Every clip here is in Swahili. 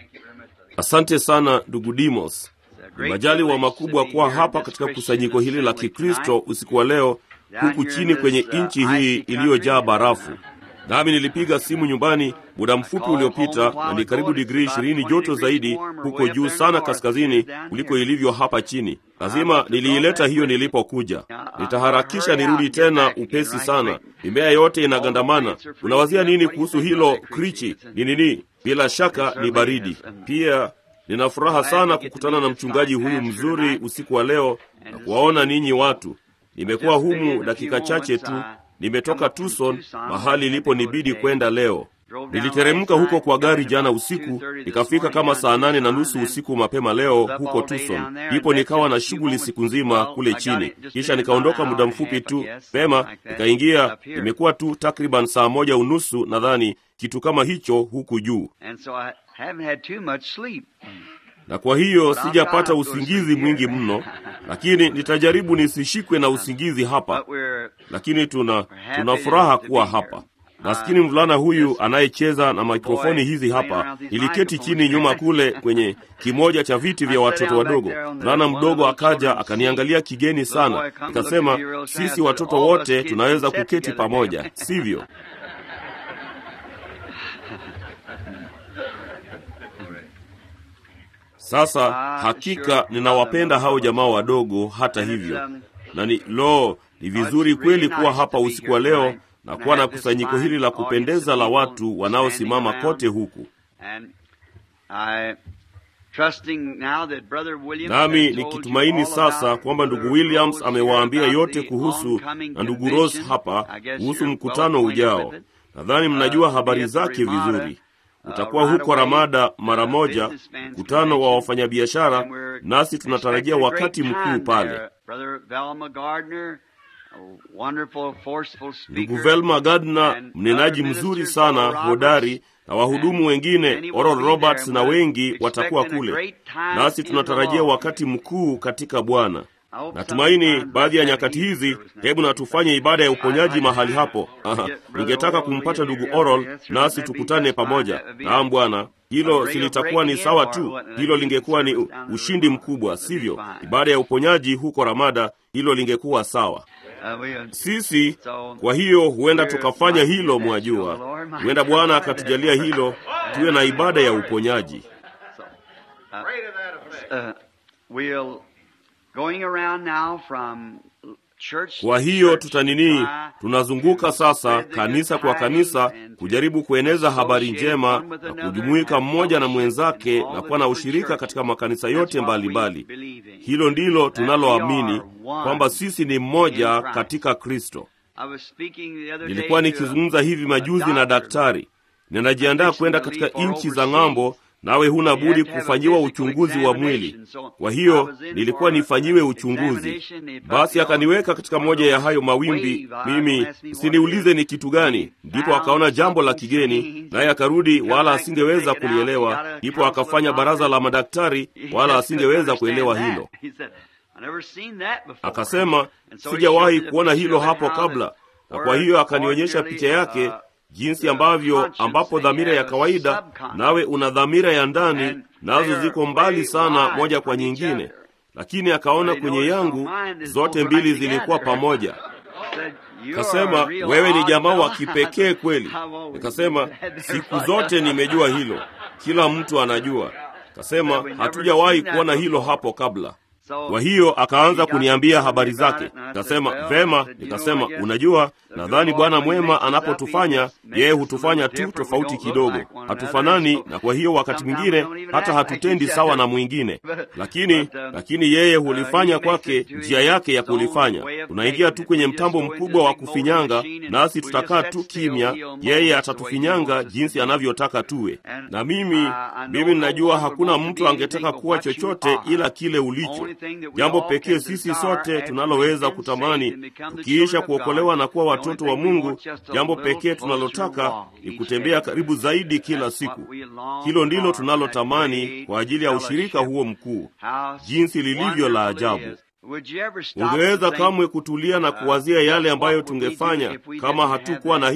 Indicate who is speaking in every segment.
Speaker 1: Asante sana ndugu Dimos. Ni majaliwa makubwa kuwa hapa katika kusanyiko hili la Kikristo usiku wa leo, huku chini kwenye nchi hii iliyojaa barafu. Nami nilipiga simu nyumbani muda mfupi uliopita, na ni karibu digrii ishirini joto zaidi huko juu sana kaskazini kuliko ilivyo hapa chini. Lazima niliileta hiyo nilipokuja. Nitaharakisha nirudi tena upesi sana. Mimea yote inagandamana. Unawazia nini kuhusu hilo? Krichi ni nini? Bila shaka ni baridi. Pia nina furaha sana kukutana na mchungaji huyu mzuri usiku wa leo na kuwaona ninyi watu. Nimekuwa humu dakika chache tu. Nimetoka Tucson, mahali iliponibidi kwenda leo. Niliteremka huko kwa gari jana usiku, nikafika kama saa nane na nusu usiku mapema leo huko Tucson. Ndipo nikawa na shughuli siku nzima kule chini, kisha nikaondoka muda mfupi tu pema, nikaingia. Imekuwa tu takriban saa moja unusu nadhani, kitu kama hicho huku juu, na kwa hiyo sijapata usingizi mwingi mno, lakini nitajaribu nisishikwe na usingizi hapa. Lakini tuna tuna furaha kuwa hapa. Maskini mvulana huyu anayecheza na mikrofoni hizi hapa, iliketi chini nyuma kule kwenye kimoja cha viti vya watoto wadogo. Mvulana mdogo akaja akaniangalia kigeni sana, nikasema, sisi watoto wote tunaweza kuketi pamoja, sivyo? Sasa hakika ninawapenda hao jamaa wadogo, hata hivyo, na ni lo, ni vizuri kweli kuwa hapa usiku wa leo na kuwa na kusanyiko hili la kupendeza la watu wanaosimama kote huku. Nami nikitumaini sasa kwamba ndugu Williams amewaambia yote kuhusu na ndugu Ross hapa kuhusu mkutano ujao. Nadhani mnajua habari zake vizuri. Utakuwa huko Ramada mara moja, mkutano wa wafanyabiashara, nasi tunatarajia wakati mkuu pale. Ndugu Velma Gardner, mnenaji mzuri sana hodari, na wahudumu wengine Oral Roberts na wengi watakuwa kule, nasi tunatarajia wakati mkuu katika Bwana. Natumaini baadhi ya nyakati hizi, hebu na tufanye ibada ya uponyaji mahali hapo. Aha, ningetaka kumpata ndugu Oral nasi tukutane pamoja. Naam Bwana, hilo silitakuwa ni sawa tu, hilo lingekuwa ni ushindi mkubwa, sivyo? Ibada ya uponyaji huko Ramada, hilo lingekuwa sawa. Sisi kwa hiyo huenda tukafanya hilo, mwajua, huenda Bwana akatujalia hilo, tuwe na ibada ya uponyaji. Kwa hiyo tutanini, tunazunguka sasa kanisa kwa kanisa kujaribu kueneza habari njema na kujumuika mmoja na mwenzake na kuwa na ushirika katika makanisa yote mbalimbali mbali. Hilo ndilo tunaloamini kwamba sisi ni mmoja katika Kristo. Nilikuwa nikizungumza hivi majuzi na daktari, ninajiandaa kwenda katika nchi za ng'ambo nawe huna budi kufanyiwa uchunguzi wa mwili. Kwa hiyo nilikuwa nifanyiwe uchunguzi. Basi akaniweka katika moja ya hayo mawimbi, mimi siniulize ni kitu gani. Ndipo akaona jambo la kigeni, naye akarudi, wala asingeweza kulielewa. Ndipo akafanya baraza la madaktari, wala asingeweza kuelewa hilo. Akasema, sijawahi kuona hilo hapo kabla, na kwa hiyo akanionyesha picha yake jinsi ambavyo ambapo dhamira ya kawaida nawe una dhamira ya ndani, nazo ziko mbali sana moja kwa nyingine, lakini akaona kwenye yangu zote mbili zilikuwa pamoja. Kasema, wewe ni jamaa wa kipekee kweli. Nikasema, siku zote nimejua hilo, kila mtu anajua. Kasema, hatujawahi kuona hilo hapo kabla. Kwa hiyo akaanza kuniambia habari zake. Nikasema vema. Nikasema unajua, nadhani Bwana mwema anapotufanya yeye hutufanya tu tofauti kidogo, hatufanani, na kwa hiyo wakati mwingine hata hatutendi sawa na mwingine, lakini lakini yeye hulifanya kwake njia yake ya kulifanya. Tunaingia tu kwenye mtambo mkubwa wa kufinyanga, nasi tutakaa tu kimya, yeye atatufinyanga jinsi anavyotaka tuwe. Na mimi mimi ninajua hakuna mtu angetaka kuwa chochote ila kile ulicho Jambo pekee sisi sote tunaloweza kutamani tukiisha kuokolewa na kuwa watoto wa Mungu, jambo pekee tunalotaka ni kutembea karibu zaidi kila siku. Hilo ndilo tunalotamani kwa ajili ya ushirika huo mkuu, jinsi lilivyo la ajabu. Ungeweza kamwe kutulia na kuwazia yale ambayo tungefanya kama hatukuwa na hilo?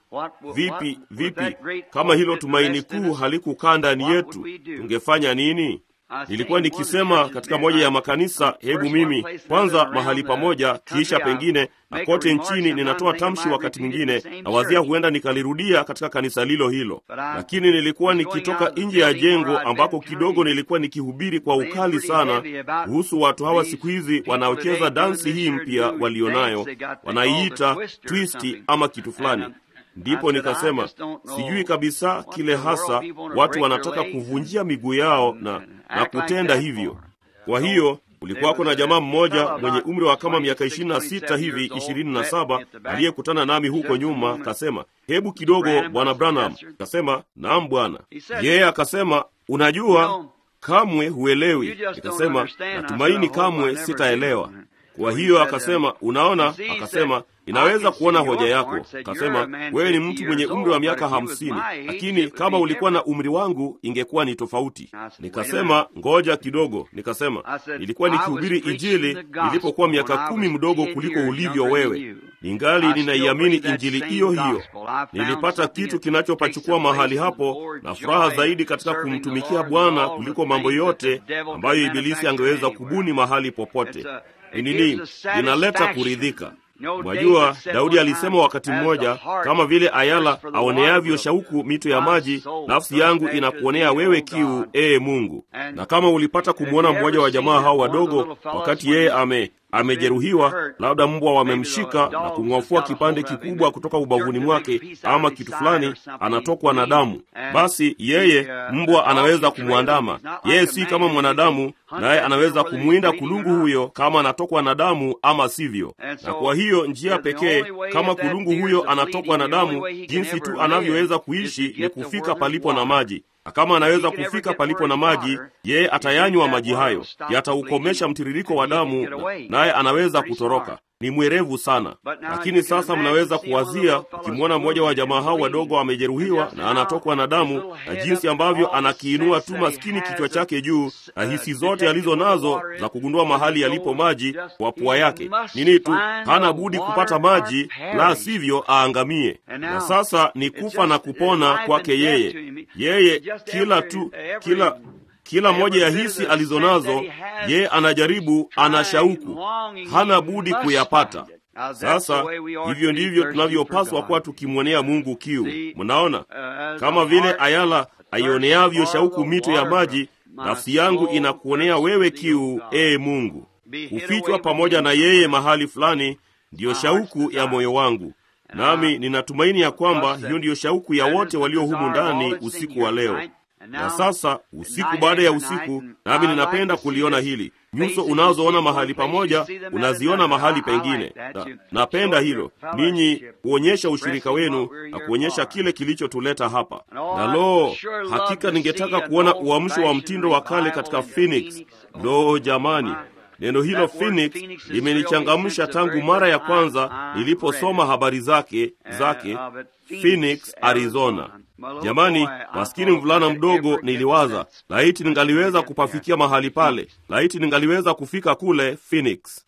Speaker 1: vipi vipi kama hilo tumaini kuu halikukaa ndani yetu tungefanya nini nilikuwa nikisema katika moja ya makanisa hebu mimi kwanza mahali pamoja kisha pengine na kote nchini ninatoa tamshi wakati mwingine na wazia huenda nikalirudia katika kanisa lilo hilo lakini nilikuwa nikitoka nje ya jengo ambako kidogo nilikuwa nikihubiri kwa ukali sana kuhusu watu hawa siku hizi wanaocheza dansi hii mpya walionayo wanaiita twisti ama kitu fulani ndipo nikasema sijui kabisa kile hasa watu wanataka kuvunjia miguu yao na, na kutenda hivyo kwa hiyo ulikuwako na jamaa mmoja mwenye umri wa kama miaka ishirini na sita hivi ishirini na saba aliyekutana nami huko nyuma kasema hebu kidogo bwana branham kasema naam bwana yeye akasema unajua kamwe huelewi nikasema natumaini kamwe sitaelewa kwa hiyo akasema unaona akasema inaweza kuona hoja yako akasema wewe ni mtu mwenye umri wa miaka hamsini lakini kama ulikuwa na umri wangu ingekuwa ni tofauti nikasema ngoja kidogo nikasema nilikuwa nikihubiri injili nilipokuwa miaka kumi mdogo kuliko ulivyo wewe ningali ninaiamini injili hiyo hiyo nilipata kitu kinachopachukua mahali hapo na furaha zaidi katika kumtumikia bwana kuliko mambo yote ambayo ibilisi angeweza kubuni mahali popote ni nini linaleta kuridhika mwajua daudi alisema wakati mmoja kama vile ayala aoneavyo shauku mito ya maji nafsi yangu inakuonea wewe kiu ee mungu na kama ulipata kumwona mmoja wa jamaa hao wadogo wakati yeye ame amejeruhiwa labda mbwa wamemshika na kung'ofua kipande kikubwa kutoka ubavuni mwake ama kitu fulani anatokwa na damu basi yeye mbwa anaweza kumwandama yeye si kama mwanadamu naye anaweza kumwinda kulungu huyo kama anatokwa na damu ama sivyo na kwa hiyo njia pekee kama kulungu huyo anatokwa na damu jinsi tu anavyoweza kuishi ni kufika palipo na maji na kama anaweza kufika palipo na maji yeye atayanywa maji hayo yataukomesha mtiririko wa damu naye anaweza kutoroka ni mwerevu sana lakini sasa mnaweza kuwazia ukimwona mmoja wa jamaa hao wadogo amejeruhiwa na anatokwa na damu na jinsi ambavyo anakiinua tu maskini kichwa chake juu na hisi zote alizo nazo za kugundua mahali yalipo maji kwa pua yake nini tu hana budi kupata maji la sivyo aangamie na sasa ni kufa na kupona kwake yeye yeye kila tu kila kila moja ya hisi alizo nazo yeye anajaribu ana shauku hana budi kuyapata sasa hivyo ndivyo tunavyopaswa kuwa tukimwonea mungu kiu mnaona kama vile ayala aioneavyo shauku mito ya maji nafsi yangu inakuonea wewe kiu ee mungu kufichwa pamoja na yeye mahali fulani ndiyo shauku ya moyo wangu nami ninatumaini ya kwamba hiyo ndiyo shauku ya wote walio humu ndani usiku wa leo na sasa usiku baada ya usiku nami ninapenda kuliona hili nyuso unazoona mahali pamoja unaziona mahali pengine na, napenda hilo ninyi kuonyesha ushirika wenu na kuonyesha kile kilichotuleta hapa na loo hakika ningetaka kuona uamsho wa mtindo wa kale katika phoenix loo jamani neno hilo phoenix limenichangamsha tangu mara ya kwanza niliposoma habari zake zake phoenix arizona jamani maskini mvulana mdogo niliwaza laiti ningaliweza kupafikia mahali pale laiti ningaliweza kufika kule phoenix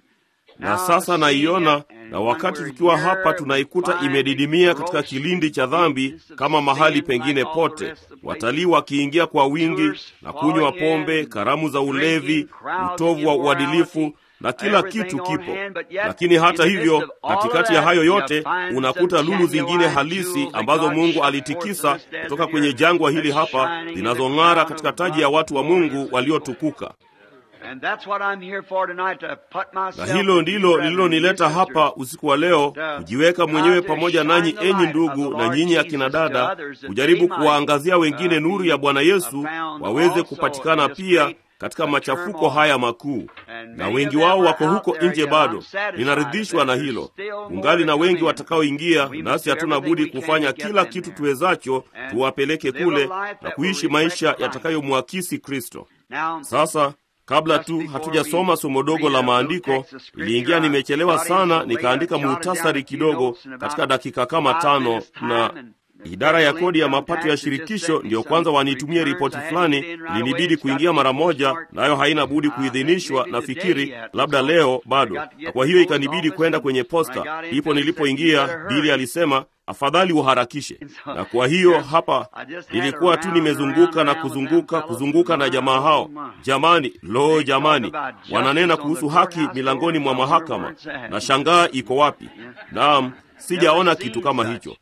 Speaker 1: na sasa naiona na wakati tukiwa hapa tunaikuta imedidimia katika kilindi cha dhambi kama mahali pengine pote watalii wakiingia kwa wingi na kunywa pombe karamu za ulevi utovu wa uadilifu na kila kitu kipo lakini hata hivyo katikati ya hayo yote unakuta lulu zingine halisi ambazo mungu alitikisa kutoka kwenye jangwa hili hapa zinazong'ara katika taji ya watu wa mungu waliotukuka na hilo ndilo lililonileta hapa usiku wa leo kujiweka mwenyewe pamoja nanyi enyi ndugu na nyinyi akina dada kujaribu kuwaangazia wengine nuru ya bwana yesu waweze kupatikana pia katika machafuko haya makuu na wengi wao wako huko nje bado ninaridhishwa na hilo ungali na wengi watakaoingia nasi hatuna budi kufanya kila kitu tuwezacho tuwapeleke kule na kuishi maisha yatakayomwakisi kristo sasa kabla tu hatujasoma somo dogo la maandiko iliingia nimechelewa sana nikaandika muhtasari kidogo katika dakika kama tano na idara ya kodi ya mapato ya shirikisho ndiyo kwanza wanitumie ripoti fulani, ilinibidi kuingia mara moja, nayo haina budi kuidhinishwa, nafikiri labda leo bado, na kwa hiyo ikanibidi kwenda kwenye posta. Ndipo nilipoingia, Bili alisema afadhali uharakishe. Na kwa hiyo hapa nilikuwa tu nimezunguka na kuzunguka kuzunguka na jamaa hao. Jamani, lo, jamani, wananena kuhusu haki milangoni mwa mahakama, na shangaa iko wapi? Naam, sijaona kitu kama hicho.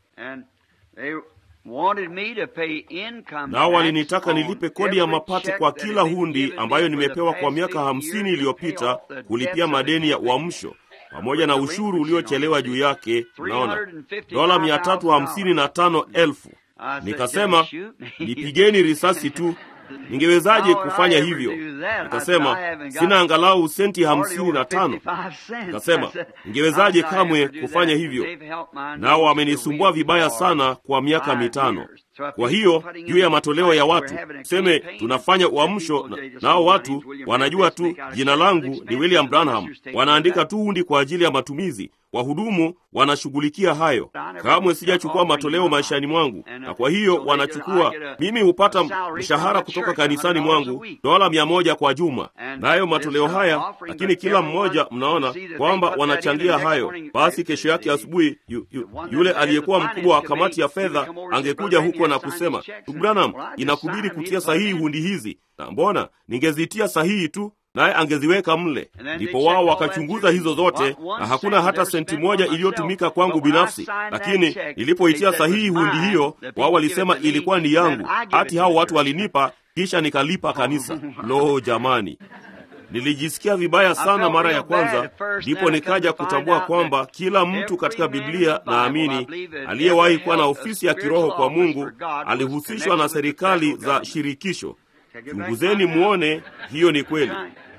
Speaker 1: Nao walinitaka nilipe kodi ya mapato kwa kila hundi ambayo nimepewa kwa miaka hamsini iliyopita kulipia madeni ya uamsho pamoja na ushuru uliochelewa juu yake. Naona dola mia tatu hamsini na tano elfu. Nikasema nipigeni risasi tu. Ningewezaje kufanya hivyo? Nikasema sina angalau senti hamsini na tano. Nikasema ningewezaje kamwe kufanya hivyo? Nao wamenisumbua vibaya sana kwa miaka mitano. Kwa hiyo juu ya matoleo ya watu tuseme tunafanya uamsho na, nao watu wanajua tu jina langu ni William Branham, wanaandika tu hundi kwa ajili ya matumizi. Wahudumu wanashughulikia hayo. Kamwe sijachukua matoleo maishani mwangu, na kwa hiyo wanachukua. Mimi hupata mshahara kutoka kanisani mwangu dola mia moja kwa juma, nayo matoleo haya, lakini kila mmoja mnaona kwamba wanachangia hayo. Basi kesho yake asubuhi yu, yu, yule aliyekuwa mkubwa wa kamati ya fedha angekuja huko na kusema, ndugu Branham, inakubidi kutia sahihi hundi hizi, na mbona ningezitia sahihi tu naye angeziweka mle. Ndipo wao wakachunguza hizo zote, na hakuna hata senti moja iliyotumika kwangu binafsi. Lakini nilipoitia sahihi hundi hiyo, wao walisema ilikuwa ni yangu, hati hao watu walinipa, kisha nikalipa kanisa. Lo, jamani! Nilijisikia vibaya sana mara ya kwanza, ndipo nikaja kutambua kwamba kila mtu katika Biblia naamini aliyewahi kuwa na ofisi ya kiroho kwa Mungu alihusishwa na serikali za shirikisho. Chunguzeni muone, hiyo ni kweli.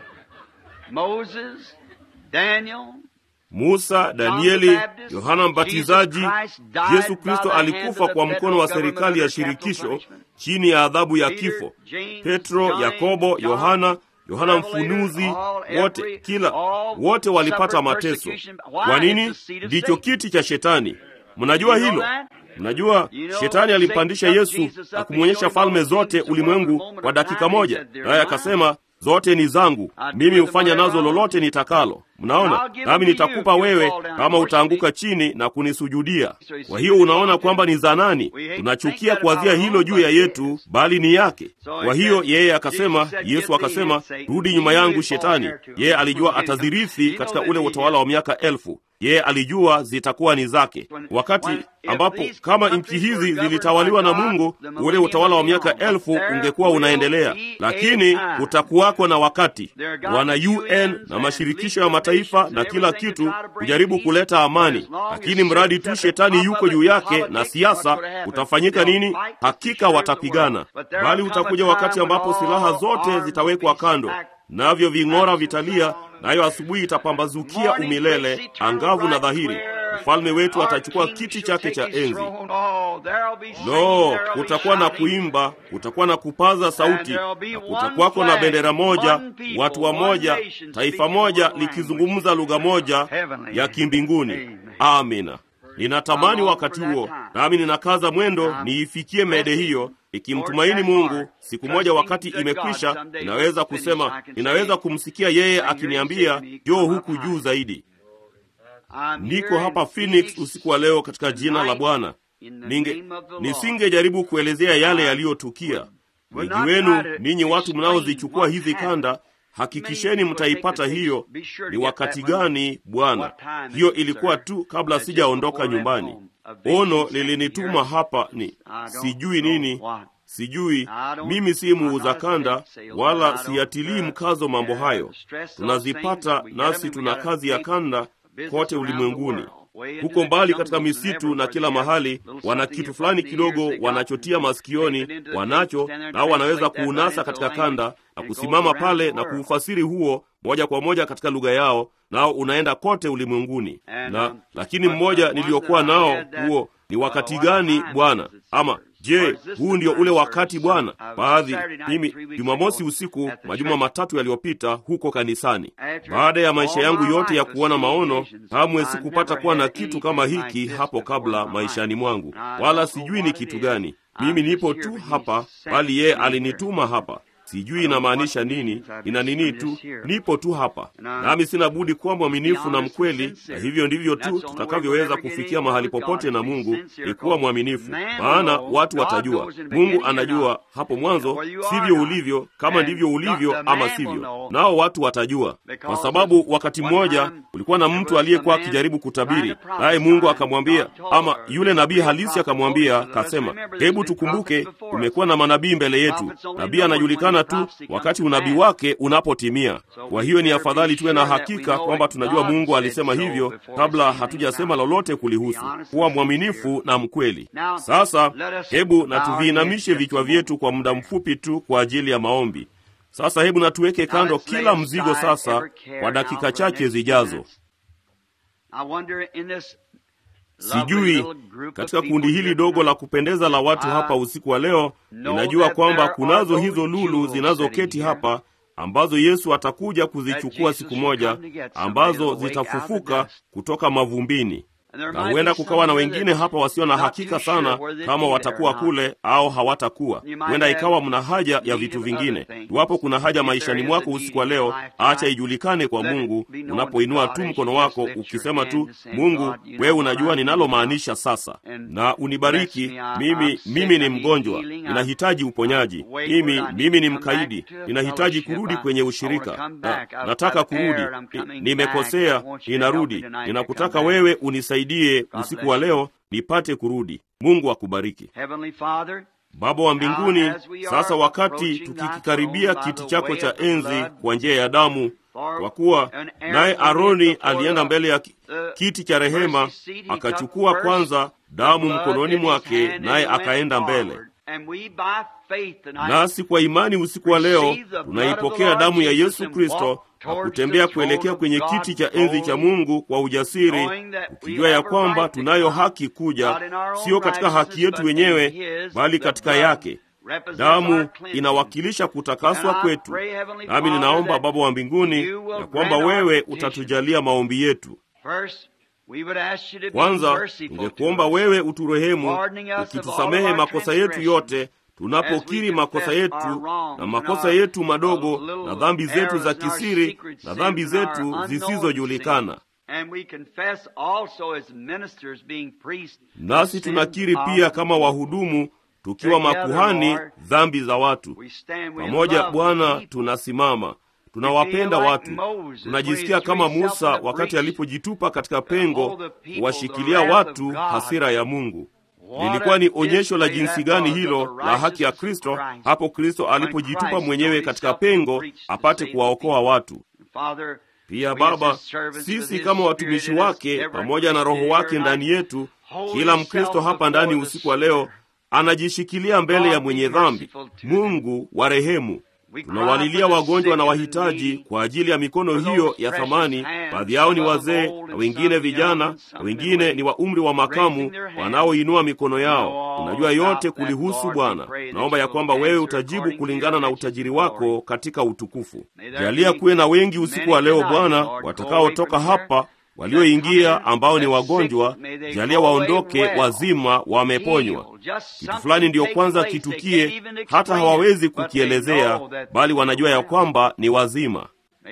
Speaker 1: Musa, Danieli, Yohana Mbatizaji, Yesu Kristo alikufa kwa mkono wa serikali ya shirikisho chini ya adhabu ya kifo. Petro, Yakobo, Yohana, Yohana Mfunuzi, wote kila wote walipata mateso. Kwa nini? Ndicho kiti cha Shetani. Mnajua hilo? Mnajua Shetani alimpandisha Yesu na kumwonyesha falme zote ulimwengu kwa dakika moja, naye akasema zote ni zangu, mimi hufanya nazo lolote nitakalo. Mnaona, nami nitakupa wewe kama utaanguka chini na kunisujudia. Kwa hiyo unaona kwamba ni za nani? Tunachukia kuanzia hilo juu ya yetu, bali ni yake. Kwa hiyo yeye akasema, Yesu akasema, rudi nyuma yangu Shetani. Yeye alijua atazirithi katika ule utawala wa miaka elfu yeye alijua zitakuwa ni zake, wakati ambapo kama nchi hizi zilitawaliwa na Mungu, ule utawala wa miaka elfu ungekuwa unaendelea, lakini utakuwako na wakati wana UN na mashirikisho ya mataifa na kila kitu kujaribu kuleta amani, lakini mradi tu shetani yuko juu yake na siasa, utafanyika nini? Hakika watapigana, bali utakuja wakati ambapo silaha zote zitawekwa kando, navyo ving'ora vitalia nayo asubuhi itapambazukia umilele angavu na dhahiri. Mfalme wetu atachukua kiti chake cha enzi. Lo, kutakuwa na kuimba, kutakuwa na kupaza sauti, na kutakuwako na bendera moja, watu wa moja, taifa moja likizungumza lugha moja ya kimbinguni. Amina. Ninatamani wakati huo, nami ninakaza mwendo niifikie mede hiyo, ikimtumaini Mungu. Siku moja wakati imekwisha, ninaweza kusema, ninaweza kumsikia yeye akiniambia, njoo huku juu zaidi. Niko hapa Phoenix usiku wa leo katika jina la Bwana. Ninge nisingejaribu kuelezea yale yaliyotukia. Wengi wenu ninyi watu mnaozichukua hizi kanda Hakikisheni mtaipata hiyo. Ni wakati gani Bwana? Hiyo ilikuwa tu kabla sijaondoka nyumbani. Ono lilinituma hapa, ni sijui nini, sijui. Mimi si muuza kanda, wala siyatilii mkazo mambo hayo. Tunazipata nasi tuna kazi ya kanda kote ulimwenguni huko mbali katika misitu na kila mahali, wana kitu fulani kidogo wanachotia masikioni, wanacho nao wanaweza kuunasa katika kanda na kusimama pale na kuufasiri huo moja kwa moja katika lugha yao, nao unaenda kote ulimwenguni. Na lakini mmoja niliyokuwa nao huo ni wakati gani Bwana? Ama Je, huu ndio ule wakati Bwana? Baadhi mimi Jumamosi usiku majuma matatu yaliyopita huko kanisani, baada ya maisha yangu yote ya kuona maono, kamwe sikupata kuwa na kitu kama hiki hapo kabla maishani mwangu, wala sijui ni kitu gani. Mimi nipo tu hapa, bali yeye alinituma hapa. Sijui inamaanisha nini, ina nini tu, nipo tu hapa, nami sina budi kuwa mwaminifu na mkweli, na hivyo ndivyo tu tutakavyoweza kufikia mahali popote na Mungu, ni kuwa mwaminifu. Maana watu watajua, Mungu anajua hapo mwanzo sivyo ulivyo, kama ndivyo ulivyo ama sivyo, nao watu watajua, kwa sababu wakati mmoja kulikuwa na mtu aliyekuwa akijaribu kutabiri, naye Mungu akamwambia, ama yule nabii halisi akamwambia, kasema, hebu tukumbuke, tumekuwa na manabii mbele yetu. Nabii anajulikana tu wakati unabii wake unapotimia. Kwa hiyo ni afadhali tuwe na hakika kwamba tunajua Mungu alisema hivyo kabla hatujasema lolote kulihusu. Kuwa mwaminifu na mkweli. Sasa hebu na tuviinamishe vichwa vyetu kwa muda mfupi tu kwa ajili ya maombi. Sasa hebu na tuweke kando kila mzigo sasa kwa dakika chache zijazo. Sijui katika kundi hili dogo la kupendeza la watu hapa usiku wa leo, ninajua kwamba kunazo hizo lulu zinazoketi hapa ambazo Yesu atakuja kuzichukua siku moja, ambazo zitafufuka kutoka mavumbini na huenda kukawa na wengine hapa wasio na hakika sana kama watakuwa kule au hawatakuwa. Huenda ikawa mna haja ya vitu vingine. Iwapo kuna haja maishani mwako usiku wa leo, acha ijulikane kwa Mungu unapoinua tu mkono wako ukisema tu, Mungu, wewe unajua ninalomaanisha sasa, na unibariki mimi. Mimi ni mgonjwa, ninahitaji uponyaji. Mimi mimi ni mkaidi, ninahitaji kurudi kwenye ushirika na, nataka kurudi, nimekosea, ninarudi, ninakutaka wewe unisaidie die usiku wa leo nipate kurudi. Mungu akubariki. Baba wa mbinguni, sasa wakati tukikikaribia kiti chako cha enzi kwa njia ya damu, kwa kuwa naye Aroni alienda mbele ya kiti cha rehema, akachukua kwanza damu mkononi mwake, naye akaenda mbele nasi kwa imani usiku wa leo tunaipokea damu ya Yesu Kristo na kutembea kuelekea kwenye kiti cha enzi cha Mungu kwa ujasiri, ukijua ya kwamba tunayo haki kuja, siyo katika haki yetu wenyewe, bali katika yake. Damu inawakilisha kutakaswa kwetu. Nami ninaomba Baba wa mbinguni ya kwamba wewe utatujalia maombi yetu. Kwanza tungekuomba wewe uturehemu, ukitusamehe makosa yetu yote tunapokiri makosa yetu na makosa yetu madogo na dhambi zetu za kisiri na dhambi zetu zisizojulikana. Nasi tunakiri pia kama wahudumu tukiwa makuhani dhambi za watu. Pamoja Bwana, tunasimama tunawapenda watu, tunajisikia kama Musa wakati alipojitupa katika pengo kuwashikilia watu hasira ya Mungu. Lilikuwa ni onyesho la jinsi gani hilo la haki ya Kristo, hapo Kristo alipojitupa mwenyewe katika pengo apate kuwaokoa watu. Pia Baba, sisi kama watumishi wake, pamoja na Roho wake ndani yetu, kila Mkristo hapa ndani usiku wa leo anajishikilia mbele ya mwenye dhambi. Mungu wa rehemu, tunawalilia wagonjwa na wahitaji kwa ajili ya mikono hiyo ya thamani. Baadhi yao ni wazee na wengine vijana na wengine ni wa umri wa makamu wanaoinua mikono yao. Unajua yote kulihusu Bwana. Naomba ya kwamba wewe utajibu kulingana na utajiri wako katika utukufu. Jalia kuwe na wengi usiku wa leo Bwana watakaotoka hapa walioingia ambao ni wagonjwa, jalia waondoke wazima, wameponywa. Kitu fulani ndiyo kwanza kitukie, hata hawawezi kukielezea, bali wanajua ya kwamba ni wazima.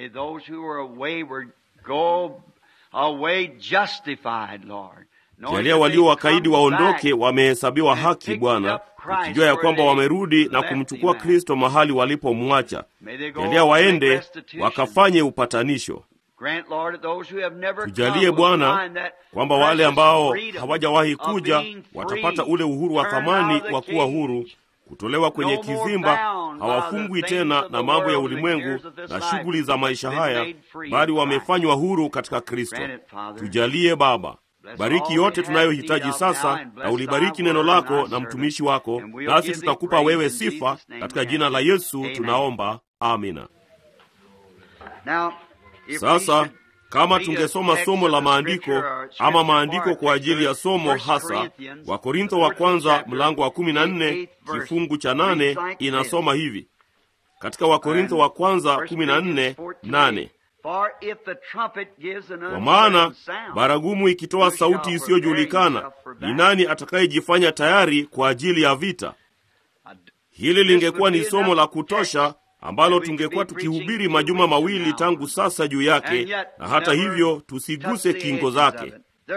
Speaker 1: Jalia walio wakaidi waondoke, wamehesabiwa haki, Bwana, ukijua ya kwamba wamerudi na kumchukua Kristo mahali walipomwacha. Jalia waende wakafanye upatanisho. Tujalie Bwana kwamba wale ambao hawajawahi kuja watapata ule uhuru wa thamani wa kuwa huru, kutolewa kwenye kizimba. Hawafungwi tena na mambo ya ulimwengu na shughuli za maisha haya, bali wamefanywa huru katika Kristo. Tujalie Baba, bariki yote tunayohitaji sasa, na ulibariki neno lako na mtumishi wako, nasi tutakupa wewe sifa katika jina la Yesu tunaomba, amina. Sasa kama tungesoma somo la maandiko ama maandiko kwa ajili ya somo hasa, Wakorintho wa kwanza mlango wa kumi na nne kifungu cha nane inasoma hivi katika Wakorintho wa kwanza kumi na nne nane kwa maana baragumu ikitoa sauti isiyojulikana, ni nani atakayejifanya tayari kwa ajili ya vita? Hili lingekuwa ni somo la kutosha ambalo tungekuwa tukihubiri majuma mawili tangu sasa juu yake, na hata hivyo tusiguse kingo zake.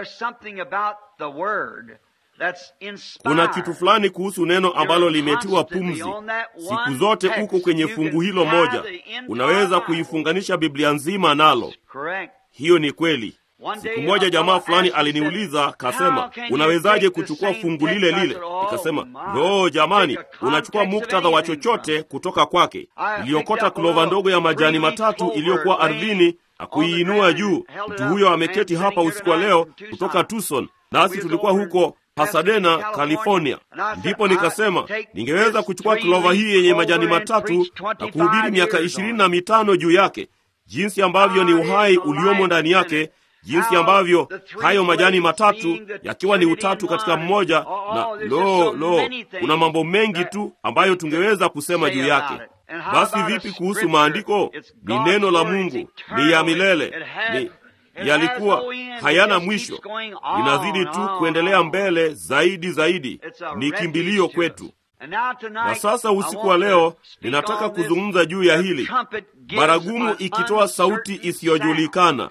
Speaker 1: Kuna kitu fulani kuhusu neno ambalo limetiwa pumzi. Siku zote uko kwenye fungu hilo moja, unaweza kuifunganisha Biblia nzima nalo. Hiyo ni kweli. Siku moja jamaa fulani aliniuliza kasema, unawezaje kuchukua fungu lile lile? Nikasema, no jamani, unachukua muktadha wa chochote kutoka kwake. Iliokota klova ndogo ya majani matatu iliyokuwa ardhini na kuiinua juu. Mtu huyo ameketi hapa usiku wa leo kutoka Tucson, nasi tulikuwa huko Pasadena, California. Ndipo nikasema ningeweza kuchukua klova hii yenye majani matatu na kuhubiri miaka ishirini na mitano juu yake, jinsi ambavyo ni uhai uliomo ndani yake jinsi ambavyo hayo majani matatu yakiwa ni utatu katika mmoja, na lo lo, kuna mambo mengi tu ambayo tungeweza kusema juu yake. Basi vipi kuhusu maandiko? Ni neno la Mungu, ni ya milele, ni yalikuwa hayana mwisho, linazidi tu kuendelea mbele zaidi zaidi, ni kimbilio kwetu. Na sasa usiku wa leo ninataka kuzungumza juu ya hili, baragumu ikitoa sauti isiyojulikana.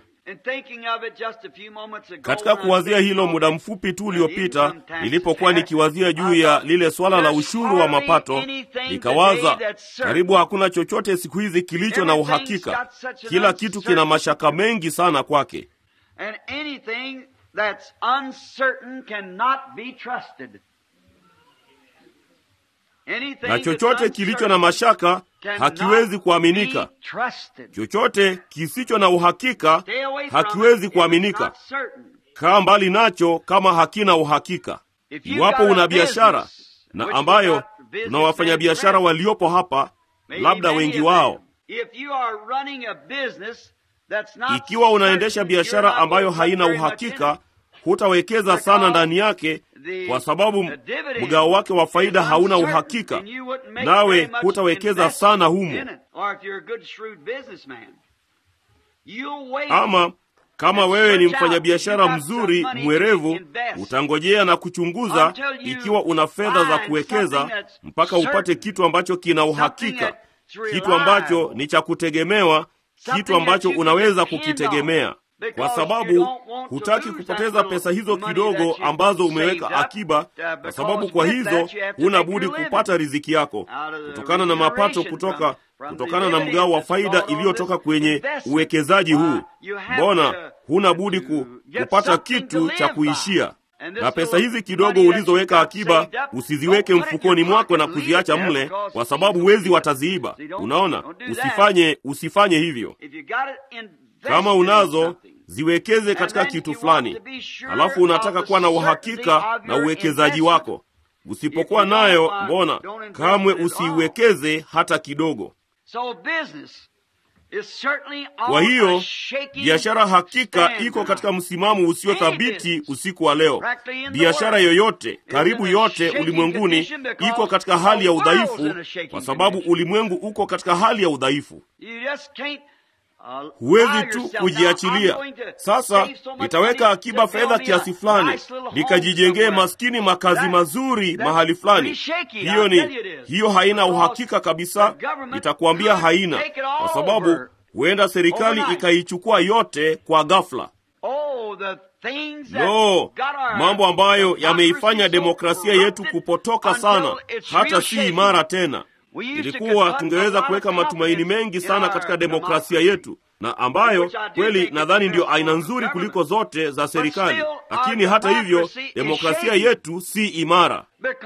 Speaker 1: Katika kuwazia hilo muda mfupi tu uliopita, nilipokuwa nikiwazia juu ya lile swala la ushuru wa mapato, nikawaza karibu hakuna chochote siku hizi kilicho na uhakika. Kila kitu kina mashaka mengi sana kwake, na chochote kilicho na mashaka hakiwezi kuaminika. Chochote kisicho na uhakika hakiwezi kuaminika. Kaa mbali nacho kama hakina uhakika. Iwapo una biashara na ambayo tuna wafanyabiashara waliopo hapa, labda wengi wao, ikiwa unaendesha biashara ambayo haina uhakika, hutawekeza sana ndani yake kwa sababu mgao wake wa faida hauna uhakika, nawe hutawekeza sana humo. Ama kama wewe ni mfanyabiashara mzuri mwerevu, utangojea na kuchunguza ikiwa una fedha za kuwekeza mpaka upate kitu ambacho kina uhakika, kitu ambacho ni cha kutegemewa, kitu ambacho unaweza kukitegemea kwa sababu hutaki kupoteza pesa hizo kidogo ambazo umeweka akiba, kwa sababu kwa hizo huna budi kupata riziki yako kutokana na mapato kutoka kutokana na mgao wa faida iliyotoka kwenye uwekezaji huu. Mbona huna budi ku, kupata kitu cha kuishia na pesa hizi kidogo ulizoweka akiba usiziweke mfukoni mwako na kuziacha mle, kwa sababu wezi wataziiba. Unaona, usifanye usifanye hivyo. Kama unazo ziwekeze katika kitu fulani, halafu unataka kuwa na uhakika na uwekezaji wako. Usipokuwa nayo, mbona kamwe usiiwekeze hata kidogo. Kwa hiyo biashara hakika iko katika msimamo usio thabiti usiku wa leo. Biashara yoyote, karibu yote ulimwenguni, iko katika hali ya udhaifu, kwa sababu ulimwengu uko katika hali ya udhaifu. Huwezi tu kujiachilia. Sasa nitaweka akiba fedha kiasi fulani, nikajijengee maskini makazi mazuri mahali fulani. Hiyo ni hiyo, haina uhakika kabisa. Nitakuambia haina, kwa sababu huenda serikali ikaichukua yote kwa ghafla. No, mambo ambayo yameifanya demokrasia yetu kupotoka sana, hata si imara tena. Ilikuwa tungeweza kuweka matumaini mengi sana katika demokrasia yetu, na ambayo kweli nadhani ndiyo aina nzuri kuliko zote za serikali, lakini hata hivyo demokrasia yetu si imara,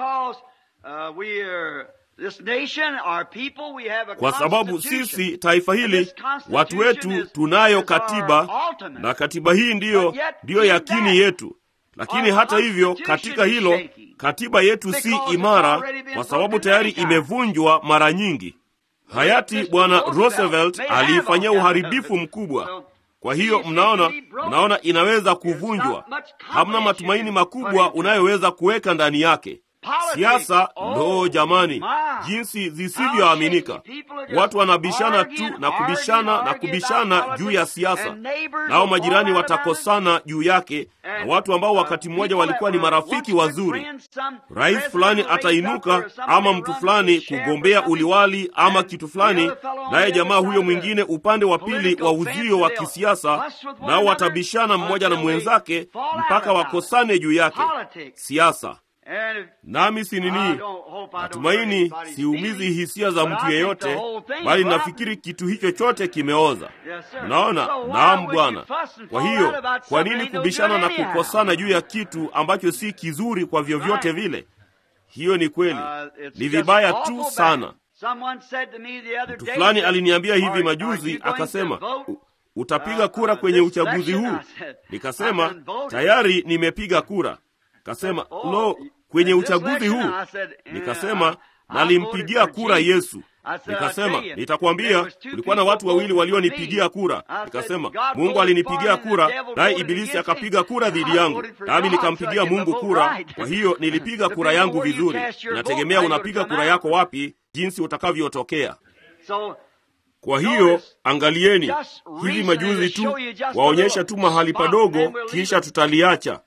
Speaker 1: kwa sababu sisi taifa hili, watu wetu, tunayo katiba na katiba hii ndiyo ndiyo yakini yetu lakini hata hivyo katika hilo katiba yetu si imara, kwa sababu tayari imevunjwa mara nyingi. Hayati Bwana Roosevelt aliifanyia uharibifu mkubwa. Kwa hiyo mnaona, mnaona inaweza kuvunjwa. Hamna matumaini makubwa unayoweza kuweka ndani yake. Siasa, ndoo jamani, jinsi zisivyoaminika! Watu wanabishana tu na kubishana na kubishana juu ya siasa, nao majirani watakosana juu yake, na watu ambao wakati mmoja walikuwa ni marafiki wazuri. Rais fulani atainuka ama mtu fulani kugombea uliwali ama kitu fulani, naye jamaa huyo mwingine upande wa pili wa uzio wa kisiasa, nao watabishana mmoja na mwenzake mpaka wakosane juu yake. Siasa. Nami si nini, natumaini siumizi hisia za mtu yeyote, bali nafikiri kitu hicho chote kimeoza. Unaona? Naam, Bwana. Kwa hiyo, kwa nini kubishana na kukosana juu ya kitu ambacho si kizuri kwa vyovyote vile? Hiyo ni kweli, ni vibaya tu sana. Mtu fulani aliniambia hivi majuzi, akasema utapiga kura kwenye uchaguzi huu? Nikasema tayari nimepiga kura. Kasema lo, kwenye uchaguzi huu? Nikasema nalimpigia kura Yesu. Nikasema nitakwambia, kulikuwa na watu wawili walionipigia kura. Nikasema Mungu alinipigia kura, naye Ibilisi akapiga kura dhidi yangu, nami nikampigia Mungu kura. Kwa hiyo nilipiga kura yangu vizuri. Inategemea unapiga kura yako wapi, jinsi utakavyotokea. Kwa hiyo angalieni, hivi majuzi tu waonyesha tu mahali padogo, kisha tutaliacha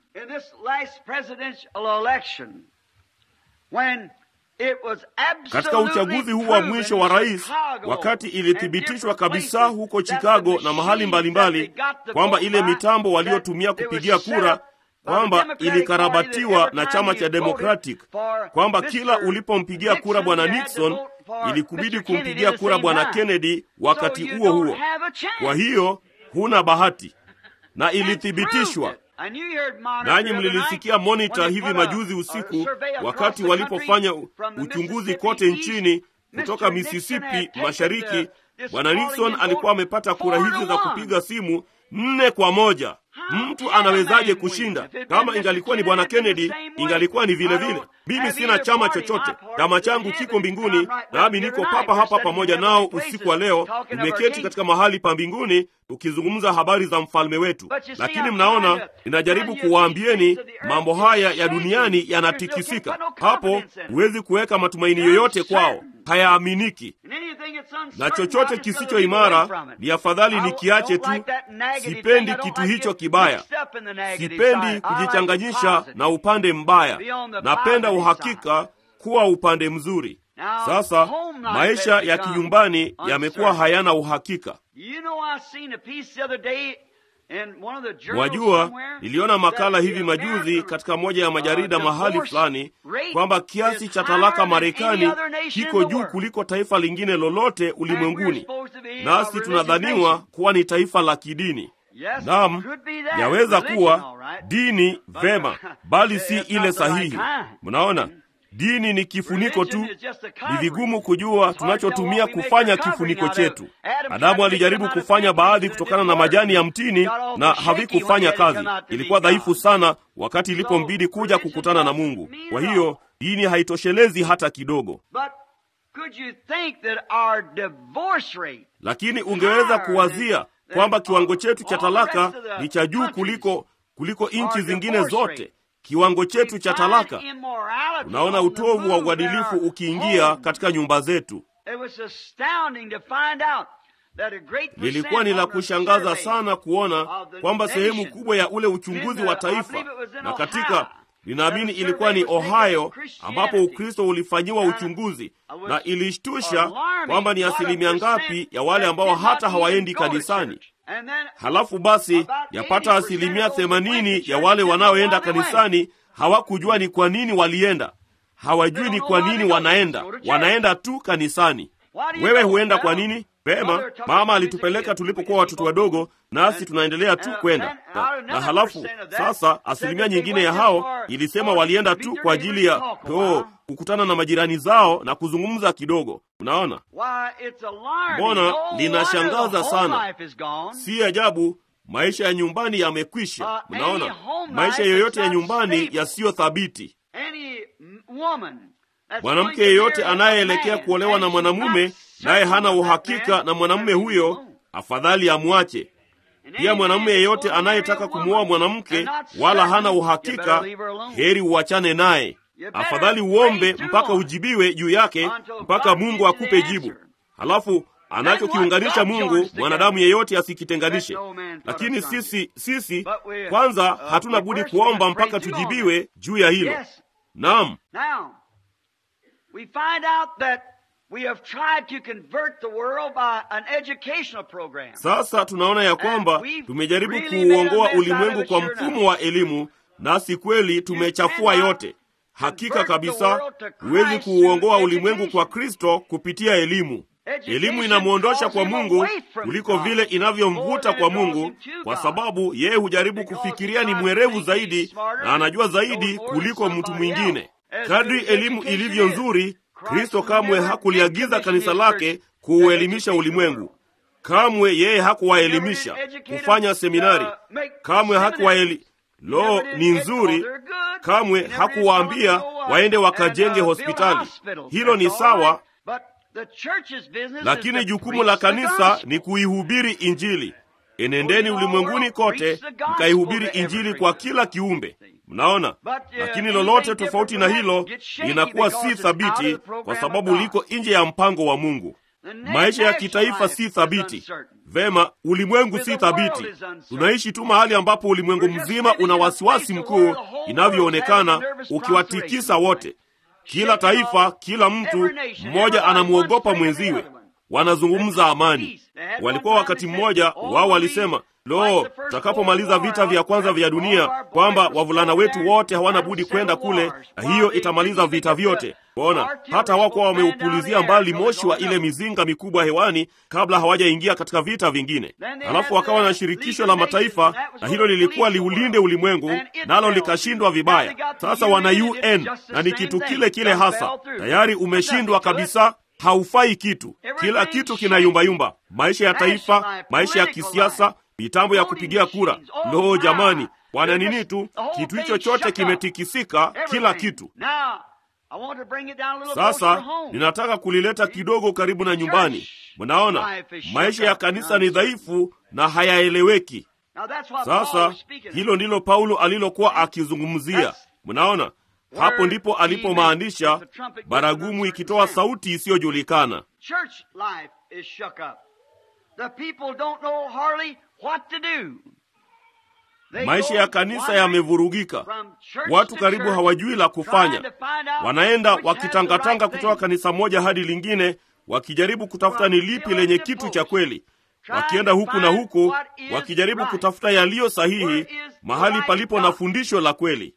Speaker 1: katika uchaguzi huu wa mwisho wa rais, wakati ilithibitishwa kabisa huko Chicago na mahali mbalimbali kwamba ile mitambo waliotumia kupigia kura kwamba ilikarabatiwa na chama cha Democratic, kwamba kila ulipompigia kura bwana Nixon ilikubidi kumpigia kura bwana Kennedy wakati huo huo. Kwa hiyo huna bahati, na ilithibitishwa nanyi mlilisikia Monitor hivi majuzi usiku, wakati walipofanya uchunguzi kote nchini kutoka Mississippi mashariki. Bwana Nixon alikuwa amepata kura hizi za kupiga simu nne kwa moja. Mtu anawezaje kushinda? Kama ingalikuwa ni bwana Kennedy, ingalikuwa ni vile vile. Mimi sina chama chochote, chama changu kiko mbinguni, nami niko papa hapa pamoja nao usiku wa leo. Tumeketi katika mahali pa mbinguni tukizungumza habari za mfalme wetu. Lakini mnaona, ninajaribu kuwaambieni mambo haya ya duniani yanatikisika. Hapo huwezi kuweka matumaini yoyote kwao, hayaaminiki na chochote kisicho imara ni afadhali nikiache tu. Sipendi kitu hicho kibaya, sipendi kujichanganyisha na upande mbaya. Napenda uhakika kuwa upande mzuri. Sasa maisha ya kinyumbani yamekuwa hayana uhakika. Wajua, niliona makala hivi majuzi katika moja ya majarida mahali fulani kwamba kiasi cha talaka Marekani kiko juu kuliko taifa lingine lolote ulimwenguni, nasi tunadhaniwa kuwa ni taifa la kidini. Naam, yaweza kuwa dini vema, bali si ile sahihi. Mnaona, dini ni kifuniko tu. Ni vigumu kujua tunachotumia kufanya kifuniko chetu. Adamu alijaribu kufanya baadhi kutokana na majani ya mtini na havikufanya kazi. Ilikuwa dhaifu sana wakati ilipombidi kuja kukutana na Mungu. Kwa hiyo dini haitoshelezi hata kidogo. Lakini ungeweza kuwazia kwamba kiwango chetu cha talaka ni cha juu kuliko kuliko nchi zingine zote. Kiwango chetu cha talaka. Unaona utovu wa uadilifu ukiingia katika nyumba zetu. Lilikuwa ni la kushangaza sana kuona kwamba sehemu kubwa ya ule uchunguzi wa taifa, na katika ninaamini ilikuwa ni Ohio ambapo Ukristo ulifanyiwa uchunguzi, na ilishtusha kwamba ni asilimia ngapi ya wale ambao hata hawaendi kanisani. Halafu basi yapata asilimia themanini ya wale wanaoenda kanisani hawakujua ni kwa nini walienda. Hawajui ni kwa nini wanaenda, wanaenda tu kanisani. Wewe huenda kwa nini? Vema, mama alitupeleka tulipokuwa watoto wadogo, nasi tunaendelea tu kwenda na, na halafu sasa asilimia nyingine ya hao ilisema walienda tu kwa ajili ya oh, kukutana na majirani zao na kuzungumza kidogo. Unaona, mbona linashangaza sana. Si ajabu maisha ya nyumbani yamekwisha. Mnaona, maisha yoyote ya nyumbani yasiyo thabiti. Mwanamke yeyote anayeelekea kuolewa na mwanamume naye hana uhakika na mwanamume huyo, afadhali amwache. Pia mwanamume yeyote anayetaka kumwoa mwanamke wala hana uhakika, heri uachane naye. Afadhali uombe mpaka ujibiwe juu yake, mpaka Mungu akupe jibu. Halafu anachokiunganisha Mungu, mwanadamu yeyote asikitenganishe. Lakini sisi sisi kwanza hatuna budi kuomba mpaka tujibiwe juu ya hilo. Naam. Sasa tunaona ya kwamba tumejaribu kuuongoa ulimwengu kwa mfumo wa elimu, nasi kweli tumechafua yote. Hakika kabisa, huwezi kuuongoa ulimwengu kwa Kristo kupitia elimu. Elimu inamwondosha kwa Mungu kuliko vile inavyomvuta kwa Mungu, kwa sababu yeye hujaribu kufikiria ni mwerevu zaidi na anajua zaidi kuliko mtu mwingine. Kadri elimu ilivyo nzuri, Kristo kamwe hakuliagiza kanisa lake kuuelimisha ulimwengu. Kamwe yeye hakuwaelimisha kufanya seminari, kamwe hakuwaeli lo ni nzuri. Kamwe hakuwaambia waende wakajenge hospitali. Hilo ni sawa, lakini jukumu la kanisa ni kuihubiri Injili. Enendeni ulimwenguni kote mkaihubiri Injili kwa kila kiumbe. Mnaona, lakini lolote tofauti na hilo linakuwa si thabiti, kwa sababu liko nje ya mpango wa Mungu. Maisha ya kitaifa si thabiti. Vema, ulimwengu si thabiti. Tunaishi tu mahali ambapo ulimwengu mzima una wasiwasi mkuu, inavyoonekana ukiwatikisa wote. Kila taifa, kila mtu mmoja anamwogopa mwenziwe. Wanazungumza amani. Walikuwa wakati mmoja wao walisema, lo, tutakapomaliza vita vya kwanza vya dunia, kwamba wavulana wetu wote hawana budi kwenda kule, na hiyo itamaliza vita vyote. Bona hata hawakuwa wameupulizia mbali moshi wa ile mizinga mikubwa hewani kabla hawajaingia katika vita vingine. Halafu wakawa na shirikisho la mataifa, na hilo lilikuwa liulinde ulimwengu, nalo likashindwa vibaya. Sasa wana UN na ni kitu kile kile hasa, tayari umeshindwa kabisa haufai kitu. Kila kitu kinayumbayumba, maisha ya taifa, maisha ya kisiasa, mitambo ya kupigia kura. Lo, jamani, wana nini tu, kitu hicho chote kimetikisika, kila kitu. Sasa ninataka kulileta kidogo karibu na nyumbani. Mnaona, maisha ya kanisa ni dhaifu na hayaeleweki. Sasa hilo ndilo Paulo alilokuwa akizungumzia. Mnaona, hapo ndipo alipomaanisha baragumu ikitoa sauti isiyojulikana. Maisha ya kanisa yamevurugika, watu karibu hawajui la kufanya. Wanaenda wakitangatanga kutoka kanisa moja hadi lingine, wakijaribu kutafuta ni lipi lenye kitu cha kweli, wakienda huku na huku, wakijaribu kutafuta yaliyo sahihi, mahali palipo na fundisho la kweli.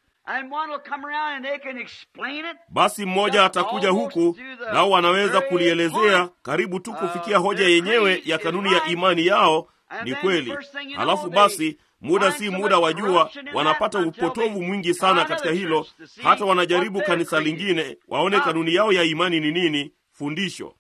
Speaker 1: Basi mmoja atakuja huku, nao wanaweza kulielezea karibu tu kufikia hoja yenyewe ya kanuni ya imani yao ni kweli. Halafu basi muda si muda, wajua, wanapata upotovu mwingi sana katika hilo, hata wanajaribu kanisa lingine waone kanuni yao ya imani ni nini, fundisho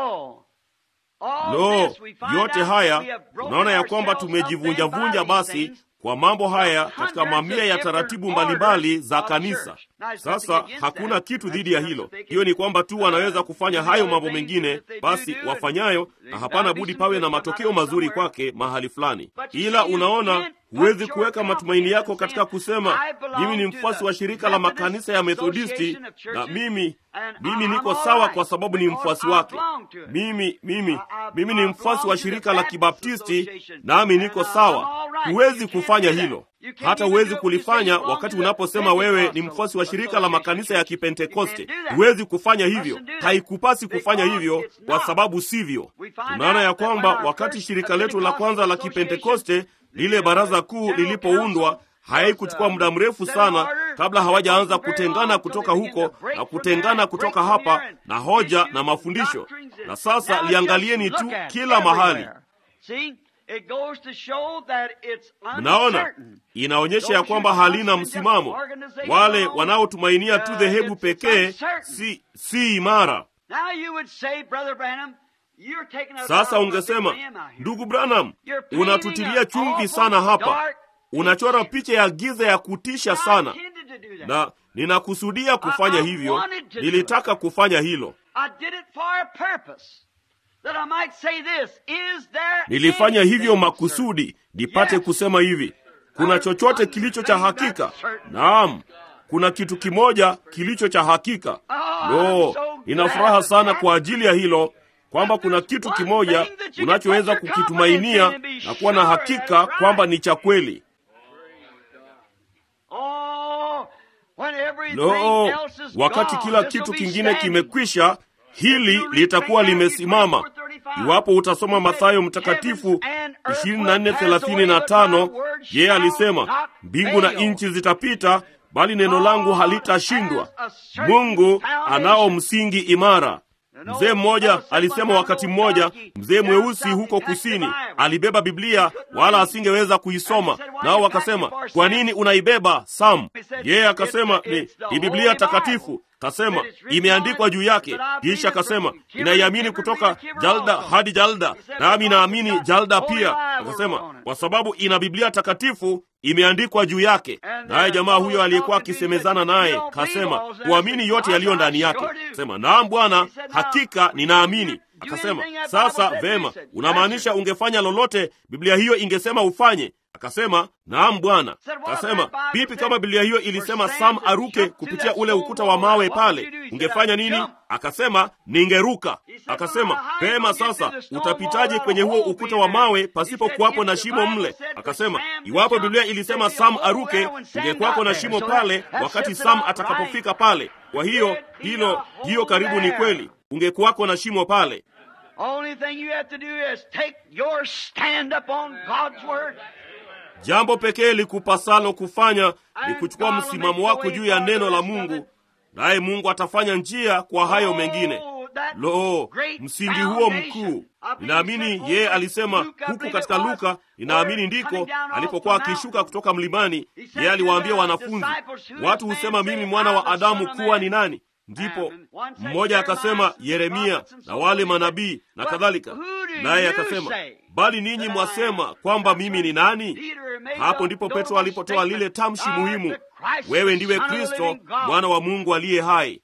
Speaker 1: Lo, yote haya unaona ya kwamba tumejivunjavunja basi kwa mambo haya katika mamia ya taratibu mbalimbali za kanisa. Sasa hakuna kitu dhidi ya hilo, hiyo ni kwamba tu wanaweza kufanya hayo mambo mengine, basi wafanyayo, na hapana budi pawe na matokeo mazuri kwake mahali fulani. Ila unaona, huwezi kuweka matumaini yako katika kusema mimi ni mfuasi wa shirika la makanisa ya Methodisti na mimi mimi niko sawa kwa sababu ni mfuasi wake. Mimi mimi mimi ni mfuasi wa shirika la Kibaptisti nami niko sawa. Huwezi kufanya hilo, hata huwezi kulifanya wakati unaposema wewe ni mfuasi wa shirika la makanisa ya Kipentekoste. Huwezi kufanya hivyo, haikupasi kufanya hivyo kwa sababu sivyo. Tunaona ya kwamba wakati shirika letu la kwanza la Kipentekoste, lile baraza kuu lilipoundwa haikuchukua muda mrefu sana kabla hawajaanza kutengana kutoka huko na kutengana kutoka hapa na hoja na mafundisho. Na sasa liangalieni tu kila mahali. Mnaona, inaonyesha ya kwamba halina msimamo. Wale wanaotumainia tu dhehebu pekee si, si imara. Sasa ungesema, ndugu Branham, unatutilia chumvi sana hapa unachora picha ya giza ya kutisha sana, na ninakusudia kufanya hivyo. Nilitaka kufanya hilo, nilifanya hivyo makusudi nipate kusema hivi kuna chochote kilicho cha hakika naam kuna kitu kimoja kilicho cha hakika lo nina furaha sana kwa ajili ya hilo kwamba kuna kitu kimoja unachoweza kukitumainia na kuwa na hakika kwamba ni cha kweli lo wakati kila kitu kingine kimekwisha hili litakuwa limesimama iwapo utasoma mathayo mtakatifu 2435 yeye alisema mbingu na nchi zitapita bali neno langu halitashindwa mungu anao msingi imara mzee mmoja alisema wakati mmoja mzee mweusi huko kusini alibeba biblia wala asingeweza kuisoma nao wakasema kwa nini unaibeba sam yeye akasema ni, ni biblia takatifu kasema imeandikwa juu yake kisha akasema inaiamini kutoka jalda hadi jalda nami naamini jalda pia akasema kwa sababu ina biblia takatifu imeandikwa juu yake naye jamaa huyo aliyekuwa akisemezana naye kasema kuamini yote yaliyo ndani yake sema naam bwana hakika ninaamini akasema sasa vema unamaanisha ungefanya lolote biblia hiyo ingesema ufanye akasema naam bwana akasema vipi kama biblia hiyo ilisema sam aruke kupitia ule ukuta wa mawe pale ungefanya nini akasema ningeruka akasema pema sasa utapitaje kwenye huo ukuta wa mawe pasipo kuwapo na shimo mle akasema iwapo biblia ilisema sam aruke ingekuwako na shimo pale wakati sam atakapofika pale kwa hiyo hilo hiyo karibu ni kweli ungekuwako na shimo pale
Speaker 2: Only thing you have to do is take your stand upon God's word.
Speaker 1: jambo pekee likupasalo kufanya ni kuchukua msimamo wako juu ya neno la mungu naye mungu atafanya njia kwa hayo mengine lo msingi huo mkuu ninaamini yeye alisema huku katika luka ninaamini ndiko alipokuwa akishuka kutoka mlimani yeye aliwaambia wanafunzi watu husema mimi mwana wa adamu kuwa ni nani ndipo mmoja akasema yeremia na wale manabii na kadhalika naye akasema bali ninyi mwasema kwamba mimi ni nani hapo ndipo petro alipotoa lile tamshi muhimu wewe ndiwe kristo mwana wa mungu aliye hai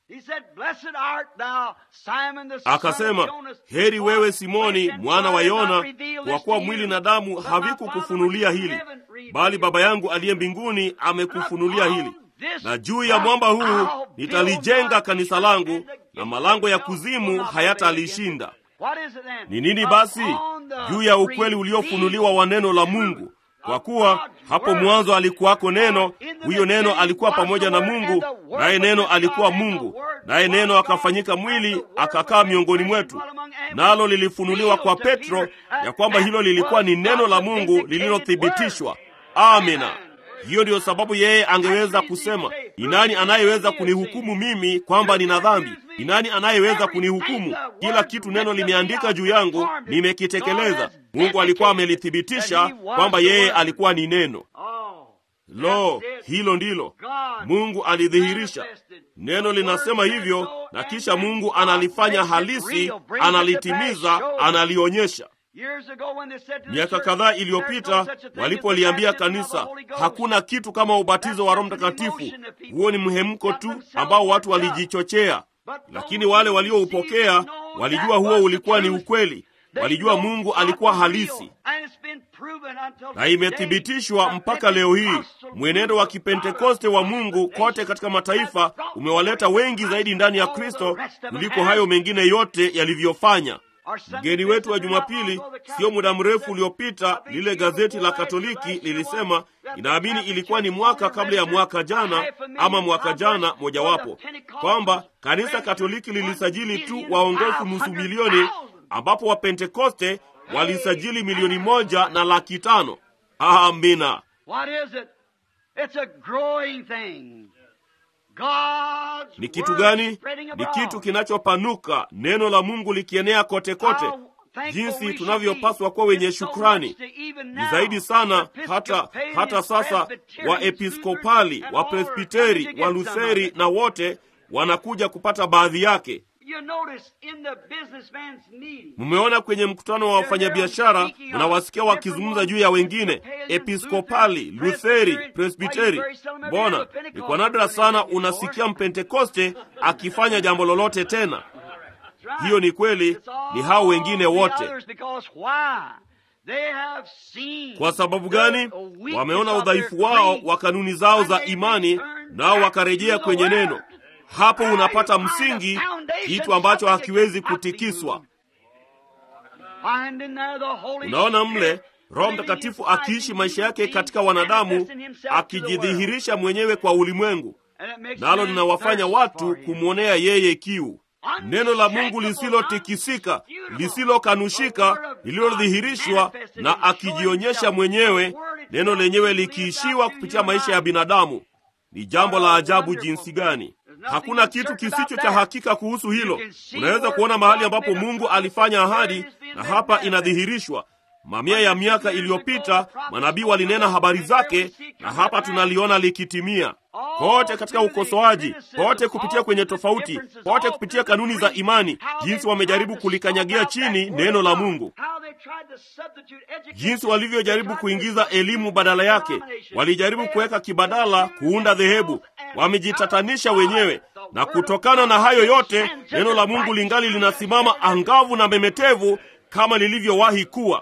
Speaker 1: akasema heri wewe simoni mwana wa yona kwa kuwa mwili na damu havikukufunulia hili bali baba yangu aliye mbinguni amekufunulia hili na juu ya mwamba huu nitalijenga kanisa langu na malango ya kuzimu hayatalishinda ni nini basi juu ya ukweli uliofunuliwa wa neno la mungu kwa kuwa hapo mwanzo alikuwako neno huyo neno alikuwa pamoja na mungu naye neno alikuwa mungu naye neno akafanyika mwili akakaa miongoni mwetu nalo lilifunuliwa kwa petro ya kwamba hilo lilikuwa ni neno la mungu lililothibitishwa amina hiyo ndiyo sababu yeye angeweza kusema ni nani anayeweza kunihukumu mimi kwamba nina dhambi ni nani anayeweza kunihukumu kila kitu neno limeandika juu yangu nimekitekeleza mungu alikuwa amelithibitisha kwamba yeye alikuwa ni neno lo hilo ndilo mungu alidhihirisha neno linasema hivyo na kisha mungu analifanya halisi analitimiza analionyesha miaka kadhaa iliyopita walipoliambia kanisa hakuna kitu kama ubatizo wa roho mtakatifu huo ni mhemko tu ambao watu walijichochea lakini wale walioupokea walijua huo ulikuwa ni ukweli walijua mungu alikuwa halisi na imethibitishwa mpaka leo hii mwenendo wa kipentekoste wa mungu kote katika mataifa umewaleta wengi zaidi ndani ya kristo kuliko hayo mengine yote yalivyofanya mgeni wetu wa jumapili sio muda mrefu uliopita lile gazeti la katoliki lilisema inaamini ilikuwa ni mwaka kabla ya mwaka jana ama mwaka jana mojawapo kwamba kanisa katoliki lilisajili tu waongofu nusu milioni ambapo wapentekoste walisajili milioni moja na laki tano amina ni kitu gani ni kitu kinachopanuka neno la mungu likienea kote kote jinsi tunavyopaswa kuwa wenye shukrani ni zaidi sana hata hata sasa waepiskopali wapresbiteri walutheri na wote wanakuja kupata baadhi yake mmeona kwenye mkutano wa wafanyabiashara unawasikia wakizungumza juu ya wengine episkopali lutheri presbiteri mbona ni kwa nadra sana unasikia mpentekoste akifanya jambo lolote tena hiyo ni kweli ni hao wengine wote kwa sababu gani wameona udhaifu wao wa kanuni zao za imani nao wakarejea kwenye neno hapo unapata msingi kitu ambacho hakiwezi kutikiswa unaona mle roho mtakatifu akiishi maisha yake katika wanadamu akijidhihirisha mwenyewe kwa ulimwengu nalo linawafanya watu kumwonea yeye kiu neno la mungu lisilotikisika lisilokanushika lililodhihirishwa na akijionyesha mwenyewe neno lenyewe likiishiwa kupitia maisha ya binadamu ni jambo la ajabu jinsi gani hakuna kitu kisicho cha hakika kuhusu hilo unaweza kuona mahali ambapo mungu alifanya ahadi na hapa inadhihirishwa mamia ya miaka iliyopita manabii walinena habari zake na hapa tunaliona likitimia kote katika ukosoaji kote kupitia kwenye tofauti kote kupitia kanuni za imani jinsi wamejaribu kulikanyagia chini neno la mungu jinsi walivyojaribu kuingiza elimu badala yake walijaribu kuweka kibadala kuunda dhehebu wamejitatanisha wenyewe na kutokana na hayo yote neno la mungu lingali linasimama angavu na memetevu kama lilivyowahi kuwa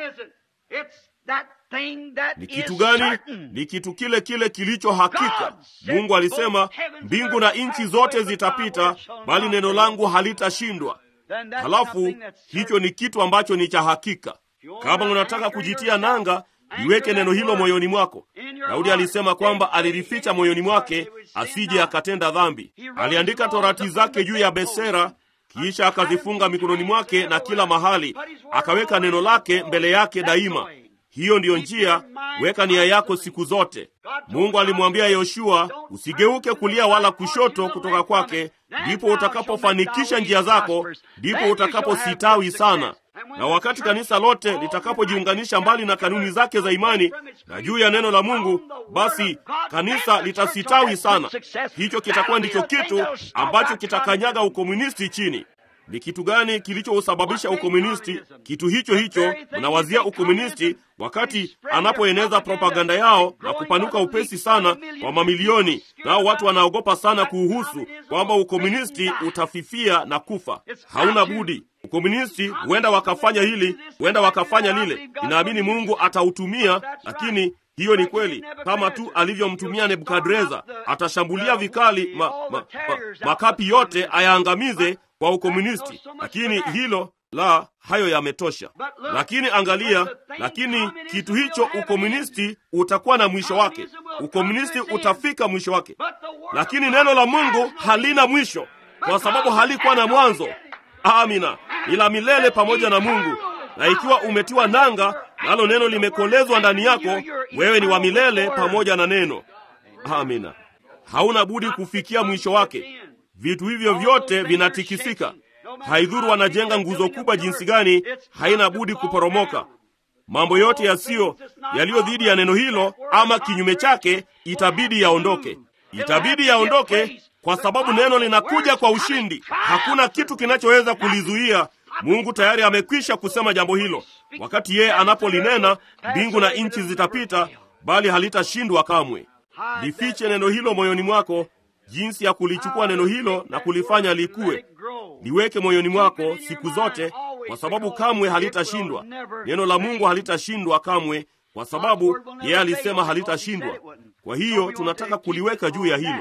Speaker 1: ni kitu gani ni kitu kile kile kilicho hakika mungu alisema mbingu na nchi zote zitapita bali neno langu halitashindwa halafu hicho ni kitu ambacho ni cha hakika kama unataka kujitia nanga liweke neno hilo moyoni mwako daudi alisema kwamba alilificha moyoni mwake asije akatenda dhambi aliandika torati zake juu ya besera kisha akazifunga mikononi mwake na kila mahali akaweka neno lake mbele yake daima hiyo ndiyo njia weka nia yako siku zote mungu alimwambia yoshua usigeuke kulia wala kushoto kutoka kwake ndipo utakapofanikisha njia zako ndipo utakapositawi sana na wakati kanisa lote litakapojiunganisha mbali na kanuni zake za imani na juu ya neno la mungu basi kanisa litasitawi sana hicho kitakuwa ndicho kitu ambacho kitakanyaga ukomunisti chini ni kitu gani kilichousababisha ukomunisti kitu hicho hicho unawazia ukomunisti wakati anapoeneza propaganda yao na kupanuka upesi sana kwa mamilioni nao watu wanaogopa sana kuuhusu kwamba ukomunisti utafifia na kufa hauna budi ukomunisti huenda wakafanya hili huenda wakafanya lile inaamini mungu atautumia lakini hiyo ni kweli kama tu alivyomtumia nebukadreza atashambulia vikali ma, ma, ma, makapi yote ayaangamize kwa ukomunisti lakini hilo la hayo yametosha lakini angalia lakini kitu hicho ukomunisti utakuwa na mwisho wake ukomunisti utafika mwisho wake lakini neno la mungu halina mwisho kwa sababu halikuwa na mwanzo amina ila milele pamoja na mungu na ikiwa umetiwa nanga nalo neno limekolezwa ndani yako wewe ni wa milele pamoja na neno amina hauna budi kufikia mwisho wake vitu hivyo vyote vinatikisika haidhuru wanajenga nguzo kubwa jinsi gani haina budi kuporomoka mambo yote yasiyo yaliyo dhidi ya neno hilo ama kinyume chake itabidi yaondoke itabidi yaondoke kwa sababu neno linakuja kwa ushindi hakuna kitu kinachoweza kulizuia mungu tayari amekwisha kusema jambo hilo wakati yeye anapolinena mbingu na nchi zitapita bali halitashindwa kamwe lifiche neno hilo moyoni mwako jinsi ya kulichukua neno hilo na kulifanya likuwe liweke moyoni mwako siku zote kwa sababu kamwe halitashindwa neno la mungu halitashindwa kamwe kwa sababu yeye alisema halitashindwa kwa hiyo tunataka kuliweka juu ya hilo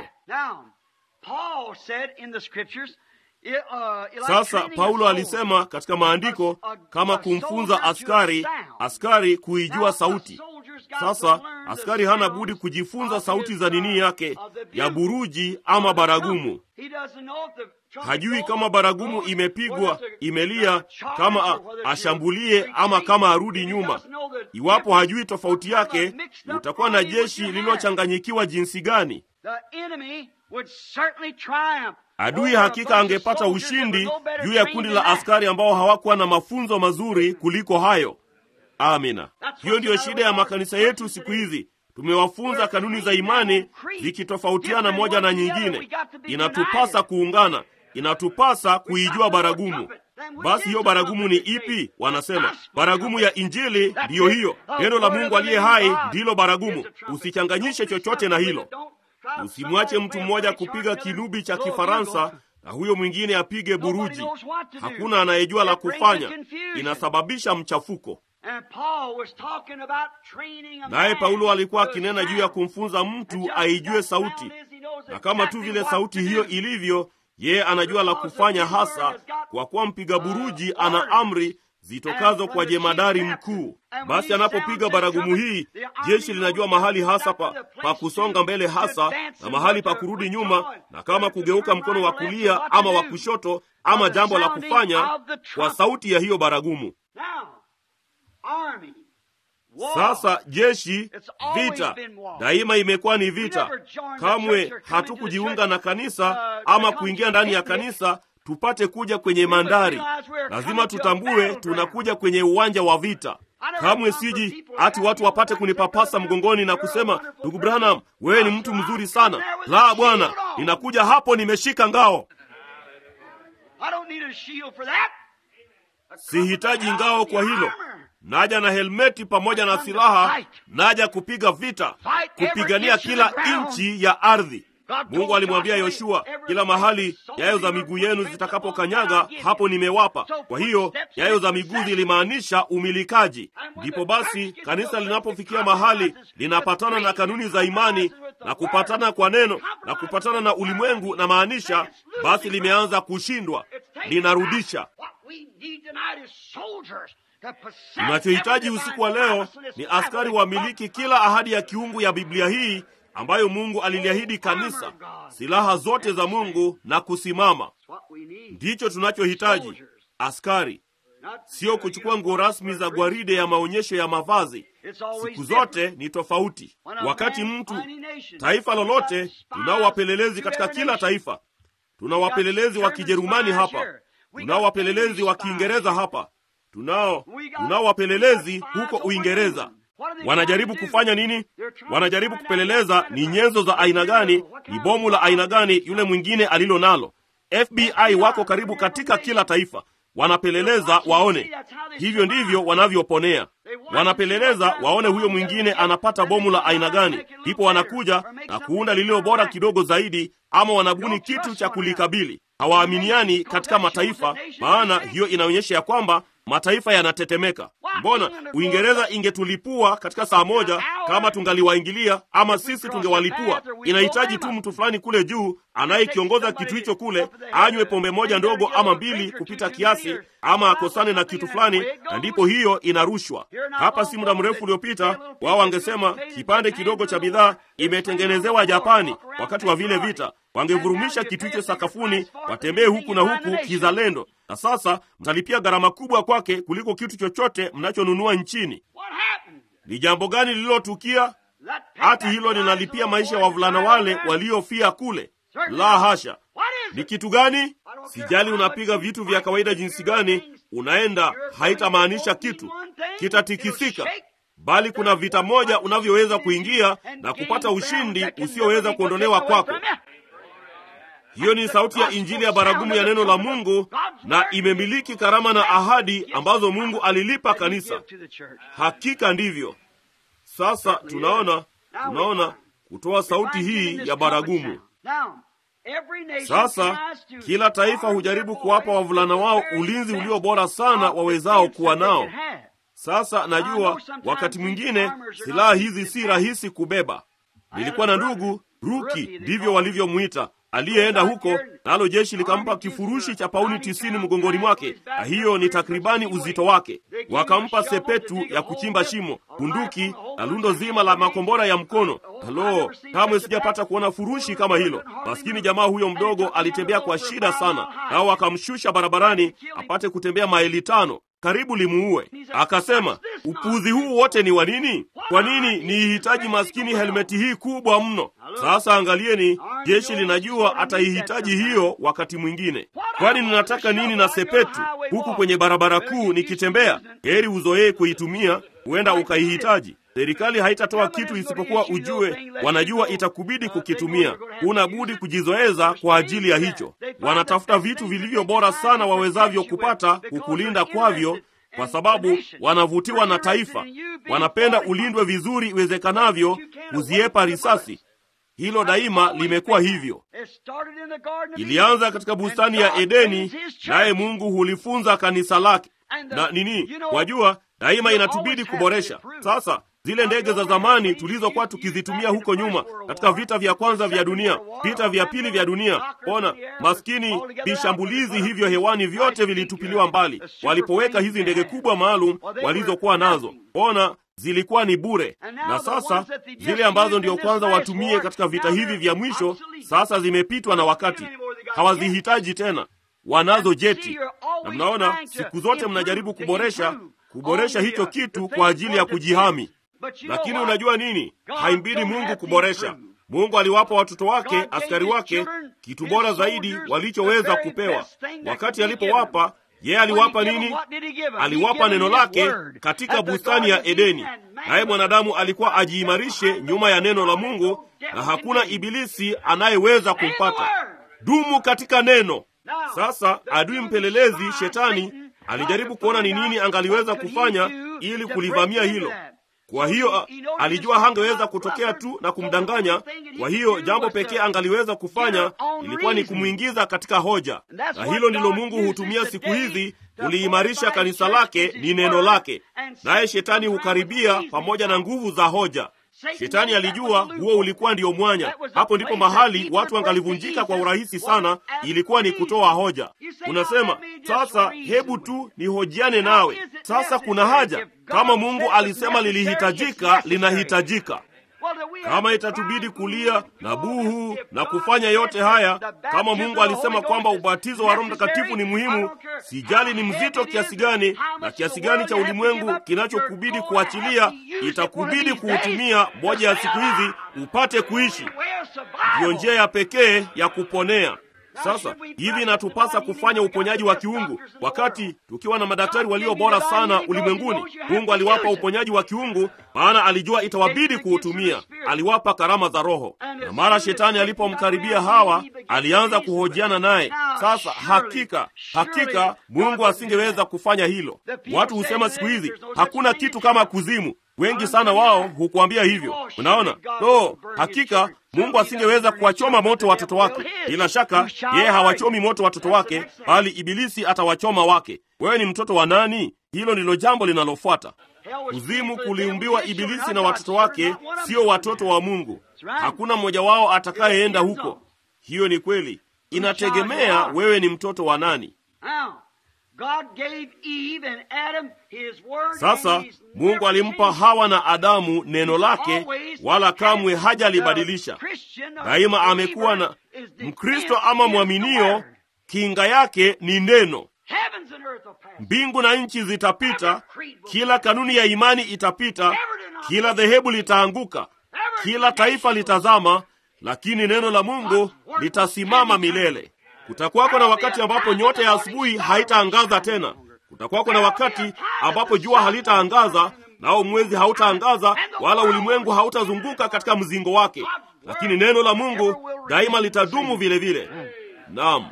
Speaker 1: sasa paulo alisema katika maandiko kama kumfunza askari askari kuijua sauti sasa askari hana budi kujifunza sauti za nini yake ya buruji ama baragumu hajui kama baragumu imepigwa imelia kama a, ashambulie ama kama arudi nyuma iwapo hajui tofauti yake utakuwa na jeshi lililochanganyikiwa jinsi gani adui hakika angepata ushindi juu ya kundi la askari ambao hawakuwa na mafunzo mazuri kuliko hayo amina hiyo ndiyo shida ya makanisa yetu siku hizi tumewafunza kanuni za imani zikitofautiana moja na nyingine inatupasa kuungana inatupasa kuijua baragumu basi hiyo baragumu ni ipi wanasema baragumu ya injili ndiyo hiyo neno la mungu aliye hai ndilo baragumu usichanganyishe chochote na hilo usimwache mtu mmoja kupiga kinubi cha kifaransa na huyo mwingine apige buruji. Hakuna anayejua la kufanya, inasababisha mchafuko. Naye Paulo alikuwa akinena juu ya kumfunza mtu aijue sauti, na kama tu vile sauti hiyo ilivyo, yeye anajua la kufanya hasa, kwa kuwa mpiga buruji ana amri zitokazo kwa jemadari mkuu. Basi anapopiga baragumu hii, jeshi linajua mahali hasa pa, pa kusonga mbele hasa na mahali pa kurudi nyuma, na kama kugeuka mkono wa kulia ama wa kushoto ama jambo la kufanya kwa sauti ya hiyo baragumu. Sasa jeshi, vita daima imekuwa ni vita. Kamwe hatukujiunga na kanisa ama kuingia ndani ya kanisa tupate kuja kwenye mandari. Lazima tutambue tunakuja kwenye uwanja wa vita. Kamwe siji hati watu wapate kunipapasa mgongoni na kusema, ndugu Branham, wewe ni mtu mzuri sana. La, bwana, ninakuja hapo nimeshika ngao. Sihitaji ngao kwa hilo. Naja na helmeti pamoja na silaha, naja kupiga vita, kupigania kila inchi ya ardhi. Mungu alimwambia Yoshua, kila mahali nyayo za miguu yenu zitakapokanyaga, hapo nimewapa. Kwa hiyo nyayo za miguu zilimaanisha umilikaji. Ndipo basi kanisa linapofikia mahali linapatana na kanuni za imani na kupatana kwa neno na kupatana na ulimwengu, na maanisha basi limeanza kushindwa, linarudisha. Tunachohitaji usiku wa leo ni askari wamiliki kila ahadi ya kiungu ya Biblia hii ambayo Mungu aliliahidi kanisa, silaha zote za Mungu na kusimama. Ndicho tunachohitaji, askari, sio kuchukua nguo rasmi za gwaride ya maonyesho ya mavazi. Siku zote ni tofauti. Wakati mtu, taifa lolote, tunao wapelelezi katika kila taifa. Tuna wapelelezi wa Kijerumani hapa, tunao wapelelezi wa Kiingereza hapa, tunao tunao wapelelezi huko Uingereza. Wanajaribu kufanya nini? Wanajaribu kupeleleza ni nyenzo za aina gani, ni bomu la aina gani yule mwingine alilo nalo. FBI wako karibu katika kila taifa, wanapeleleza waone. Hivyo ndivyo wanavyoponea, wanapeleleza waone huyo mwingine anapata bomu la aina gani, ndipo wanakuja na kuunda lililo bora kidogo zaidi, ama wanabuni kitu cha kulikabili. Hawaaminiani katika mataifa, maana hiyo inaonyesha ya kwamba mataifa yanatetemeka. Mbona Uingereza ingetulipua katika saa moja kama tungaliwaingilia, ama sisi tungewalipua? Inahitaji tu mtu fulani kule juu anayekiongoza kitu hicho kule anywe pombe moja ndogo ama mbili kupita kiasi, ama akosane na kitu fulani, na ndipo hiyo inarushwa. Hapa si muda mrefu uliopita, wao wangesema kipande kidogo cha bidhaa imetengenezewa Japani wakati wa vile vita wangevurumisha kitu hicho sakafuni, watembee huku na huku kizalendo, na sasa mtalipia gharama kubwa kwake kuliko kitu chochote mnachonunua nchini. Ni jambo gani lililotukia? Hati hilo linalipia maisha ya wavulana wale waliofia kule? La hasha! Ni kitu gani? Sijali unapiga vitu vya kawaida jinsi gani, unaenda, haitamaanisha kitu, kitatikisika bali kuna vita moja unavyoweza kuingia na kupata ushindi usioweza kuondolewa kwako. Hiyo ni sauti ya Injili ya baragumu ya neno la Mungu, na imemiliki karama na ahadi ambazo Mungu alilipa kanisa. Hakika ndivyo. Sasa tunaona tunaona kutoa sauti hii ya baragumu. Sasa kila taifa hujaribu kuwapa wavulana wao ulinzi ulio bora sana wawezao kuwa nao. Sasa najua wakati mwingine silaha hizi si rahisi kubeba. Nilikuwa na ndugu Ruki, ndivyo walivyomwita, aliyeenda huko nalo jeshi likampa kifurushi cha pauni tisini mgongoni mwake, na hiyo ni takribani uzito wake. Wakampa sepetu ya kuchimba shimo, bunduki na lundo zima la makombora ya mkono. Halo, kamwe sijapata kuona furushi kama hilo. Maskini jamaa huyo mdogo alitembea kwa shida sana, nao wakamshusha barabarani apate kutembea maili tano karibu limuue. Akasema, upuzi huu wote ni wa nini? Kwa nini niihitaji maskini helmeti hii kubwa mno? Sasa angalieni, jeshi linajua ataihitaji hiyo wakati mwingine. Kwani ninataka nini na sepetu huku kwenye barabara kuu nikitembea? Heri uzoee kuitumia, huenda ukaihitaji. Serikali haitatoa kitu isipokuwa ujue, wanajua itakubidi kukitumia. Huna budi kujizoeza kwa ajili ya hicho. Wanatafuta vitu vilivyo bora sana wawezavyo kupata kukulinda kwavyo, kwa sababu wanavutiwa na taifa. Wanapenda ulindwe vizuri iwezekanavyo, kuziepa risasi. hilo daima limekuwa hivyo.
Speaker 2: It started in the Garden of
Speaker 1: Ilianza
Speaker 2: Eden.
Speaker 1: katika
Speaker 2: And
Speaker 1: bustani ya
Speaker 2: God
Speaker 1: Edeni,
Speaker 2: trains his
Speaker 1: naye
Speaker 2: church.
Speaker 1: Mungu hulifunza kanisa lake.
Speaker 2: And the-
Speaker 1: Na nini,
Speaker 2: you know,
Speaker 1: wajua, daima
Speaker 2: you
Speaker 1: inatubidi
Speaker 2: always have
Speaker 1: kuboresha.
Speaker 2: to improve.
Speaker 1: Sasa zile ndege za zamani tulizokuwa tukizitumia huko nyuma katika vita vya kwanza vya dunia, vita vya pili vya dunia, ona maskini vishambulizi hivyo hewani vyote vilitupiliwa mbali walipoweka hizi ndege kubwa maalum walizokuwa nazo. Ona zilikuwa ni bure, na sasa zile ambazo ndio kwanza watumie katika vita hivi vya mwisho, sasa zimepitwa na wakati, hawazihitaji tena, wanazo jeti. Na mnaona siku zote mnajaribu kuboresha kuboresha hicho kitu kwa ajili ya kujihami. Lakini unajua nini? Haimbidi Mungu kuboresha. Mungu aliwapa watoto wake, askari wake, kitu bora zaidi walichoweza kupewa. Wakati alipowapa, yeye aliwapa nini? Aliwapa neno lake katika bustani ya Edeni, naye mwanadamu alikuwa ajiimarishe nyuma ya neno la Mungu, na hakuna ibilisi anayeweza kumpata. Dumu katika neno. Sasa adui mpelelezi shetani alijaribu kuona ni nini angaliweza kufanya ili kulivamia hilo. Kwa hiyo alijua hangeweza kutokea tu na kumdanganya. Kwa hiyo jambo pekee angaliweza kufanya ilikuwa ni kumwingiza katika hoja, na hilo ndilo Mungu hutumia siku hizi kuliimarisha kanisa lake, ni neno lake. Naye shetani hukaribia pamoja na nguvu za hoja. Shetani alijua huo ulikuwa ndio mwanya. Hapo ndipo mahali watu wangalivunjika kwa urahisi sana, ilikuwa ni kutoa hoja. Unasema sasa, hebu tu nihojiane nawe. Sasa kuna haja? Kama Mungu alisema lilihitajika, linahitajika. Kama itatubidi kulia na buhu na kufanya yote haya, kama Mungu alisema kwamba ubatizo wa Roho Mtakatifu ni muhimu, sijali ni mzito kiasi gani na kiasi gani cha ulimwengu kinachokubidi kuachilia, itakubidi kuutumia moja ya siku hizi upate kuishi. Ndiyo njia ya pekee ya kuponea. Sasa hivi inatupasa kufanya uponyaji wa kiungu, wakati tukiwa na madaktari walio bora sana ulimwenguni. Mungu aliwapa uponyaji wa kiungu, maana alijua itawabidi kuutumia. Aliwapa karama za Roho, na mara shetani alipomkaribia Hawa alianza kuhojiana naye. Sasa hakika hakika Mungu asingeweza kufanya hilo. Watu husema siku hizi hakuna kitu kama kuzimu. Wengi sana wao hukuambia hivyo. Unaona, no, hakika Mungu asingeweza kuwachoma moto watoto wake. Bila shaka yeye hawachomi moto watoto wake, bali ibilisi atawachoma wake. Wewe ni mtoto wa nani? Hilo ndilo jambo linalofuata. Kuzimu kuliumbiwa ibilisi na watoto wake, sio watoto wa Mungu. Hakuna mmoja wao atakayeenda huko. Hiyo ni kweli, inategemea wewe ni mtoto wa nani. Sasa Mungu alimpa Hawa na Adamu neno lake, wala kamwe hajalibadilisha. Daima amekuwa na Mkristo ama mwaminio, kinga yake ni neno. Mbingu na nchi zitapita, kila kanuni ya imani itapita, kila dhehebu litaanguka, kila taifa litazama, lakini neno la Mungu litasimama milele. Kutakuwako na wakati ambapo nyota ya asubuhi haitaangaza tena. Kutakuwako na wakati ambapo jua halitaangaza, nao mwezi hautaangaza, wala ulimwengu hautazunguka katika mzingo wake, lakini neno la Mungu daima litadumu vile vile. Naam,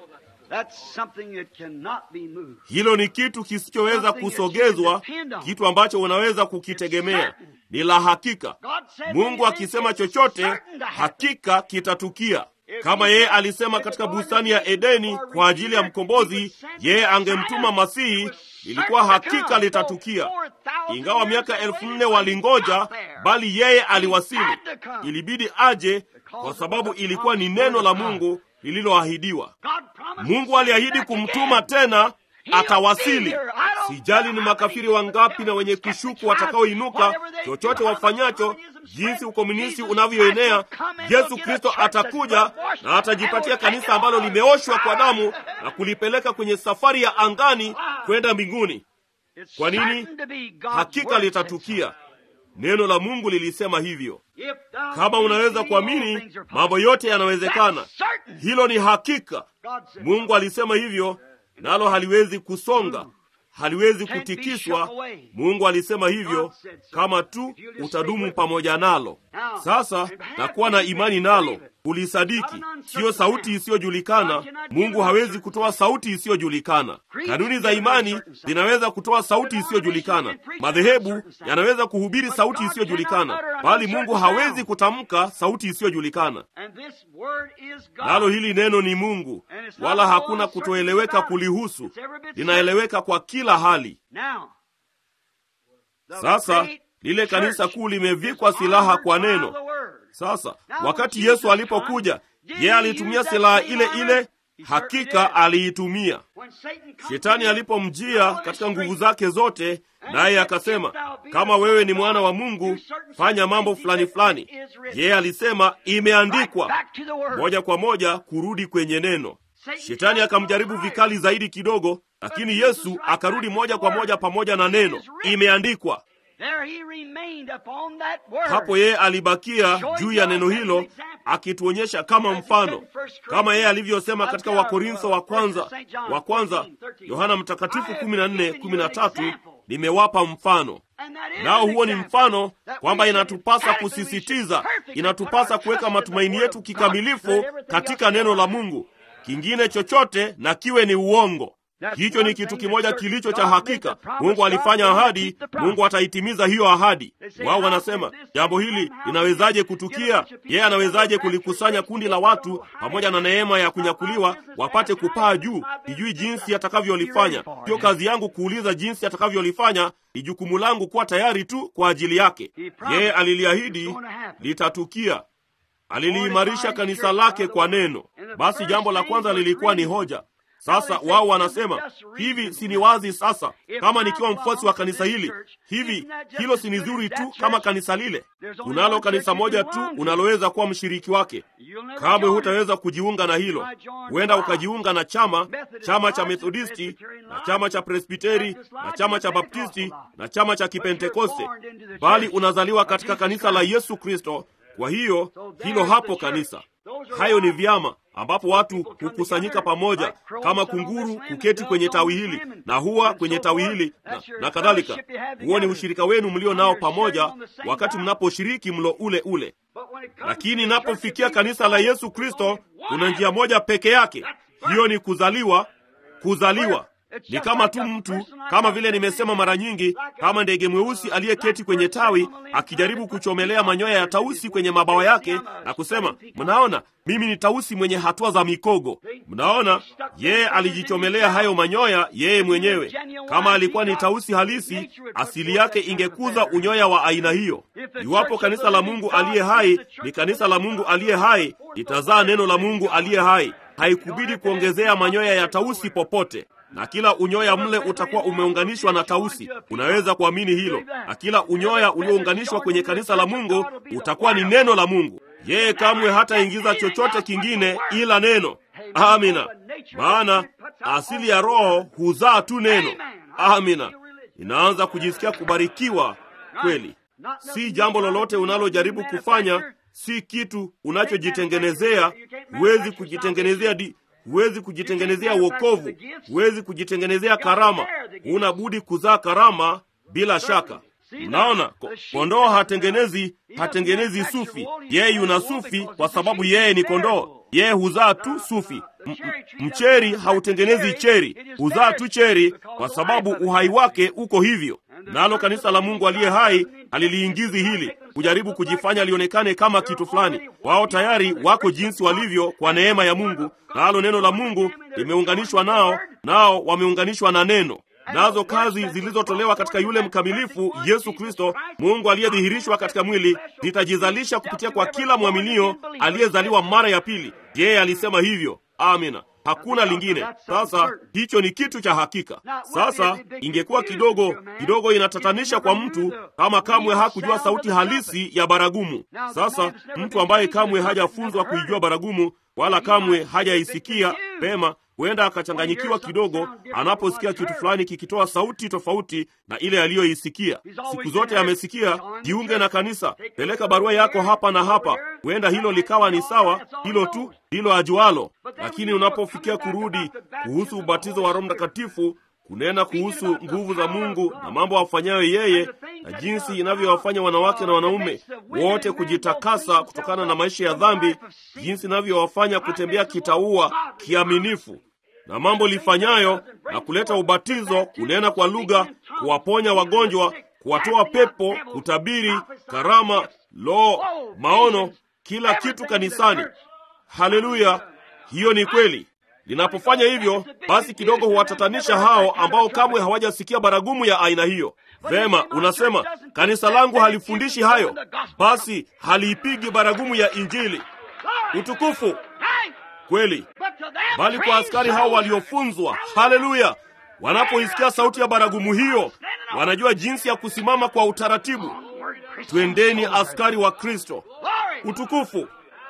Speaker 1: hilo ni kitu kisichoweza kusogezwa, kitu ambacho unaweza kukitegemea, ni la hakika. Mungu akisema chochote, hakika kitatukia. Kama yeye alisema katika bustani ya Edeni kwa ajili ya mkombozi, yeye angemtuma Masihi, ilikuwa hakika litatukia. Ingawa miaka elfu nne walingoja, bali yeye aliwasili. Ilibidi aje, kwa sababu ilikuwa ni neno la Mungu lililoahidiwa. Mungu aliahidi kumtuma tena, atawasili. Sijali ni makafiri wangapi na wenye kushuku watakaoinuka, chochote wafanyacho, jinsi ukomunisti unavyoenea, Yesu Kristo atakuja na atajipatia kanisa ambalo limeoshwa kwa damu na kulipeleka kwenye safari ya angani kwenda mbinguni. Kwa nini? Hakika litatukia. Neno la Mungu lilisema hivyo. Kama unaweza kuamini, mambo yote yanawezekana. Hilo ni hakika. Mungu alisema hivyo, nalo haliwezi kusonga, haliwezi kutikiswa. Mungu alisema hivyo, kama tu utadumu pamoja nalo. Sasa nakuwa na imani nalo. kulisadiki. Siyo sauti isiyojulikana. Mungu hawezi kutoa sauti isiyojulikana. Kanuni za imani zinaweza kutoa sauti isiyojulikana. Madhehebu yanaweza kuhubiri sauti isiyojulikana, bali Mungu hawezi kutamka sauti isiyojulikana. Nalo hili neno ni Mungu, wala hakuna kutoeleweka kulihusu. Linaeleweka kwa kila hali. Sasa lile kanisa kuu limevikwa silaha kwa neno. Sasa wakati Yesu alipokuja, yeye alitumia silaha ile ile, hakika aliitumia. Shetani alipomjia katika nguvu zake zote, naye akasema, kama wewe ni mwana wa Mungu, fanya mambo fulani fulani. Yeye alisema imeandikwa, moja kwa moja kurudi kwenye neno. Shetani akamjaribu vikali zaidi kidogo, lakini Yesu akarudi moja kwa moja pamoja na neno, imeandikwa. Hapo yeye alibakia juu ya neno hilo, akituonyesha kama mfano, kama yeye alivyosema katika Wakorintho wa kwanza wa kwanza, Yohana Mtakatifu 14:13, nimewapa mfano. Nao huo ni mfano kwamba inatupasa kusisitiza, inatupasa kuweka matumaini yetu kikamilifu katika neno la Mungu. Kingine chochote na kiwe ni uongo. Hicho ni kitu kimoja kilicho cha hakika. Mungu alifanya ahadi, Mungu ataitimiza hiyo ahadi. Wao wanasema jambo hili linawezaje kutukia? Yeye anawezaje kulikusanya kundi la watu pamoja na neema ya kunyakuliwa wapate kupaa juu? Sijui jinsi atakavyolifanya. Sio kazi yangu kuuliza jinsi atakavyolifanya, ni jukumu langu kuwa tayari tu kwa ajili yake. Yeye aliliahidi litatukia. Aliliimarisha kanisa lake kwa neno. Basi jambo la kwanza lilikuwa ni hoja. Sasa wao wanasema hivi, si ni wazi sasa, kama nikiwa mfuasi wa kanisa hili hivi, hilo si ni zuri tu kama kanisa lile? Kunalo kanisa moja tu unaloweza kuwa mshiriki wake, kamwe hutaweza kujiunga na hilo. Huenda ukajiunga na chama chama cha Methodisti na chama cha Presbiteri na chama cha Baptisti na chama cha Kipentekoste, bali unazaliwa katika kanisa la Yesu Kristo. Kwa hiyo hilo hapo kanisa. Hayo ni vyama ambapo watu hukusanyika pamoja kama kunguru kuketi kwenye tawi hili na huwa kwenye tawi hili na, na kadhalika. Huo ni ushirika wenu mlio nao pamoja wakati mnaposhiriki mlo ule ule. Lakini inapofikia kanisa la Yesu Kristo, kuna njia moja peke yake, hiyo ni kuzaliwa. Kuzaliwa ni kama tu mtu, kama vile nimesema mara nyingi, kama ndege mweusi aliyeketi kwenye tawi akijaribu kuchomelea manyoya ya tausi kwenye mabawa yake na kusema, mnaona mimi ni tausi mwenye hatua za mikogo. Mnaona, yeye alijichomelea hayo manyoya yeye mwenyewe. Kama alikuwa ni tausi halisi, asili yake ingekuza unyoya wa aina hiyo. Iwapo kanisa la Mungu aliye hai ni kanisa la Mungu aliye hai, litazaa neno la Mungu aliye hai. Haikubidi kuongezea manyoya ya tausi popote na kila unyoya mle utakuwa umeunganishwa na tausi. Unaweza kuamini hilo? Na kila unyoya uliounganishwa kwenye kanisa la Mungu utakuwa ni neno la Mungu. Yeye kamwe hataingiza chochote kingine ila neno. Amina. Maana asili ya Roho huzaa tu neno. Amina. Inaanza kujisikia kubarikiwa kweli, si jambo lolote unalojaribu kufanya, si kitu unachojitengenezea. Huwezi kujitengenezea di huwezi kujitengenezea wokovu, huwezi kujitengenezea karama. Huna budi kuzaa karama bila shaka. Mnaona, kondoo hatengenezi hatengenezi sufi. Yeye yuna sufi kwa sababu yeye ni kondoo. Yeye huzaa tu sufi. M mcheri hautengenezi cheri, huzaa tu cheri kwa sababu uhai wake uko hivyo. Nalo kanisa la Mungu aliye hai haliliingizi hili kujaribu kujifanya lionekane kama kitu fulani. Wao tayari wako jinsi walivyo kwa neema ya Mungu, nalo neno la Mungu limeunganishwa nao, nao wameunganishwa na neno. Nazo kazi zilizotolewa katika yule mkamilifu Yesu Kristo, Mungu aliyedhihirishwa katika mwili, zitajizalisha kupitia kwa kila mwaminio aliyezaliwa mara ya pili. Yeye alisema hivyo. Amina. Hakuna lingine. Sasa hicho ni kitu cha hakika. Sasa ingekuwa kidogo kidogo inatatanisha kwa mtu kama kamwe hakujua sauti halisi ya baragumu. Sasa mtu ambaye kamwe hajafunzwa kuijua baragumu wala kamwe hajaisikia pema huenda akachanganyikiwa kidogo anaposikia kitu fulani kikitoa sauti tofauti na ile aliyoisikia. Siku zote amesikia, jiunge na kanisa, peleka barua yako hapa na hapa. Huenda hilo likawa ni sawa, hilo tu ndilo ajualo. Lakini unapofikia kurudi kuhusu ubatizo wa Roho Mtakatifu, kunena kuhusu nguvu za Mungu na mambo afanyayo yeye na jinsi inavyowafanya wanawake na wanaume wote kujitakasa kutokana na maisha ya dhambi, jinsi inavyowafanya kutembea kitaua kiaminifu na mambo lifanyayo na kuleta ubatizo, kunena kwa lugha, kuwaponya wagonjwa, kuwatoa pepo, kutabiri, karama, lo, maono, kila kitu kanisani. Haleluya! Hiyo ni kweli. Linapofanya hivyo, basi kidogo huwatatanisha hao ambao kamwe hawajasikia baragumu ya aina hiyo. Vema, unasema kanisa langu halifundishi hayo, basi haliipigi baragumu ya Injili. Utukufu kweli, bali kwa askari hao waliofunzwa, haleluya, wanapoisikia sauti ya baragumu hiyo, wanajua jinsi ya kusimama kwa utaratibu. Twendeni askari wa Kristo. Utukufu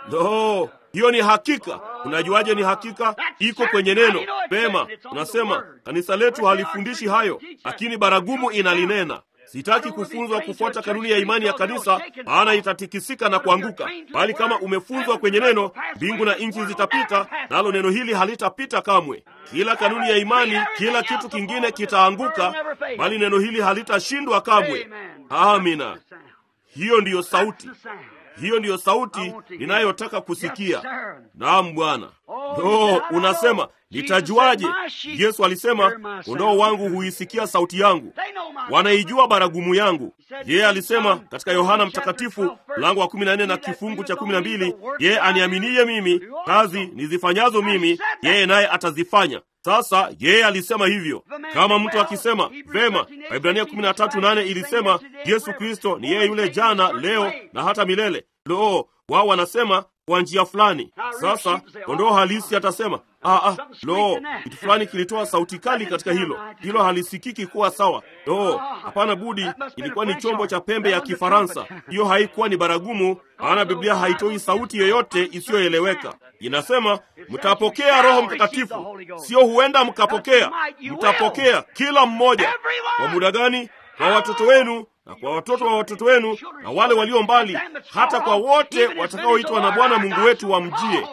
Speaker 1: no, hiyo ni hakika. Unajuaje ni hakika? Iko kwenye neno. Pema, unasema kanisa letu halifundishi hayo, lakini baragumu inalinena. Sitaki kufunzwa kufuata kanuni ya imani ya kanisa, maana itatikisika na kuanguka. Bali kama umefunzwa kwenye neno, mbingu na nchi zitapita, nalo neno hili halitapita kamwe. Kila kanuni ya imani, kila kitu kingine kitaanguka, bali neno hili halitashindwa kamwe. Amina. Hiyo ndiyo sauti hiyo ndiyo sauti ninayotaka kusikia. Naam Bwana. No, unasema nitajuaje? Yesu alisema kondoo wangu huisikia sauti yangu, wanaijua baragumu yangu. Yeye alisema katika Yohana Mtakatifu mlango wa kumi na nne na kifungu cha kumi na mbili yeye aniaminiye mimi, kazi nizifanyazo mimi, yeye naye atazifanya. Sasa yeye alisema hivyo. Kama mtu akisema vema, Waibrania 13:8 ilisema Yesu Kristo ni yeye yule jana, leo na hata milele. Lo, wao wanasema kwa njia fulani. Sasa kondoo halisi atasema ah, ah, lo, kitu fulani kilitoa sauti kali katika hilo, hilo halisikiki kuwa sawa. Lo, hapana budi, ilikuwa ni chombo cha pembe ya Kifaransa. Hiyo haikuwa ni baragumu, maana Biblia haitoi sauti yoyote isiyoeleweka. Inasema mtapokea Roho Mtakatifu, sio huenda mkapokea, mtapokea kila mmoja. Kwa muda gani? Kwa watoto wenu na kwa watoto wa watoto wenu na wale walio mbali, hata kwa wote watakaoitwa na Bwana Mungu wetu wamjie.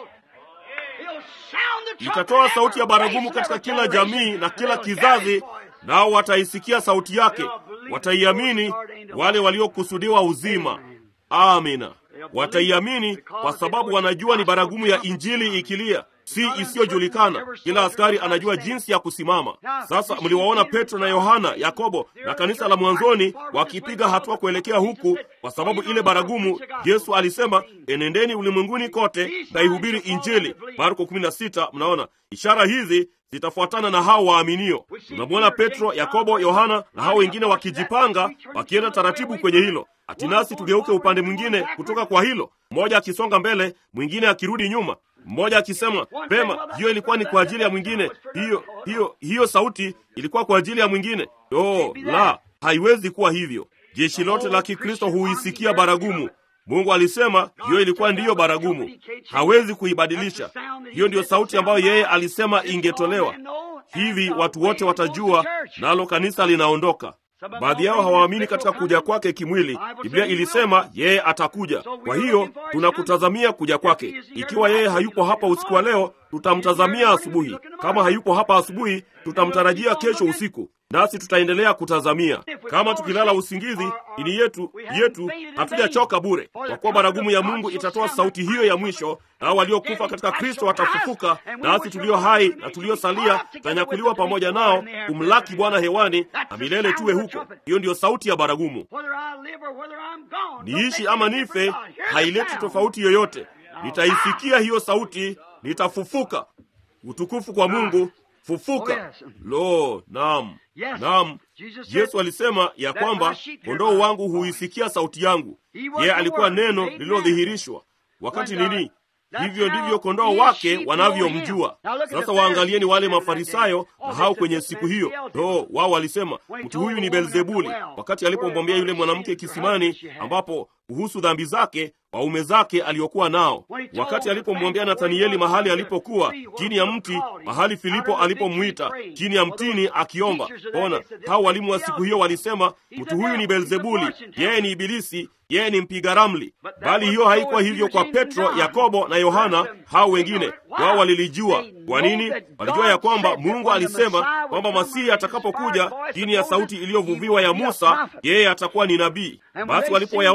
Speaker 1: Itatoa sauti ya baragumu katika kila jamii na kila kizazi, nao wataisikia sauti yake, wataiamini wale waliokusudiwa uzima. Amina, wataiamini kwa sababu wanajua ni baragumu ya Injili ikilia si isiyojulikana. Kila askari anajua jinsi ya kusimama. Sasa mliwaona Petro na Yohana, Yakobo na kanisa la mwanzoni wakipiga hatua kuelekea huku, kwa sababu ile baragumu. Yesu alisema, enendeni ulimwenguni kote kaihubiri Injili, Marko 16. Mnaona ishara hizi zitafuatana na hao waaminio. Tunamwona Petro, Yakobo, Yohana na hao wengine wakijipanga, wakienda taratibu kwenye hilo. Hatinasi tugeuke upande mwingine kutoka kwa hilo, mmoja akisonga mbele, mwingine akirudi nyuma mmoja akisema pema, hiyo ilikuwa ni kwa ajili ya mwingine, hiyo hiyo hiyo sauti ilikuwa kwa ajili ya mwingine. Oh, la, haiwezi kuwa hivyo. Jeshi lote la Kikristo huisikia baragumu. Mungu alisema hiyo ilikuwa ndiyo baragumu, hawezi kuibadilisha. Hiyo ndiyo sauti ambayo yeye alisema ingetolewa. Hivi watu wote watajua, nalo kanisa linaondoka. Baadhi yao hawaamini katika kuja kwake kimwili. Biblia ilisema yeye atakuja. Kwa hiyo tunakutazamia kuja kwake. Ikiwa yeye hayupo hapa usiku wa leo, tutamtazamia asubuhi. Kama hayupo hapa asubuhi, tutamtarajia kesho usiku, nasi tutaendelea kutazamia. Kama tukilala usingizi, ini yetu yetu hatujachoka bure, kwa kuwa baragumu ya Mungu itatoa sauti hiyo ya mwisho, nao waliokufa katika Kristo watafufuka, nasi tulio hai na tuliosalia tutanyakuliwa pamoja nao kumlaki Bwana hewani, na milele tuwe huko. Hiyo ndiyo sauti ya baragumu. Niishi ama nife, haileti tofauti yoyote. Nitaisikia hiyo sauti, nitafufuka. Utukufu kwa Mungu. Fufuka! Lo, naam, naam. Yesu alisema ya kwamba kondoo wangu huisikia sauti yangu. Yeye alikuwa neno lililodhihirishwa. Wakati nini? Hivyo ndivyo kondoo wake wanavyomjua. Sasa waangalieni wale Mafarisayo na hao kwenye siku hiyo. No, wao walisema mtu huyu ni Beelzebuli, wakati alipomwambia yule mwanamke kisimani, ambapo kuhusu dhambi zake waume zake aliokuwa nao, wakati alipomwambia Nathanieli mahali alipokuwa chini ya mti, mahali Filipo alipomwita chini ya mtini akiomba. Ona, hao walimu wa siku hiyo walisema mtu huyu ni Beelzebuli, yeye ni Ibilisi, yeye ni mpiga ramli. Bali hiyo haikuwa hivyo kwa Petro, Yakobo na Yohana. Hao wengine wao walilijua. Kwa nini? Walijua ya kwamba Mungu alisema kwamba Masihi atakapokuja chini ya sauti iliyovuviwa ya Musa, yeye atakuwa ni nabii. Basi walipoyaona mambo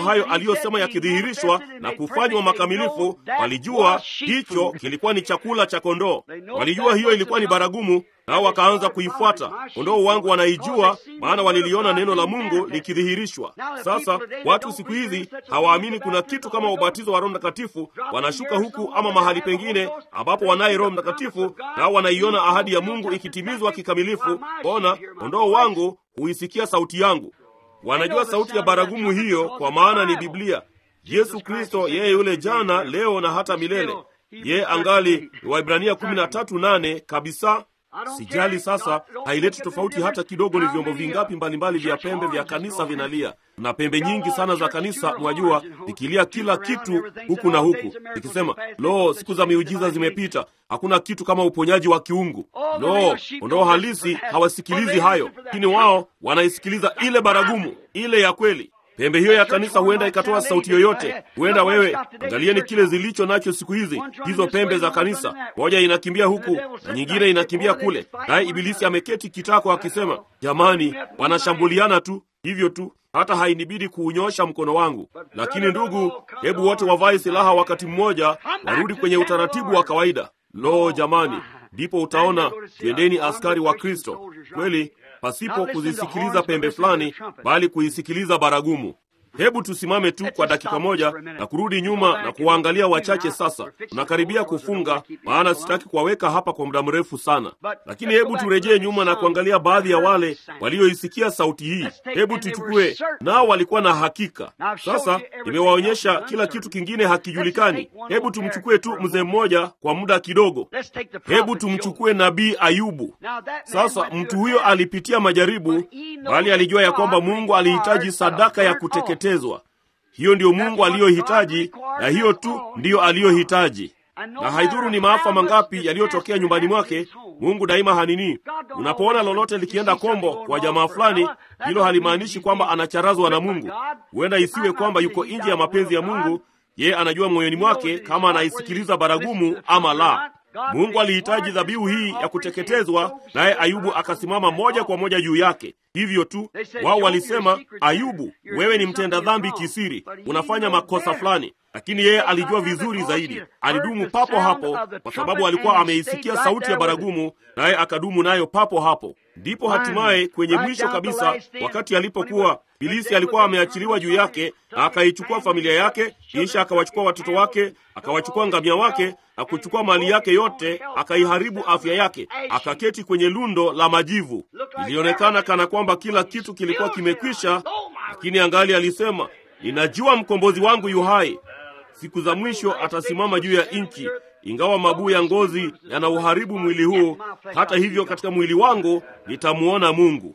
Speaker 1: hayo aliyosema yakidhihirishwa na kufanywa makamilifu, walijua hicho kilikuwa ni chakula cha kondoo. Walijua hiyo ilikuwa ni baragumu, nao wakaanza kuifuata. Kondoo wangu wanaijua, maana waliliona neno la Mungu likidhihirishwa. Sasa watu siku hizi hawaamini kuna kitu kama ubatizo wa Roho Mtakatifu. Wanashuka huku ama mahali pengine ambapo wanaye Roho Mtakatifu, nao wanaiona ahadi ya Mungu ikitimizwa kikamilifu. Ona, kondoo wangu huisikia sauti yangu. Wanajua sauti ya baragumu hiyo, kwa maana ni Biblia. Yesu Kristo yeye yule jana, leo na hata milele. Yeye angali Waibrania kumi na tatu nane kabisa. Sijali sasa, haileti tofauti hata kidogo. Ni vyombo vingapi mbalimbali vya pembe vya kanisa vinalia, na pembe nyingi sana za kanisa, mwajua, zikilia kila kitu huku na huku, ikisema lo, siku za miujiza zimepita, hakuna kitu kama uponyaji wa kiungu. Lo, kondoo halisi hawasikilizi hayo, lakini wao wanaisikiliza ile baragumu, ile ya kweli. Pembe hiyo ya kanisa huenda ikatoa sauti yoyote. Huenda wewe, angalieni kile zilicho nacho siku hizi, hizo pembe za kanisa. Moja inakimbia huku na nyingine inakimbia kule, naye Ibilisi ameketi kitako akisema, jamani, wanashambuliana tu hivyo tu, hata hainibidi kuunyosha mkono wangu. Lakini ndugu, hebu wote wavae silaha wakati mmoja, warudi kwenye utaratibu wa kawaida. Lo, jamani, ndipo utaona twendeni askari wa Kristo kweli pasipo kuzisikiliza pembe fulani, bali kuisikiliza baragumu. Hebu tusimame tu kwa dakika moja na kurudi nyuma na kuwaangalia wachache. Sasa tunakaribia kufunga, maana sitaki kuwaweka hapa kwa muda mrefu sana, lakini hebu turejee nyuma na kuangalia baadhi ya wale walioisikia sauti hii. Hebu tuchukue nao, walikuwa na hakika. Sasa nimewaonyesha kila kitu kingine hakijulikani. Hebu tumchukue tu mzee mmoja kwa muda kidogo. Hebu tumchukue nabii Ayubu. Sasa mtu huyo alipitia majaribu, bali alijua ya kwamba Mungu alihitaji sadaka ya kuteketeza hiyo ndiyo Mungu aliyohitaji, na hiyo tu ndiyo aliyohitaji. Na haidhuru ni maafa mangapi yaliyotokea nyumbani mwake, Mungu daima hanini. Unapoona lolote likienda kombo kwa jamaa fulani, hilo halimaanishi kwamba anacharazwa na Mungu. Huenda isiwe kwamba yuko nje ya mapenzi ya Mungu. Yeye anajua moyoni mwake kama anaisikiliza baragumu ama la. Mungu alihitaji dhabihu hii ya kuteketezwa, naye Ayubu akasimama moja kwa moja juu yake. Hivyo tu wao walisema, Ayubu, wewe ni mtenda dhambi kisiri, unafanya makosa fulani. Lakini yeye alijua vizuri zaidi. Alidumu papo hapo, kwa sababu alikuwa ameisikia sauti ya baragumu, naye akadumu nayo papo hapo. Ndipo hatimaye kwenye mwisho kabisa, wakati alipokuwa Bilisi alikuwa ameachiliwa juu yake, na akaichukua familia yake, kisha akawachukua watoto wake, akawachukua ngamia wake na kuchukua mali yake yote, akaiharibu afya yake, akaketi kwenye lundo la majivu. Ilionekana kana kwamba kila kitu kilikuwa kimekwisha, lakini angali alisema, ninajua mkombozi wangu yu hai, siku za mwisho atasimama juu ya nchi. Ingawa mabuu ya ngozi yanauharibu mwili huu, hata hivyo katika mwili wangu nitamuona Mungu.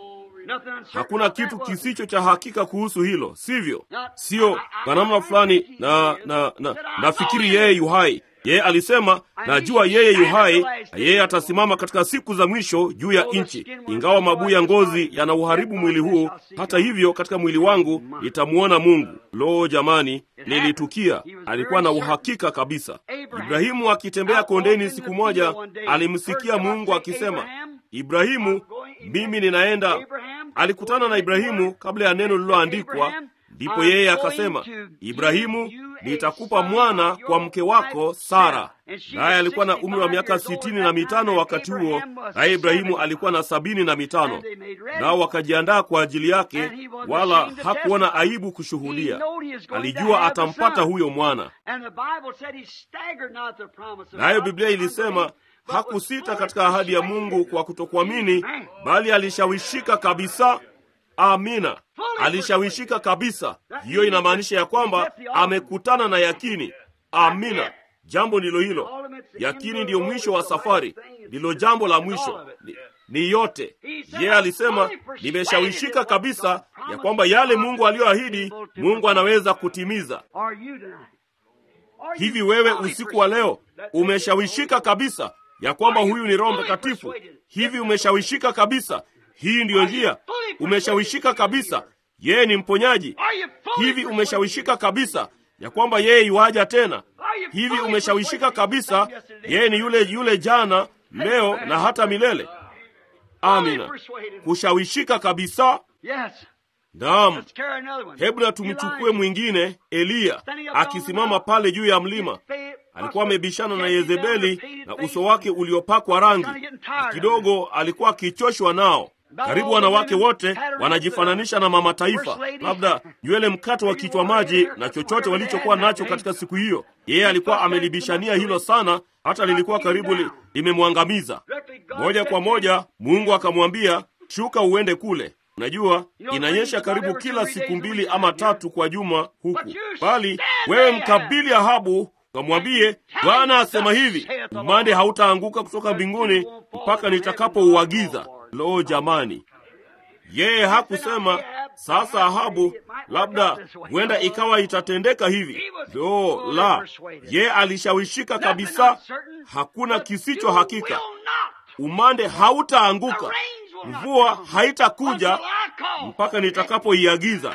Speaker 1: Hakuna kitu kisicho cha hakika kuhusu hilo, sivyo? Sio kwa namna fulani na, na, na nafikiri yeye yu hai. Yeye alisema najua yeye yu hai, na yeye atasimama katika siku za mwisho juu ya nchi. Ingawa mabuu ya ngozi yanauharibu mwili huu, hata hivyo katika mwili wangu nitamuona Mungu. Lo, jamani, lilitukia. Alikuwa na uhakika kabisa. Ibrahimu akitembea kondeni siku moja, alimsikia Mungu akisema, Ibrahimu, mimi ninaenda. Alikutana na Ibrahimu kabla ya neno lililoandikwa. Ndipo yeye akasema, Ibrahimu, nitakupa mwana kwa mke wako Sara. Naye alikuwa na umri wa miaka sitini na mitano wakati huo, naye Ibrahimu alikuwa na sabini na mitano. Nao wakajiandaa kwa ajili yake, wala hakuona aibu kushuhudia. Alijua atampata huyo mwana. Nayo Biblia ilisema hakusita katika ahadi ya Mungu kwa kutokuamini, bali alishawishika kabisa. Amina, alishawishika kabisa. Hiyo inamaanisha ya kwamba amekutana na yakini. Amina, jambo ndilo hilo. Yakini ndiyo mwisho wa safari, ndilo jambo la mwisho ni, ni yote. Yeye alisema nimeshawishika kabisa ya kwamba yale Mungu aliyoahidi Mungu anaweza kutimiza. Hivi wewe usiku wa leo umeshawishika kabisa ya kwamba huyu ni Roho Mtakatifu? Hivi umeshawishika kabisa hii ndiyo njia? Umeshawishika kabisa yeye ni mponyaji? Hivi umeshawishika kabisa ya kwamba yeye yuaja tena? Hivi umeshawishika kabisa yeye ni yule yule jana, leo na hata milele? Amina, kushawishika kabisa. Naam,
Speaker 2: Let's carry another one.
Speaker 1: hebu na tumchukue
Speaker 2: Elijah.
Speaker 1: mwingine, Eliya akisimama pale juu ya mlima. Alikuwa amebishana na Yezebeli na uso wake uliopakwa rangi, na kidogo alikuwa akichoshwa nao. Karibu wanawake wote wanajifananisha na mama taifa, labda nywele mkato wa kichwa maji na chochote walichokuwa nacho katika siku hiyo. Yeye alikuwa amelibishania hilo sana, hata lilikuwa karibu li, limemwangamiza. Moja kwa moja Mungu akamwambia, shuka uende kule. Unajua, inanyesha karibu kila siku mbili ama tatu kwa juma huku, bali wewe mkabili Ahabu kamwambie, Bwana asema hivi, umande hautaanguka kutoka mbinguni mpaka nitakapouagiza. Lo, jamani! Yeye hakusema sasa, Ahabu, labda huenda ikawa itatendeka hivi. Lo, la! Yeye alishawishika kabisa, hakuna kisicho hakika. Umande hautaanguka, mvua haitakuja mpaka nitakapoiagiza.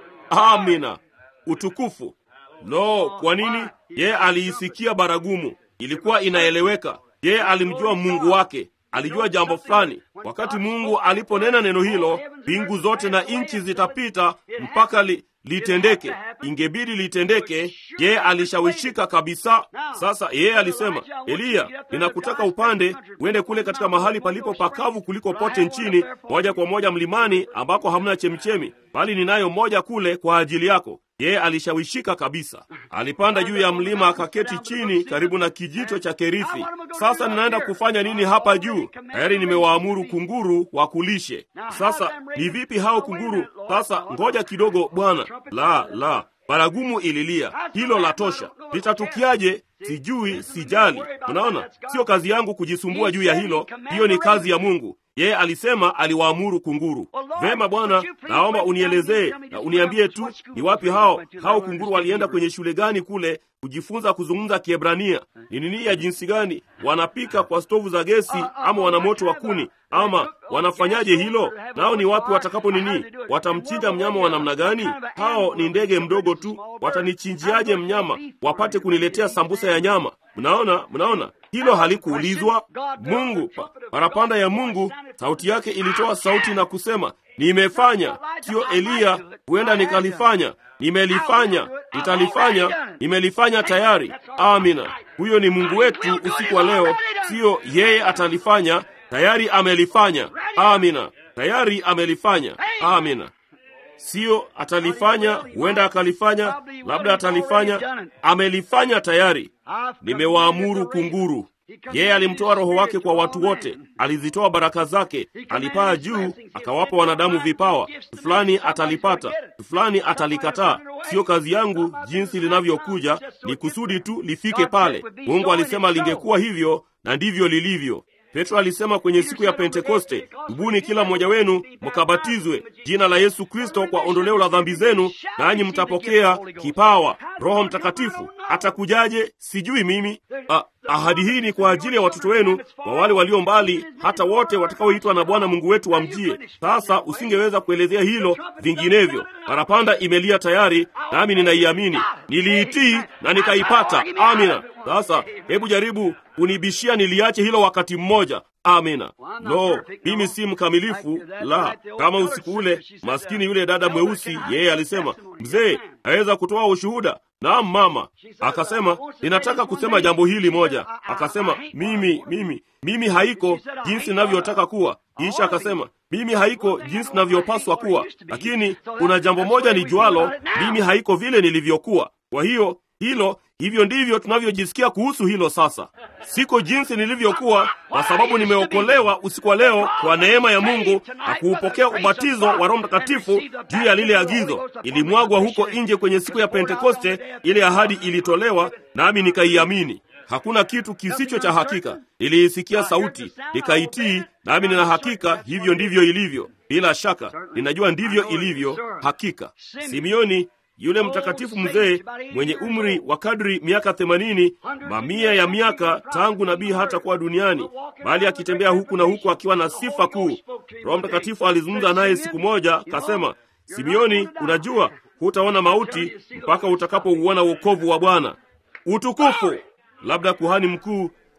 Speaker 1: Amina, utukufu. Lo, kwa nini? Yeye aliisikia baragumu, ilikuwa inaeleweka. Yeye alimjua Mungu wake, alijua jambo fulani. Wakati Mungu aliponena neno hilo, mbingu zote na nchi zitapita mpaka li, litendeke. Ingebidi litendeke. Yeye alishawishika kabisa. Sasa yeye alisema, Eliya, ninakutaka upande uende kule katika mahali palipo pakavu kuliko pote nchini, moja kwa moja mlimani ambako hamna chemichemi, bali ninayo moja kule kwa ajili yako. Yeye alishawishika kabisa. Alipanda juu ya mlima akaketi chini karibu na kijito cha Kerithi. Sasa ninaenda kufanya nini hapa juu? Tayari nimewaamuru kunguru wakulishe. Sasa ni vipi hao kunguru? Sasa ngoja kidogo, Bwana. La, la, baragumu ililia, hilo la tosha. Litatukiaje? Sijui, sijali. Unaona, sio kazi yangu kujisumbua juu ya hilo, hiyo ni kazi ya Mungu. Yeye alisema aliwaamuru kunguru. Vema Bwana, naomba unielezee na uniambie tu ni wapi hao hao kunguru walienda kwenye shule gani kule kujifunza kuzungumza Kiebrania? Ni nini ya jinsi gani? Wanapika kwa stovu za gesi ama wana moto wa kuni ama wanafanyaje hilo? Nao ni wapi watakapo nini? Watamchinja mnyama wa namna gani? Hao ni ndege mdogo tu, watanichinjiaje mnyama wapate kuniletea sambusa ya nyama? Mnaona, mnaona hilo halikuulizwa. Mungu pa, parapanda ya Mungu, sauti yake ilitoa sauti na kusema, nimefanya. Sio Eliya, huenda nikalifanya, nimelifanya, nitalifanya, nimelifanya tayari. Amina. Huyo ni Mungu wetu usiku wa leo, siyo yeye atalifanya, tayari amelifanya. Amina, tayari amelifanya. Amina. Siyo atalifanya, huenda akalifanya, labda atalifanya, amelifanya tayari. Nimewaamuru kunguru. Yeye alimtoa Roho wake kwa watu wote, alizitoa baraka zake, alipaa juu, akawapa wanadamu vipawa. Fulani atalipata, fulani atalikataa. Siyo kazi yangu jinsi linavyokuja, ni kusudi tu lifike pale. Mungu alisema lingekuwa hivyo, na ndivyo lilivyo. Petro alisema kwenye siku ya Pentekoste, tubuni kila mmoja wenu mkabatizwe jina la Yesu Kristo kwa ondoleo la dhambi zenu, nanyi mtapokea kipawa. Roho Mtakatifu atakujaje? Sijui mimi. Ah, ahadi hii ni kwa ajili ya watoto wenu, kwa wale walio mbali, hata wote watakaoitwa na Bwana Mungu wetu wamjie. Sasa usingeweza kuelezea hilo vinginevyo. Parapanda imelia tayari, nami ninaiamini, niliitii na nikaipata. Amina. Sasa hebu jaribu unibishia niliache hilo wakati mmoja. Amina. No, mimi si mkamilifu, la. Kama usiku ule maskini yule dada mweusi, yeye alisema, mzee, aweza kutoa ushuhuda? Naam mama. Akasema, ninataka kusema jambo hili moja. Akasema, mimi mimi mimi haiko jinsi ninavyotaka kuwa. Kisha akasema, mimi haiko jinsi ninavyopaswa kuwa, lakini kuna jambo moja ni jualo, mimi haiko vile nilivyokuwa. Kwa hiyo hilo hivyo ndivyo tunavyojisikia kuhusu hilo sasa. Siko jinsi nilivyokuwa, kwa sababu nimeokolewa usiku wa leo kwa neema ya Mungu na kuupokea ubatizo wa Roho Mtakatifu juu ya lile agizo. Ilimwagwa huko nje kwenye siku ya Pentekoste, ile ahadi ilitolewa, nami nikaiamini. Hakuna kitu kisicho cha hakika. Niliisikia sauti, nikaitii, nami nina hakika hivyo ndivyo ilivyo. Bila shaka ninajua ndivyo ilivyo hakika. Simeoni yule mtakatifu mzee mwenye umri wa kadri miaka themanini, mamia ya miaka tangu nabii hata kuwa duniani, bali akitembea huku na huku akiwa na sifa kuu. Roho Mtakatifu alizungumza naye siku moja, kasema, Simeoni, unajua hutaona mauti mpaka utakapouona wokovu wa Bwana. Utukufu! Labda kuhani mkuu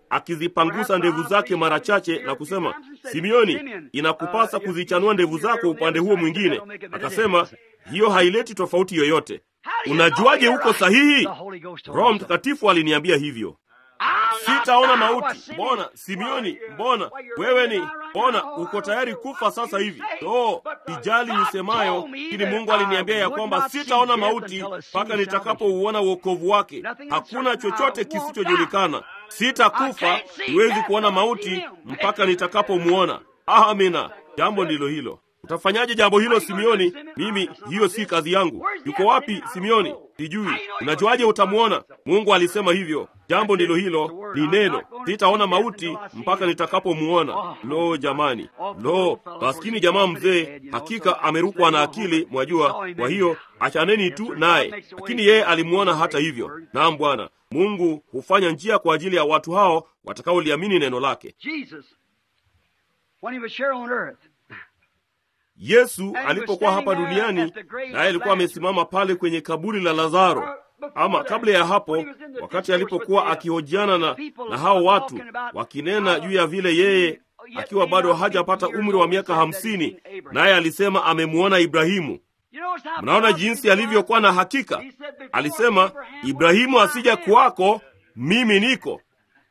Speaker 1: akizipangusa ndevu zake mara chache na kusema, Simeoni, inakupasa kuzichanua ndevu zako upande huo mwingine. Akasema, hiyo haileti tofauti yoyote. Unajuaje uko sahihi? Roho Mtakatifu aliniambia hivyo. Sitaona mauti. Mbona Simeoni, mbona wewe ni mbona uko tayari kufa sasa hivi? No, sijali nisemayo, lakini Mungu aliniambia ya kwamba sitaona mauti mpaka nitakapouona uokovu wake. Hakuna chochote kisichojulikana. Sitakufa, siwezi kuona mauti mpaka nitakapomuona. Amina. Jambo ndilo hilo. Utafanyaje jambo hilo Simeoni? Mimi, hiyo si kazi yangu. Yuko wapi Simeoni? Sijui. Unajuaje utamwona? Mungu alisema hivyo. Jambo ndilo hilo, ni neno. Sitaona mauti mpaka nitakapomuona. Lo, jamani, lo, maskini jamaa mzee, hakika amerukwa na akili, mwajua. Kwa hiyo achaneni tu naye, lakini yeye alimuona hata hivyo. Naam, Bwana Mungu hufanya njia kwa ajili ya watu hao watakaoliamini neno lake. Yesu alipokuwa hapa duniani, naye alikuwa amesimama pale kwenye kaburi la Lazaro. Ama kabla ya hapo, wakati alipokuwa akihojiana na, na hao watu wakinena juu ya vile yeye akiwa bado hajapata umri wa miaka hamsini, naye alisema amemuona Ibrahimu. Mnaona jinsi alivyokuwa na hakika. Alisema, Ibrahimu asija kuwako, mimi niko,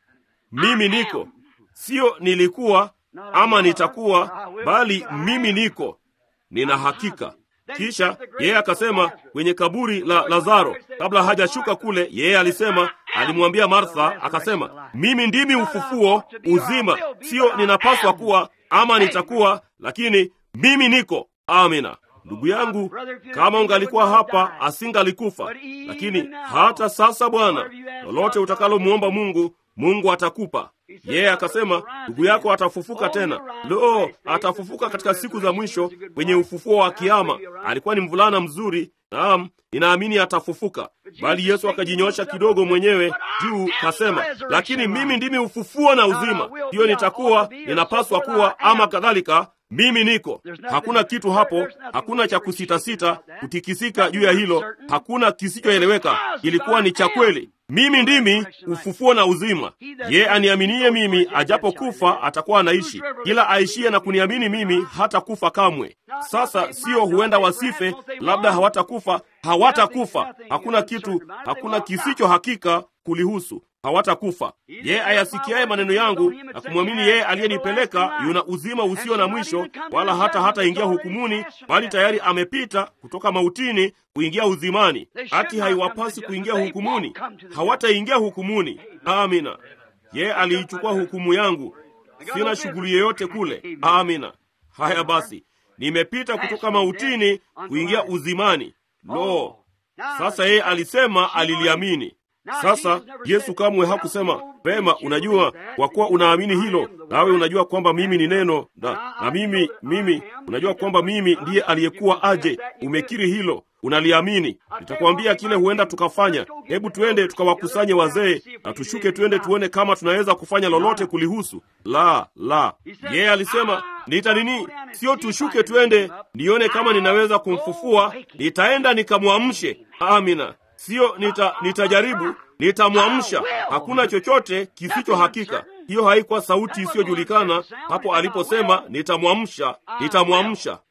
Speaker 1: mimi niko, sio nilikuwa ama nitakuwa, bali mimi niko, nina hakika. Kisha yeye akasema kwenye kaburi la Lazaro, kabla hajashuka kule, yeye alisema, alimwambia Martha akasema, mimi ndimi ufufuo, uzima, sio ninapaswa kuwa ama nitakuwa, lakini mimi niko. Amina. Ndugu yangu, kama ungalikuwa hapa asingalikufa, lakini hata sasa, Bwana, lolote utakalomwomba Mungu, Mungu atakupa. Yeye yeah, akasema ndugu yako atafufuka tena. Lo, atafufuka katika siku za mwisho kwenye ufufuo wa Kiama. Alikuwa ni mvulana mzuri, naam, ninaamini atafufuka. Bali Yesu akajinyosha kidogo mwenyewe juu, kasema, lakini mimi ndimi ufufuo na uzima, hiyo nitakuwa, ninapaswa kuwa, ama kadhalika mimi niko. Hakuna kitu hapo, hakuna cha kusitasita, kutikisika juu ya hilo, hakuna kisichoeleweka. Ilikuwa ni cha kweli. Mimi ndimi ufufuo na uzima. Ye aniaminie mimi, ajapokufa atakuwa anaishi. Kila aishie na kuniamini mimi hata kufa kamwe. Sasa sio huenda wasife, labda hawatakufa. Hawatakufa. Hakuna kitu, hakuna kisicho hakika kulihusu hawatakufa. Yeye ayasikiaye maneno yangu na kumwamini yeye aliyenipeleka yuna uzima usio na mwisho, wala hata hataingia hukumuni, bali tayari amepita kutoka mautini kuingia uzimani. Hati haiwapasi kuingia hukumuni, hawataingia hukumuni. Amina. Yeye aliichukua hukumu yangu, sina shughuli yoyote kule. Amina. Haya basi, nimepita kutoka mautini kuingia uzimani. Lo, sasa yeye alisema aliliamini. Sasa Yesu kamwe hakusema pema, unajua, kwa kuwa unaamini hilo, nawe unajua kwamba mimi ni neno na, na mimi mimi unajua kwamba mimi ndiye aliyekuwa aje. Umekiri hilo, unaliamini. Nitakwambia kile huenda tukafanya. Hebu tuende tukawakusanye wazee na tushuke, tuende tuone kama tunaweza kufanya lolote kulihusu. La, la, yeye yeah, alisema nita nini, sio tushuke tuende nione kama ninaweza kumfufua. Nitaenda nikamwamshe. Amina. Siyo nita, nitajaribu, nitamwamsha. Hakuna chochote kisicho hakika. Hiyo haikuwa sauti isiyojulikana hapo aliposema nitamwamsha, nitamwamsha.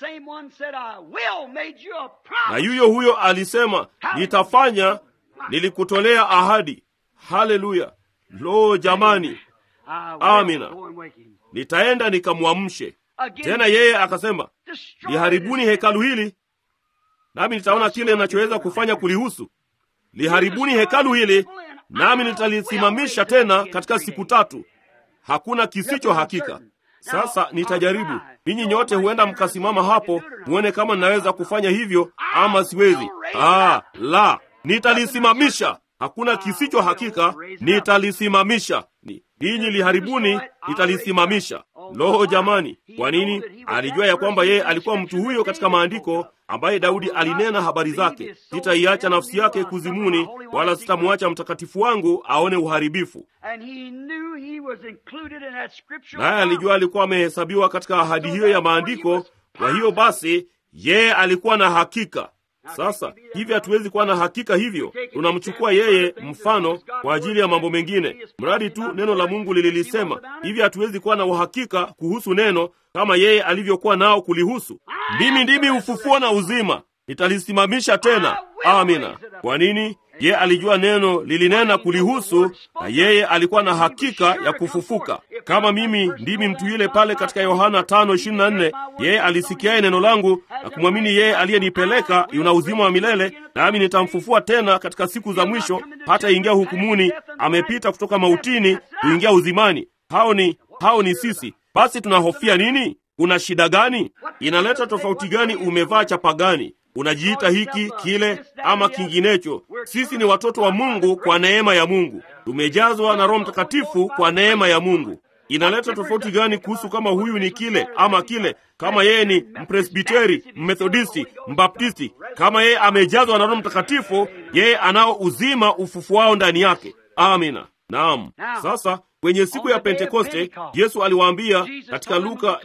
Speaker 1: Na yuyo huyo alisema nitafanya, nilikutolea ahadi. Haleluya! Lo, jamani, amina. Nitaenda nikamwamshe tena. Yeye akasema liharibuni hekalu hili nami nitaona kile ninachoweza kufanya kulihusu. Liharibuni hekalu hili, nami nitalisimamisha tena katika siku tatu. Hakuna kisicho hakika. Sasa nitajaribu. Ninyi nyote huenda mkasimama hapo muone kama ninaweza kufanya hivyo ama siwezi. Ah, la, nitalisimamisha. Hakuna kisicho hakika, nitalisimamisha. Ninyi liharibuni, nitalisimamisha. Lo, jamani! Kwa nini? Alijua ya kwamba yeye alikuwa mtu huyo katika maandiko ambaye Daudi alinena habari zake, sitaiacha nafsi yake kuzimuni, wala sitamwacha mtakatifu wangu aone uharibifu. Naye alijua alikuwa amehesabiwa katika ahadi hiyo ya maandiko. Kwa hiyo basi, yeye alikuwa na hakika. Sasa hivi hatuwezi kuwa na hakika hivyo. Tunamchukua yeye mfano kwa ajili ya mambo mengine, mradi tu neno la Mungu lililisema hivi. Hatuwezi kuwa na uhakika kuhusu neno kama yeye alivyokuwa nao kulihusu. Mimi ndimi ufufuo na uzima, nitalisimamisha tena. Amina. Kwa nini? Yeye alijua neno lilinena kulihusu, na yeye alikuwa na hakika ya kufufuka. Kama mimi ndimi mtu yule pale katika Yohana 5:24, yeye alisikiaye neno langu na kumwamini yeye aliyenipeleka yuna uzima wa milele, nami nitamfufua tena katika siku za mwisho, hata ingia hukumuni, amepita kutoka mautini kuingia uzimani. Hao ni hao ni sisi. Basi tunahofia nini? Kuna shida gani? Inaleta tofauti gani? Umevaa chapa gani? Unajiita hiki kile ama kinginecho. Sisi ni watoto wa Mungu kwa neema ya Mungu, tumejazwa na Roho Mtakatifu kwa neema ya Mungu. Inaleta tofauti gani kuhusu kama huyu ni kile ama kile? Kama yeye ni Mpresbiteri, Mmethodisti, Mbaptisti, kama yeye amejazwa na Roho Mtakatifu, yeye anao uzima ufufuao ndani yake. Amina. Naam. Sasa kwenye siku ya Pentekoste Yesu aliwaambia katika Luka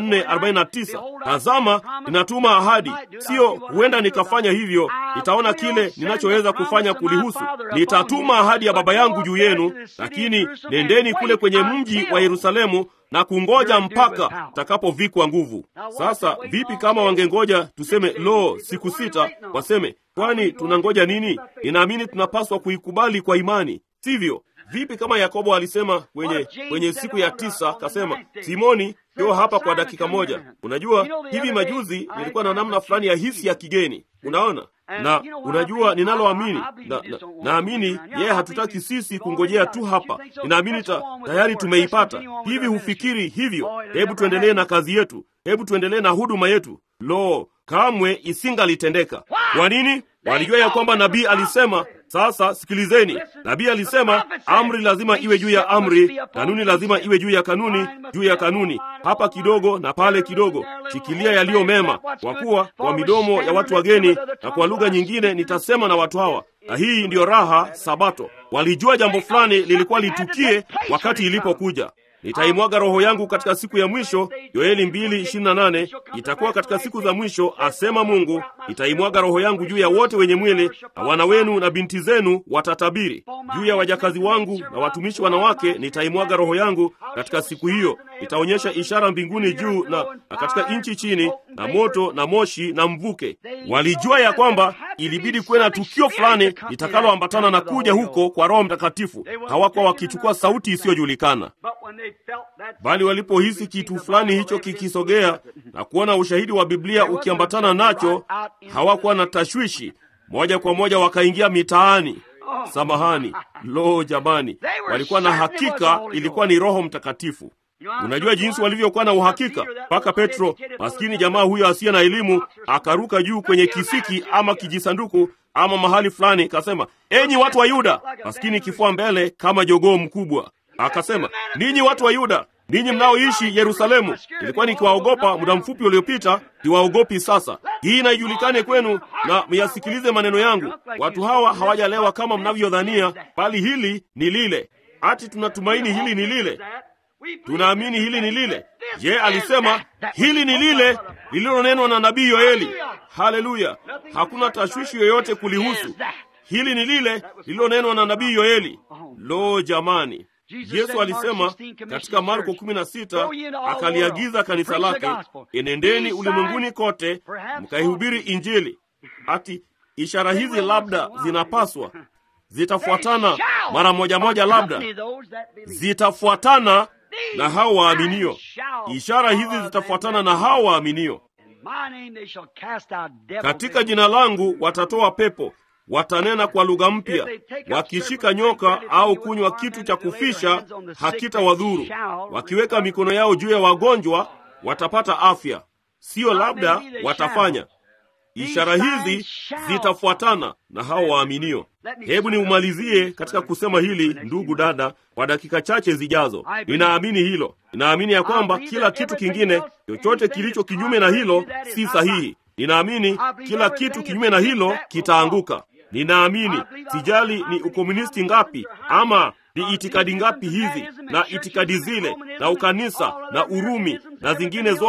Speaker 1: 24:49, tazama, ninatuma ahadi, sio huenda nikafanya hivyo, nitaona kile ninachoweza kufanya kulihusu. Nitatuma ahadi ya Baba yangu juu yenu, lakini nendeni kule kwenye mji wa Yerusalemu na kungoja mpaka takapovikwa nguvu. Sasa vipi kama wangengoja tuseme, lo, siku sita? Waseme, kwani tunangoja nini? Ninaamini tunapaswa kuikubali kwa imani, sivyo? Vipi kama Yakobo alisema kwenye kwenye siku ya tisa, kasema Simoni, njoo hapa kwa dakika moja. Unajua, hivi majuzi nilikuwa na namna fulani ya hisi ya kigeni, unaona na unajua ninaloamini na, na, naamini yeye hatutaki sisi kungojea tu hapa. Ninaamini ta, tayari tumeipata. Hivi hufikiri hivyo? Hebu tuendelee na kazi yetu, hebu tuendelee na huduma yetu. Lo, kamwe isingalitendeka. Kwa nini? Walijua ya kwamba nabii alisema. Sasa sikilizeni, nabii alisema amri lazima iwe juu ya amri, kanuni lazima iwe juu ya kanuni, juu ya kanuni, hapa kidogo na pale kidogo. Shikilia yaliyo mema, kwa kuwa kwa midomo ya watu wageni na kwa lugha nyingine nitasema na watu hawa. Na hii ndiyo raha Sabato. Walijua jambo fulani lilikuwa litukie wakati ilipokuja. Nitaimwaga roho yangu katika siku ya mwisho. Yoeli 2:28 itakuwa katika siku za mwisho, asema Mungu, nitaimwaga roho yangu juu ya wote wenye mwili, na wana wenu na binti zenu watatabiri. Juu ya wajakazi wangu na watumishi wanawake nitaimwaga roho yangu katika siku hiyo. Nitaonyesha ishara mbinguni juu na, na katika nchi chini, na moto na moshi na mvuke. Walijua ya kwamba ilibidi kuwe na tukio fulani litakaloambatana na kuja huko kwa Roho Mtakatifu. Hawakuwa wakichukua sauti isiyojulikana bali walipohisi kitu fulani hicho kikisogea na kuona ushahidi wa Biblia ukiambatana nacho, hawakuwa na tashwishi. Moja kwa moja wakaingia mitaani. Samahani, lo jamani, walikuwa na hakika ilikuwa ni Roho Mtakatifu. Unajua jinsi walivyokuwa na uhakika, mpaka Petro, maskini jamaa huyo asiye na elimu, akaruka juu kwenye kisiki ama kijisanduku ama mahali fulani, kasema, enyi watu wa Yuda, maskini kifua mbele kama jogoo mkubwa Akasema, ninyi watu wa Yuda, ninyi mnaoishi Yerusalemu, nilikuwa nikiwaogopa muda mfupi uliopita, siwaogopi sasa. Hii na ijulikane kwenu na myasikilize maneno yangu. Watu hawa hawajalewa kama mnavyodhania, bali hili ni lile. Ati tunatumaini hili ni lile, tunaamini hili ni lile. Je, alisema hili ni lile lililonenwa na nabii Yoeli. Haleluya! Hakuna tashwishi yoyote kulihusu. Hili ni lile lililonenwa na nabii Yoeli. Lo jamani! Yesu alisema katika Marko 16, akaliagiza kanisa lake, enendeni ulimwenguni kote mkaihubiri Injili. Ati ishara hizi labda zinapaswa zitafuatana mara moja moja, labda zitafuatana na hao waaminio. Ishara hizi zitafuatana na hao waaminio. Katika jina langu watatoa pepo watanena kwa lugha mpya, wakishika nyoka au kunywa kitu cha kufisha hakitawadhuru, wakiweka mikono yao juu ya wagonjwa watapata afya. Siyo labda watafanya. Ishara hizi zitafuatana na hao waaminio. Hebu niumalizie katika kusema hili, ndugu dada, kwa dakika chache zijazo. Ninaamini hilo, ninaamini ya kwamba kila kitu kingine, chochote kilicho kinyume na hilo, si sahihi. Ninaamini kila kitu kinyume na hilo kitaanguka. Ninaamini, sijali ni ukomunisti ngapi ama ni itikadi ngapi hizi na itikadi zile na ukanisa na Urumi na zingine zote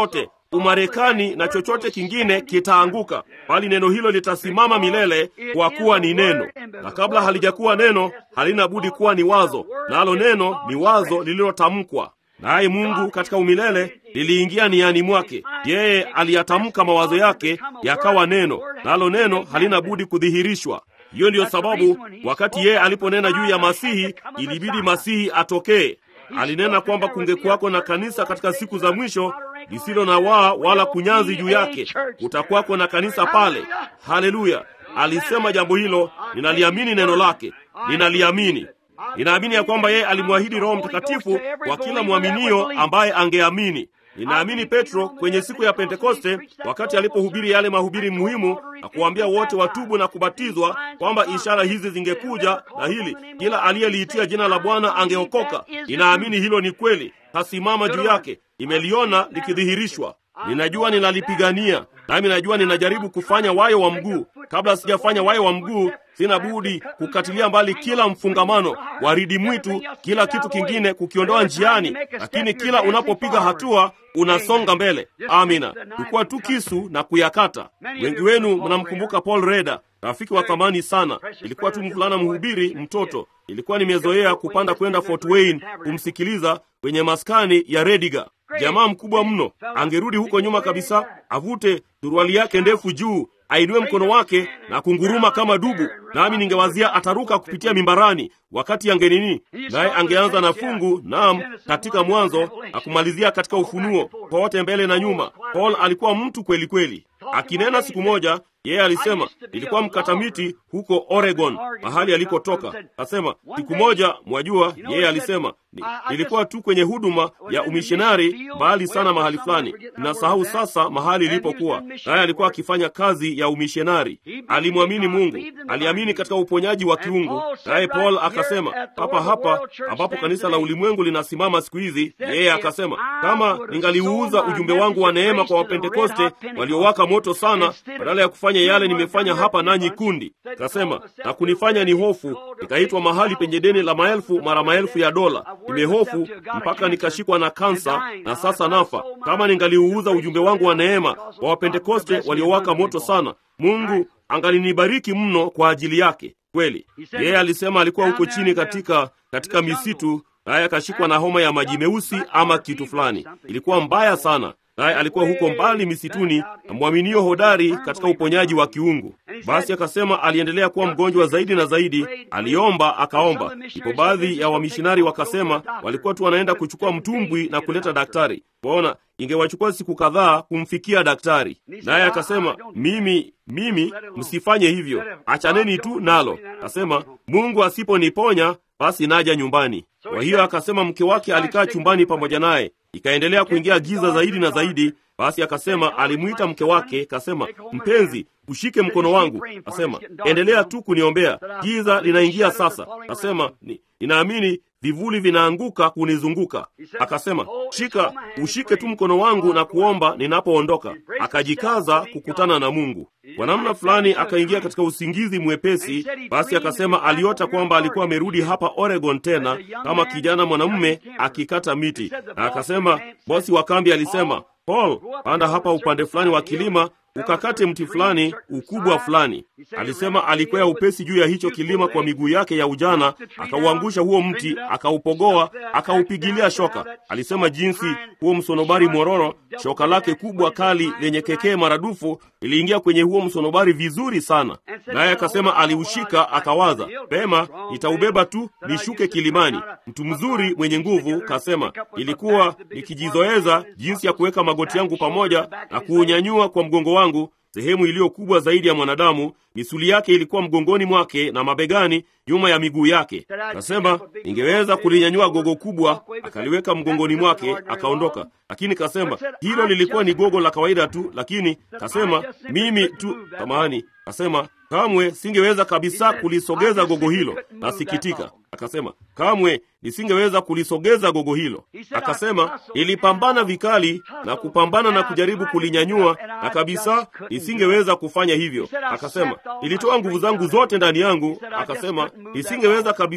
Speaker 1: Umarekani na chochote kingine kitaanguka, bali neno hilo litasimama milele, kwa kuwa ni neno, na kabla halijakuwa neno halina budi kuwa ni wazo, nalo neno ni wazo lililotamkwa naye Mungu katika umilele liliingia niani mwake. Yeye aliyatamka mawazo yake yakawa neno, nalo neno halina budi kudhihirishwa. Hiyo ndiyo sababu wakati yeye aliponena juu ya Masihi, ilibidi Masihi atokee. Alinena kwamba kungekuwako na kanisa katika siku za mwisho lisilo na waa wala kunyanzi juu yake. Kutakuwako na kanisa pale. Haleluya! Alisema jambo hilo, ninaliamini neno lake, ninaliamini Ninaamini ya kwamba yeye alimwahidi Roho Mtakatifu kwa kila mwaminio ambaye angeamini. Ninaamini Petro kwenye siku ya Pentekoste, wakati alipohubiri yale mahubiri muhimu na kuwaambia wote watubu na kubatizwa, kwamba ishara hizi zingekuja na hili, kila aliyeliitia jina la Bwana angeokoka. Ninaamini hilo ni kweli, tasimama juu yake, nimeliona likidhihirishwa. Ninajua ninalipigania, nami najua ninajaribu kufanya wayo wa mguu. Kabla sijafanya wayo wa mguu, sina budi kukatilia mbali kila mfungamano, waridi mwitu, kila kitu kingine kukiondoa njiani, lakini kila unapopiga hatua unasonga mbele. Amina, kukuwa tu kisu na kuyakata. Wengi wenu mnamkumbuka Paul Reda, rafiki wa thamani sana. Ilikuwa tu mvulana mhubiri, mtoto. Ilikuwa nimezoea kupanda kwenda Fort Wayne kumsikiliza kwenye maskani ya Rediga. Jamaa mkubwa mno, angerudi huko nyuma kabisa, avute suruali yake ndefu juu ainue mkono wake na kunguruma kama dubu, nami ningewazia ataruka kupitia mimbarani wakati angenini, naye angeanza na fungu naam, katika Mwanzo na kumalizia katika Ufunuo, pote mbele na nyuma. Paul alikuwa mtu kweli kweli. Akinena siku moja, yeye alisema, nilikuwa mkata miti huko Oregon, mahali alikotoka. Asema siku moja, mwajua, yeye alisema nilikuwa tu kwenye huduma ya umishonari mbali sana mahali fulani, ninasahau sasa mahali ilipokuwa. Naye alikuwa akifanya kazi ya umishonari. Alimwamini Mungu, aliamini katika uponyaji wa kiungu. Naye Paul akasema, hapa hapa ambapo kanisa la ulimwengu linasimama siku hizi, yeye akasema, kama ningaliuuza ujumbe wangu wa neema kwa Wapentekoste waliowaka moto sana, badala ya kufanya yale nimefanya hapa nanyi kundi, kasema na kunifanya ni hofu, nikaitwa mahali penye deni la maelfu mara maelfu ya dola nimehofu mpaka nikashikwa na kansa na sasa nafa. Kama ningaliuuza ujumbe wangu wa neema kwa Wapentekoste waliowaka moto sana, Mungu angalinibariki mno kwa ajili yake. Kweli yeye alisema alikuwa huko chini katika katika misitu, naye akashikwa na homa ya maji meusi ama kitu fulani, ilikuwa mbaya sana naye alikuwa huko mbali misituni na mwaminio hodari katika uponyaji wa kiungu. Basi akasema aliendelea kuwa mgonjwa zaidi na zaidi, aliomba akaomba. Ipo baadhi ya wamishonari wakasema walikuwa tu wanaenda kuchukua mtumbwi na kuleta daktari. Waona, ingewachukua siku kadhaa kumfikia daktari. Naye akasema mimi mimi, msifanye hivyo, achaneni tu nalo. Akasema Mungu asiponiponya basi naja nyumbani. Kwa hiyo akasema mke wake alikaa chumbani pamoja naye ikaendelea kuingia giza zaidi na zaidi. Basi akasema, alimwita mke wake, kasema, mpenzi, ushike mkono wangu. Kasema, endelea tu kuniombea, giza linaingia sasa. Kasema, ninaamini vivuli vinaanguka kunizunguka. Akasema, shika, ushike tu mkono wangu na kuomba ninapoondoka. Akajikaza kukutana na Mungu. Kwa namna fulani akaingia katika usingizi mwepesi. Basi akasema aliota kwamba alikuwa amerudi hapa Oregon tena kama kijana mwanamume akikata miti, na akasema bosi wa kambi alisema, Paul, panda hapa upande fulani wa kilima ukakate mti fulani ukubwa fulani. Alisema alikwea upesi juu ya hicho kilima kwa miguu yake ya ujana, akauangusha huo mti, akaupogoa, akaupigilia shoka. Alisema jinsi huo msonobari mororo, shoka lake kubwa kali lenye kekee maradufu iliingia kwenye huo msonobari vizuri sana. Naye akasema aliushika, akawaza pema, nitaubeba tu nishuke kilimani. Mtu mzuri mwenye nguvu, kasema ilikuwa nikijizoeza jinsi ya kuweka magoti yangu pamoja na kuunyanyua kwa mgongo wangu sehemu iliyo kubwa zaidi ya mwanadamu. Misuli yake ilikuwa mgongoni mwake na mabegani, nyuma ya miguu yake. Kasema ningeweza kulinyanyua gogo kubwa, akaliweka mgongoni mwake, akaondoka. Lakini kasema hilo lilikuwa ni gogo la kawaida tu, lakini kasema mimi tu samahani, kasema kamwe singeweza kabisa kulisogeza gogo hilo, nasikitika. Akasema kamwe nisingeweza kulisogeza gogo hilo. Akasema ilipambana vikali na kupambana na kujaribu kulinyanyua, na kabisa nisingeweza kufanya hivyo. Akasema ilitoa nguvu zangu zote ndani yangu. Akasema nisingeweza kabisa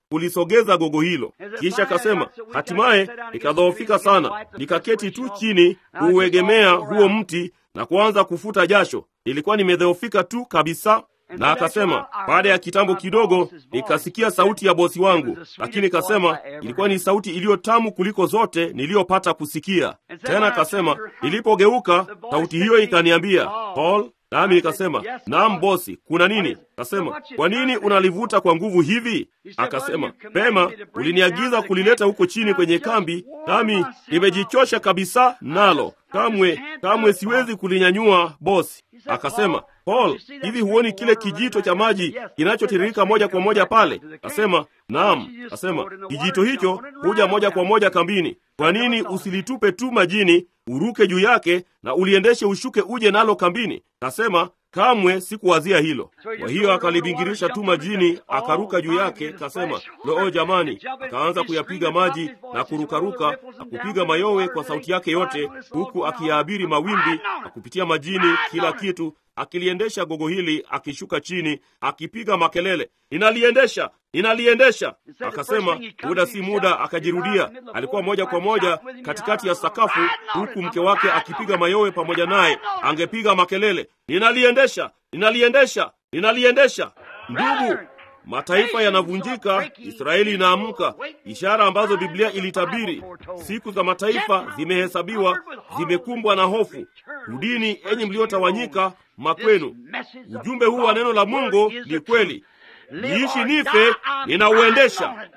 Speaker 1: kulisogeza gogo hilo. Kisha akasema, hatimaye nikadhoofika sana, nikaketi tu chini kuuegemea huo mti na kuanza kufuta jasho. Nilikuwa nimedhoofika tu kabisa na akasema, baada ya kitambo kidogo nikasikia sauti ya bosi wangu, lakini kasema ilikuwa ni sauti iliyo tamu kuliko zote niliyopata kusikia. Tena akasema, nilipogeuka sauti hiyo ikaniambia, Paul, nami nikasema, naam bosi, kuna nini? Akasema, kwa nini unalivuta kwa nguvu hivi? Akasema, pema, uliniagiza kulileta huko chini kwenye kambi, nami nimejichosha kabisa nalo, kamwe kamwe siwezi kulinyanyua bosi. Akasema, Paul, hivi huoni kile kijito cha maji kinachotiririka moja kwa moja pale? Asema, naam. Asema, kijito hicho huja moja kwa moja kambini. Kwa nini usilitupe tu majini, uruke juu yake na uliendeshe ushuke uje nalo kambini? Kasema, kamwe sikuwazia hilo. Kwa hiyo akalibingirisha tu majini, akaruka juu yake. Kasema, loo jamani! Akaanza kuyapiga maji na kurukaruka na kupiga mayowe kwa sauti yake yote, huku akiyaabiri mawimbi na kupitia majini, kila kitu akiliendesha gogo hili, akishuka chini, akipiga makelele, ninaliendesha, ninaliendesha. Akasema muda si muda akajirudia, alikuwa moja kwa moja katikati ya sakafu, huku mke wake akipiga mayowe pamoja naye, angepiga makelele, ninaliendesha, ninaliendesha, ninaliendesha. Ndugu, mataifa yanavunjika, Israeli inaamka, ishara ambazo Biblia ilitabiri. Siku za mataifa zimehesabiwa, zimekumbwa na hofu. Rudini enyi mliotawanyika makwenu. Ujumbe huu wa neno la Mungu ni kweli. Niishi nife, ninauendesha.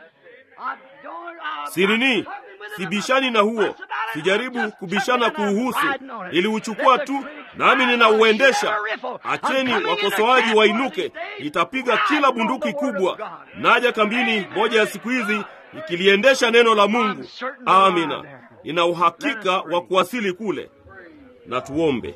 Speaker 1: Sirini, sibishani na huo, sijaribu kubishana kuuhusu, niliuchukua tu nami ninauendesha. Acheni wakosoaji wainuke, nitapiga kila bunduki kubwa. Naja kambini moja ya siku hizi nikiliendesha neno la Mungu. Amina, nina uhakika wa kuwasili kule. Na tuombe.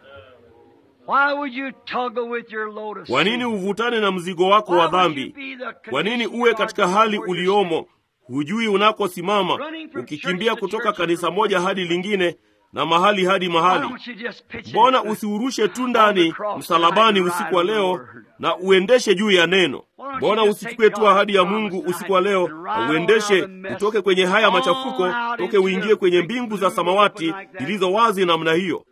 Speaker 1: Kwa nini uvutane na mzigo wako wa dhambi? Kwa nini uwe katika hali uliomo, hujui unakosimama, ukikimbia kutoka kanisa moja hadi lingine na mahali hadi mahali? Mbona usiurushe tu ndani msalabani usiku wa leo na uendeshe juu ya neno? Mbona usichukue tu ahadi ya Mungu usiku wa leo na uendeshe utoke kwenye haya machafuko, toke uingie kwenye mbingu za samawati zilizo wazi namna hiyo?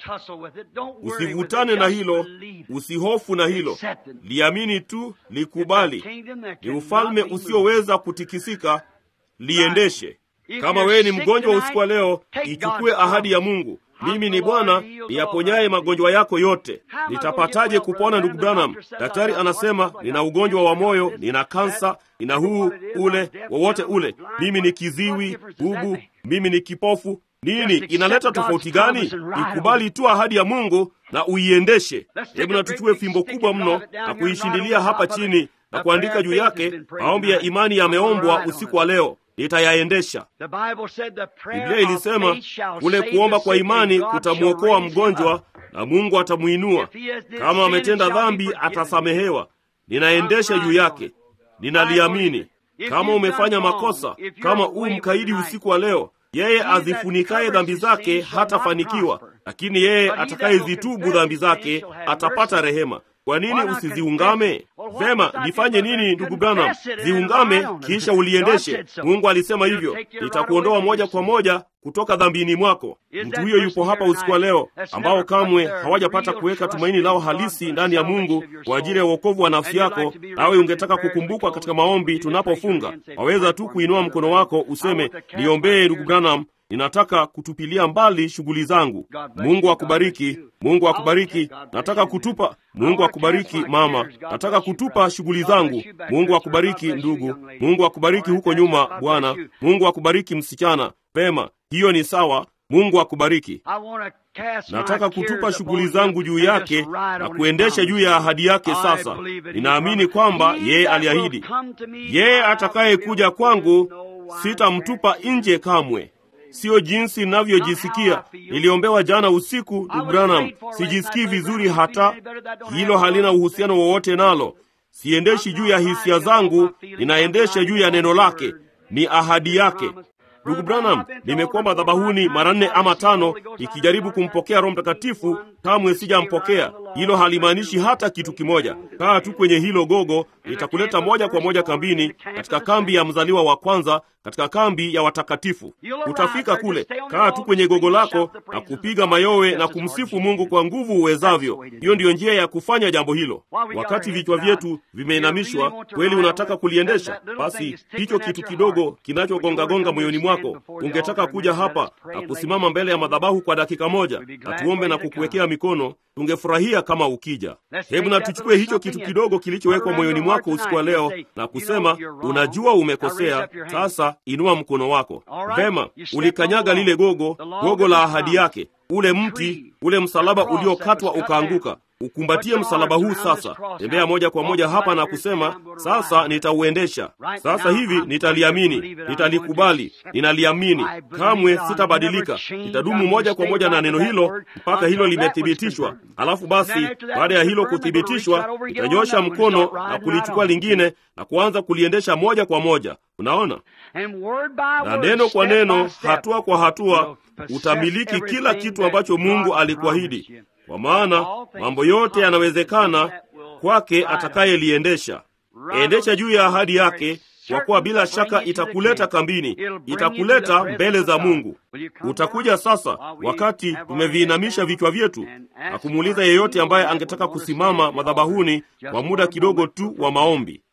Speaker 1: Usivutane na hilo, usihofu na hilo, liamini tu, likubali. Ni ufalme usioweza kutikisika, liendeshe. Kama wewe ni mgonjwa usiku wa leo, ichukue ahadi ya Mungu. Mimi ni Bwana niyaponyaye magonjwa yako yote. Nitapataje kupona, ndugu Branham? Daktari anasema nina ugonjwa wa moyo, nina kansa, nina huu ule, wowote ule. Mimi ni kiziwi, bubu, mimi ni kipofu. Nini inaleta tofauti gani? Ikubali tu ahadi ya Mungu na uiendeshe. Hebu na tuchue fimbo kubwa mno na kuishindilia hapa chini na kuandika juu yake, maombi ya imani yameombwa usiku wa leo nitayaendesha. Biblia ilisema kule kuomba kwa imani kutamwokoa mgonjwa na Mungu atamwinua. Kama ametenda dhambi, atasamehewa. Ninaendesha juu yake, ninaliamini. Kama umefanya makosa, kama u mkaidi usiku wa leo, yeye azifunikaye dhambi zake hatafanikiwa, lakini yeye atakayezitubu dhambi zake atapata rehema. Kwa nini usiziungame? Vema, nifanye nini ndugu Branham? Ziungame kisha uliendeshe. Mungu alisema hivyo, nitakuondoa moja kwa moja kutoka dhambini mwako. Mtu huyo yupo hapa usiku wa leo, ambao kamwe hawajapata kuweka tumaini lao halisi ndani ya Mungu kwa ajili ya uokovu wa nafsi yako, nawe ungetaka kukumbukwa katika maombi tunapofunga. Waweza tu kuinua mkono wako useme, niombee ndugu Branham, ninataka kutupilia mbali shughuli zangu. Mungu akubariki, Mungu akubariki. Nataka kutupa, Mungu akubariki mama, nataka kutupa shughuli zangu. Mungu akubariki ndugu, Mungu akubariki huko nyuma bwana, Mungu akubariki msichana. Pema, hiyo ni sawa. Mungu akubariki. Nataka kutupa shughuli zangu juu yake na kuendesha juu ya ahadi yake. Sasa ninaamini kwamba yeye aliahidi, yeye atakayekuja kwangu sitamtupa nje kamwe. Siyo jinsi ninavyojisikia. Niliombewa jana usiku, ndugu Branham, sijisikii vizuri hata. Hilo halina uhusiano wowote nalo. Siendeshi juu ya hisia zangu, ninaendesha juu ya neno lake, ni ahadi yake. Ndugu Branham, nimekuwa madhabahuni mara nne ama tano ikijaribu kumpokea Roho Mtakatifu, kamwe sijampokea. Hilo halimaanishi hata kitu kimoja. Kaa tu kwenye hilo gogo, litakuleta moja kwa moja kambini, katika kambi ya mzaliwa wa kwanza, katika kambi ya watakatifu. Utafika kule, kaa tu kwenye gogo lako na kupiga mayowe na kumsifu Mungu kwa nguvu uwezavyo. Hiyo ndiyo njia ya kufanya jambo hilo. Wakati vichwa vyetu vimeinamishwa, kweli unataka kuliendesha, basi hicho kitu kidogo kinachogongagonga moyoni mwako, ungetaka kuja hapa na kusimama mbele ya madhabahu kwa dakika moja na tuombe na kukuwekea mikono, tungefurahia kama ukija. Hebu na tuchukue hicho kitu kidogo kilichowekwa moyoni mwako usiku wa leo na kusema, unajua umekosea, sasa inua mkono wako. Vema, ulikanyaga lile gogo, gogo la ahadi yake, ule mti, ule msalaba uliokatwa ukaanguka. Ukumbatie msalaba huu sasa. Tembea moja kwa moja hapa na kusema, sasa nitauendesha. Sasa hivi nitaliamini, nitalikubali, ninaliamini, kamwe sitabadilika. Nitadumu moja kwa moja na neno hilo mpaka hilo limethibitishwa. Alafu basi, baada ya hilo kuthibitishwa, nitanyosha mkono na kulichukua lingine na kuanza kuliendesha moja kwa moja. Unaona, na neno kwa neno, hatua kwa hatua, utamiliki kila kitu ambacho Mungu alikuahidi kwa maana mambo yote yanawezekana kwake atakayeliendesha. Endesha juu ya ahadi yake, kwa kuwa bila shaka itakuleta kambini, itakuleta mbele za Mungu. Utakuja sasa, wakati tumeviinamisha vichwa vyetu, na kumuuliza yeyote ambaye angetaka kusimama madhabahuni kwa muda kidogo tu wa maombi.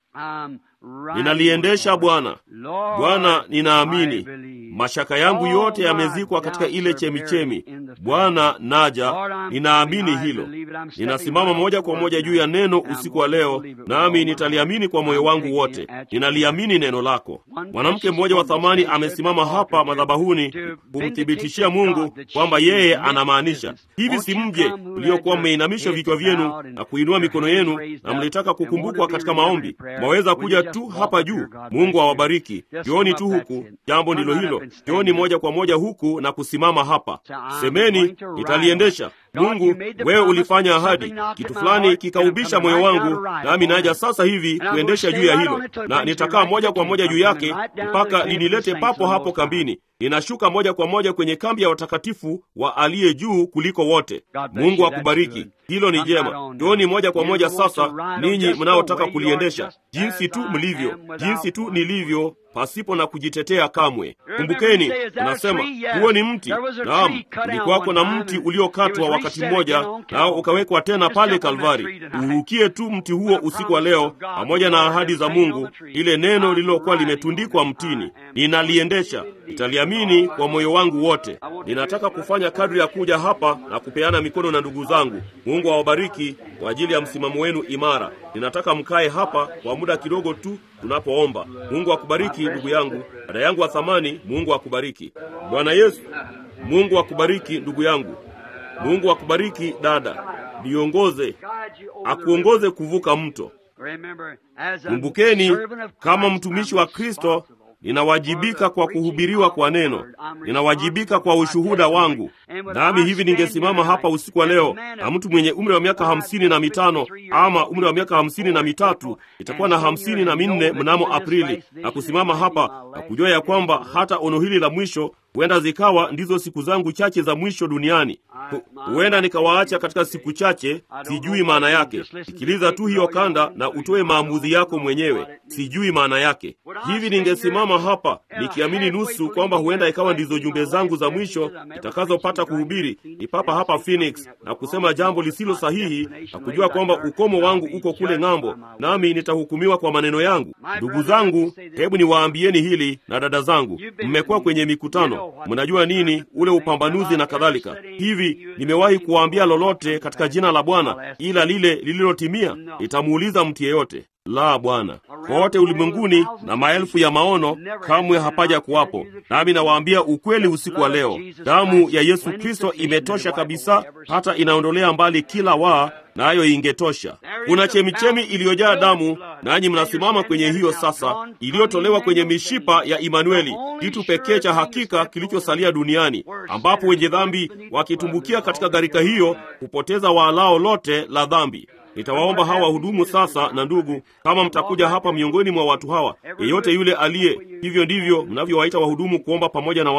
Speaker 1: Ninaliendesha Bwana. Bwana, ninaamini mashaka yangu yote yamezikwa katika ile chemichemi. Bwana, naja, ninaamini hilo. Ninasimama moja kwa moja juu ya neno usiku wa leo, nami nitaliamini kwa moyo wangu wote. Ninaliamini neno lako. Mwanamke mmoja wa thamani amesimama hapa madhabahuni kumthibitishia Mungu kwamba yeye anamaanisha hivi. Si mje mliokuwa mmeinamisha vichwa vyenu na kuinua mikono yenu na mlitaka kukumbukwa katika maombi, mwaweza kuja tu hapa juu. Mungu awabariki. Njooni tu huku, jambo ndilo hilo. Njooni moja kwa moja huku na kusimama hapa, semeni, nitaliendesha. Mungu, wewe ulifanya ahadi, kitu fulani kikaubisha moyo wangu, nami naja sasa hivi kuendesha juu ya hilo, na nitakaa moja kwa moja juu yake mpaka linilete papo hapo kambini. Ninashuka moja kwa moja kwenye kambi ya watakatifu wa aliye juu kuliko wote. Mungu akubariki. Hilo ni jema. Njooni moja kwa moja sasa, ninyi mnaotaka kuliendesha, jinsi tu mlivyo, jinsi tu nilivyo, pasipo na kujitetea kamwe. Kumbukeni, unasema huo ni mti. Naam, ulikuwako na mti uliokatwa wakati mmoja, nao ukawekwa tena pale Kalvari. Urukie tu mti huo usiku wa leo, pamoja na ahadi za Mungu, ile neno lililokuwa limetundikwa mtini. Ninaliendesha, nitaliamini kwa moyo wangu wote. Ninataka kufanya kadri ya kuja hapa na kupeana mikono na ndugu zangu. Mungu awabariki kwa ajili ya msimamo wenu imara. Ninataka mkae hapa kwa muda kidogo tu tunapoomba. Mungu akubariki ndugu yangu, dada yangu wa thamani. Mungu akubariki. Bwana Yesu, Mungu akubariki ndugu yangu. Mungu akubariki dada, niongoze, akuongoze kuvuka mto. Kumbukeni, kama mtumishi wa Kristo ninawajibika kwa kuhubiriwa kwa neno, ninawajibika kwa ushuhuda wangu. Nami hivi ningesimama hapa usiku wa leo na mtu mwenye umri wa miaka hamsini na mitano ama umri wa miaka hamsini na mitatu itakuwa na hamsini na minne mnamo Aprili, na kusimama hapa na kujua ya kwamba hata ono hili la mwisho huenda zikawa ndizo siku zangu chache za mwisho duniani. Huenda nikawaacha katika siku chache, sijui maana yake. Sikiliza tu hiyo kanda na utoe maamuzi yako mwenyewe, sijui maana yake. Hivi ningesimama hapa nikiamini nusu kwamba huenda ikawa ndizo jumbe zangu za mwisho nitakazopata kuhubiri, ni papa hapa Phoenix, na kusema jambo lisilo sahihi na kujua kwamba ukomo wangu uko kule ng'ambo, nami nitahukumiwa kwa maneno yangu. Ndugu zangu, hebu niwaambieni hili, na dada zangu, mmekuwa kwenye mikutano mnajua nini ule upambanuzi na kadhalika. Hivi nimewahi kuwaambia lolote katika jina la Bwana ila lile lililotimia? Nitamuuliza mtu yeyote. La, Bwana. Kote ulimwenguni na maelfu ya maono kamwe hapaja kuwapo. Nami nawaambia ukweli usiku wa leo, damu ya Yesu Kristo imetosha kabisa, hata inaondolea mbali kila waa nayo ingetosha. Kuna chemichemi iliyojaa damu, nanyi mnasimama kwenye hiyo sasa, iliyotolewa kwenye mishipa ya Imanueli, kitu pekee cha hakika kilichosalia duniani, ambapo wenye dhambi wakitumbukia katika gharika hiyo hupoteza waalao lote la dhambi. Nitawaomba hawa wahudumu sasa, na ndugu, kama mtakuja hapa miongoni mwa watu hawa, yeyote yule aliye hivyo, ndivyo mnavyowaita wahudumu kuomba pamoja na watu.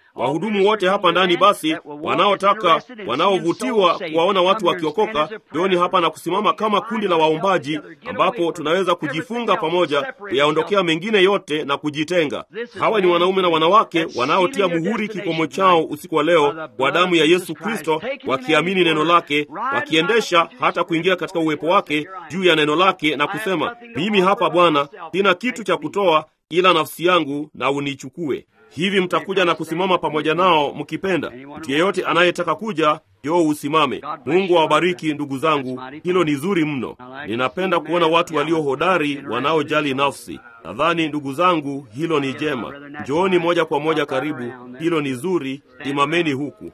Speaker 1: Wahudumu wote hapa ndani basi, wanaotaka wanaovutiwa kuwaona watu wakiokoka, jioni hapa na kusimama kama kundi la waombaji, ambapo tunaweza kujifunga pamoja, kuyaondokea mengine yote na kujitenga. Hawa ni wanaume na wanawake wanaotia muhuri kikomo chao usiku wa leo kwa damu ya Yesu Kristo, wakiamini neno lake, wakiendesha hata kuingia katika uwepo wake juu ya neno lake na kusema, mimi hapa Bwana, sina kitu cha kutoa ila nafsi yangu, na unichukue. Hivi mtakuja na kusimama pamoja nao mkipenda. Mtu yeyote anayetaka kuja, yoo usimame. Mungu awabariki ndugu zangu, hilo ni zuri mno. Ninapenda kuona watu walio hodari, wanaojali nafsi. Nadhani ndugu zangu, hilo ni jema. Njooni moja kwa moja karibu, hilo ni zuri. Simameni huku.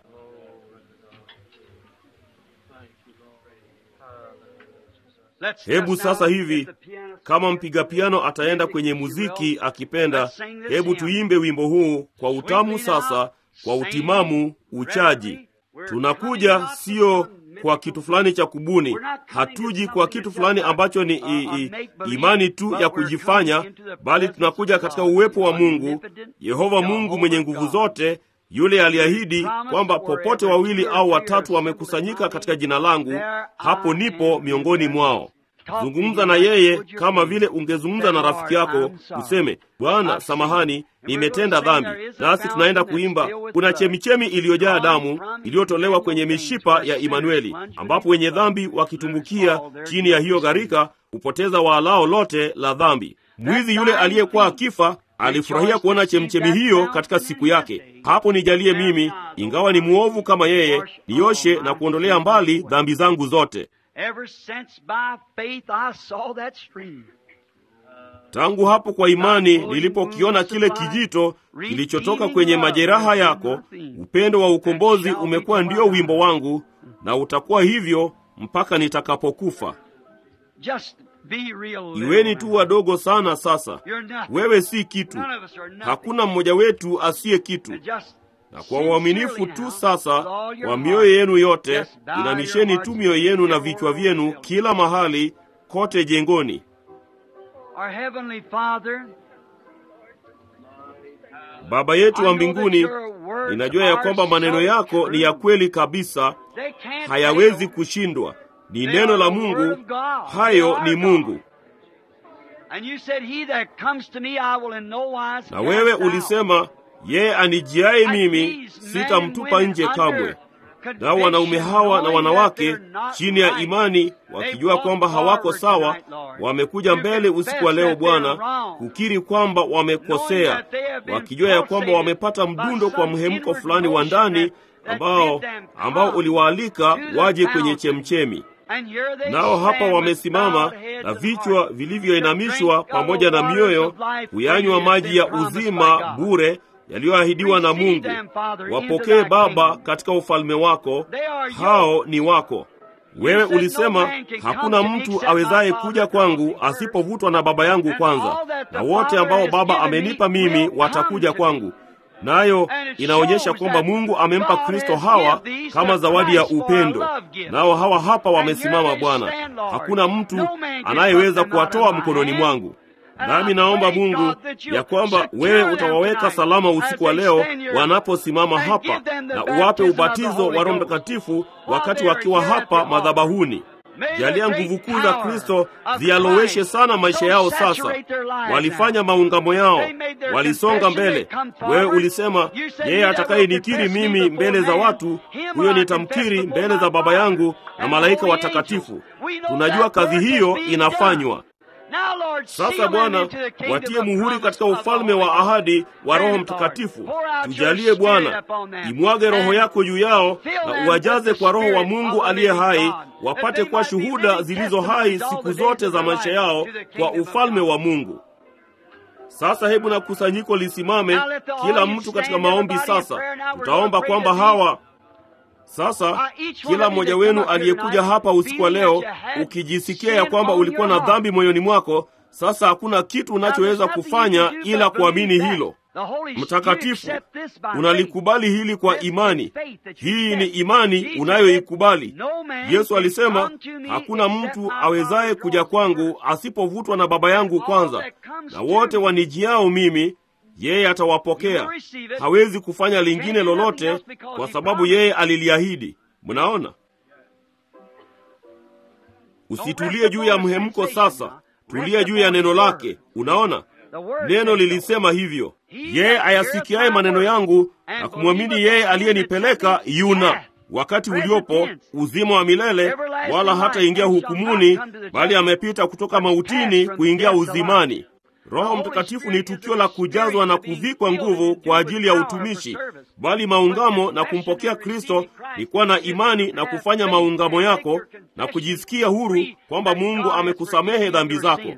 Speaker 1: Hebu sasa hivi, kama mpiga piano ataenda kwenye muziki akipenda, hebu tuimbe wimbo huu kwa utamu sasa, kwa utimamu, uchaji. Tunakuja sio kwa kitu fulani cha kubuni, hatuji kwa kitu fulani ambacho ni i, i, imani tu ya kujifanya, bali tunakuja katika uwepo wa Mungu, Yehova Mungu mwenye nguvu zote yule aliahidi kwamba popote wawili au watatu wamekusanyika katika jina langu, hapo nipo miongoni mwao. Zungumza na yeye kama vile ungezungumza na rafiki yako, useme, Bwana, samahani, nimetenda dhambi. Nasi tunaenda kuimba, kuna chemichemi iliyojaa damu iliyotolewa kwenye mishipa ya Imanueli, ambapo wenye dhambi wakitumbukia chini ya hiyo gharika hupoteza waalao lote la dhambi. Mwizi yule aliyekuwa akifa alifurahia kuona chemchemi hiyo katika siku yake. Hapo nijalie mimi, ingawa ni mwovu kama yeye, nioshe na kuondolea mbali dhambi zangu zote. Tangu hapo kwa imani nilipokiona kile kijito kilichotoka kwenye majeraha yako, upendo wa ukombozi umekuwa ndio wimbo wangu, na utakuwa hivyo mpaka nitakapokufa. Iweni tu wadogo sana sasa. Wewe si kitu, hakuna mmoja wetu asiye kitu. Na kwa uaminifu tu sasa kwa mioyo yenu yote, inamisheni tu mioyo yenu na vichwa vyenu kila mahali kote jengoni. Baba yetu wa mbinguni, ninajua ya kwamba maneno yako ni ya kweli kabisa, hayawezi kushindwa. Ni neno la Mungu, hayo ni Mungu. Na wewe ulisema, yeye anijiaye mimi sitamtupa nje kamwe. Nao wanaume hawa na wanawake chini ya imani, wakijua kwamba hawako sawa, wamekuja mbele usiku wa leo Bwana, kukiri kwamba wamekosea, wakijua ya kwamba wamepata mdundo kwa mhemko fulani wa ndani ambao ambao uliwaalika waje kwenye chemchemi nao hapa wamesimama na vichwa vilivyoinamishwa pamoja na mioyo kuyanywa maji ya uzima bure yaliyoahidiwa na Mungu. Wapokee Baba katika ufalme wako, hao ni wako. Wewe ulisema hakuna mtu awezaye kuja kwangu asipovutwa na Baba yangu kwanza, na wote ambao Baba amenipa mimi watakuja kwangu. Nayo inaonyesha kwamba Mungu amempa Kristo hawa kama zawadi ya upendo. Nao hawa hapa wamesimama, Bwana, hakuna mtu anayeweza kuwatoa mkononi mwangu. Nami naomba Mungu ya kwamba wewe utawaweka salama usiku wa leo wanaposimama hapa, na uwape ubatizo wa Roho Mtakatifu wakati wakiwa hapa madhabahuni. Jalia nguvu kuu za Kristo zialoweshe sana maisha yao. Sasa walifanya maungamo yao, walisonga mbele. Wewe ulisema, yeye atakayenikiri mimi mbele za watu, huyo nitamkiri mbele za Baba yangu na malaika watakatifu. Tunajua kazi hiyo inafanywa. Sasa Bwana, watie muhuri katika ufalme wa ahadi wa Roho Mtakatifu. Tujalie Bwana, imwage Roho yako juu yao na uwajaze kwa Roho wa Mungu aliye hai, wapate kuwa shuhuda zilizo hai siku zote za maisha yao kwa ufalme wa Mungu. Sasa hebu na kusanyiko lisimame, kila mtu katika maombi. Sasa tutaomba kwamba hawa sasa kila mmoja wenu aliyekuja hapa usiku wa leo, ukijisikia ya kwamba ulikuwa na dhambi moyoni mwako, sasa hakuna kitu unachoweza kufanya ila kuamini hilo. Mtakatifu, unalikubali hili kwa imani. Hii ni imani unayoikubali. Yesu alisema, hakuna mtu awezaye kuja kwangu asipovutwa na Baba yangu kwanza, na wote wanijiao mimi yeye atawapokea. Hawezi kufanya lingine lolote kwa sababu yeye aliliahidi. Mnaona, usitulie juu ya mhemko sasa, tulia juu ya neno lake. Unaona, neno lilisema hivyo, yeye ayasikiaye maneno yangu na kumwamini yeye aliyenipeleka yuna wakati uliopo uzima wa milele, wala hataingia hukumuni, bali amepita kutoka mautini kuingia uzimani. Roho Mtakatifu ni tukio la kujazwa na kuvikwa nguvu kwa ajili ya utumishi, bali maungamo na kumpokea Kristo ni kuwa na imani na kufanya maungamo yako na kujisikia huru kwamba Mungu amekusamehe dhambi zako.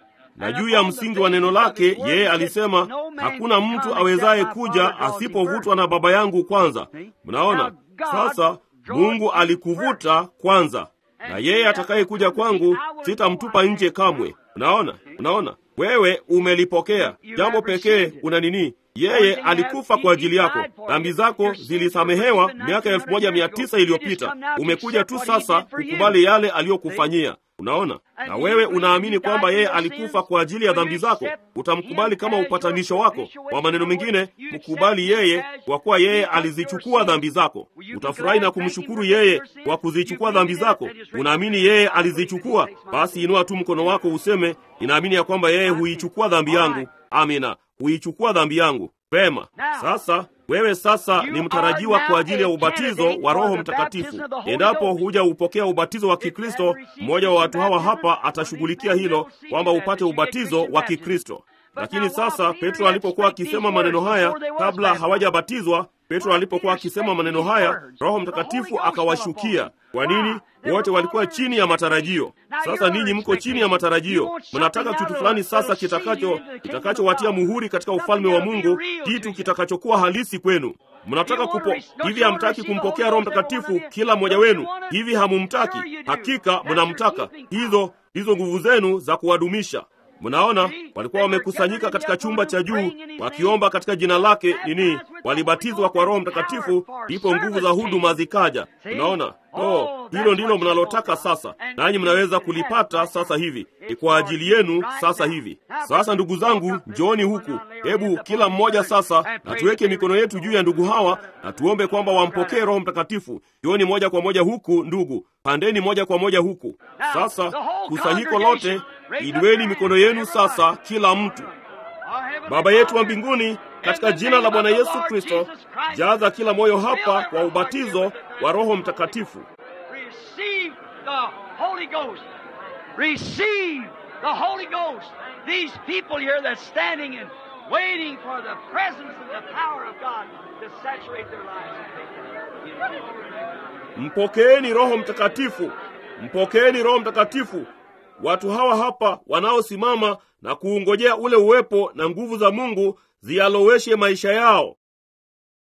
Speaker 1: Na juu ya msingi wa neno lake yeye alisema, hakuna mtu awezaye kuja asipovutwa na Baba yangu kwanza. Mnaona sasa, Mungu alikuvuta kwanza, na yeye atakayekuja kwangu sitamtupa nje kamwe. Unaona, unaona wewe umelipokea jambo pekee. Una nini? Yeye alikufa kwa ajili yako. Dhambi zako zilisamehewa miaka elfu moja mia tisa iliyopita. Umekuja tu sasa kukubali yale aliyokufanyia. Unaona, na wewe unaamini kwamba yeye alikufa kwa ajili ya dhambi zako, utamkubali kama upatanisho wako. Kwa maneno mengine, mkubali yeye, kwa kuwa yeye alizichukua dhambi zako. Utafurahi na kumshukuru yeye kwa kuzichukua dhambi zako. Unaamini yeye alizichukua? Basi inua tu mkono wako useme, ninaamini ya kwamba yeye huichukua dhambi yangu. Amina, huichukua dhambi yangu. Vema, sasa wewe sasa ni mtarajiwa kwa ajili ya ubatizo wa Roho Mtakatifu. Endapo huja upokea ubatizo wa Kikristo, mmoja wa watu hawa hapa atashughulikia hilo, kwamba upate ubatizo wa Kikristo. Lakini sasa Petro alipokuwa akisema maneno haya, kabla hawajabatizwa, Petro alipokuwa akisema maneno haya, Roho Mtakatifu akawashukia. Kwa nini? Wote walikuwa chini ya matarajio. Sasa ninyi mko chini ya matarajio, mnataka kitu fulani sasa kitakacho kitakachowatia muhuri katika ufalme wa Mungu, kitu kitakachokuwa halisi kwenu. Mnataka kupo hivi, hamtaki kumpokea Roho Mtakatifu kila mmoja wenu hivi? Hamumtaki? Hakika mnamtaka. Hizo hizo nguvu zenu za kuwadumisha Mnaona, walikuwa wamekusanyika katika chumba cha juu wakiomba katika jina lake nini, walibatizwa kwa Roho Mtakatifu, ndipo nguvu za huduma zikaja. Unaona, oh, hilo ndilo mnalotaka sasa, nanyi mnaweza kulipata sasa hivi. Ni kwa ajili yenu sasa hivi. Sasa ndugu zangu, njooni huku. Hebu kila mmoja sasa na tuweke mikono yetu juu ya ndugu hawa na tuombe kwamba wampokee Roho Mtakatifu. Njooni moja kwa moja huku, ndugu, pandeni moja kwa moja huku. Sasa kusanyiko lote Inueni mikono yenu sasa, kila mtu. Baba yetu wa mbinguni, katika jina la Bwana Yesu Kristo, jaza kila moyo hapa kwa ubatizo wa Roho Mtakatifu. Mpokeeni Roho Mtakatifu, mpokeeni Roho Mtakatifu. Watu hawa hapa wanaosimama na kuungojea ule uwepo na nguvu za Mungu zialoweshe maisha yao.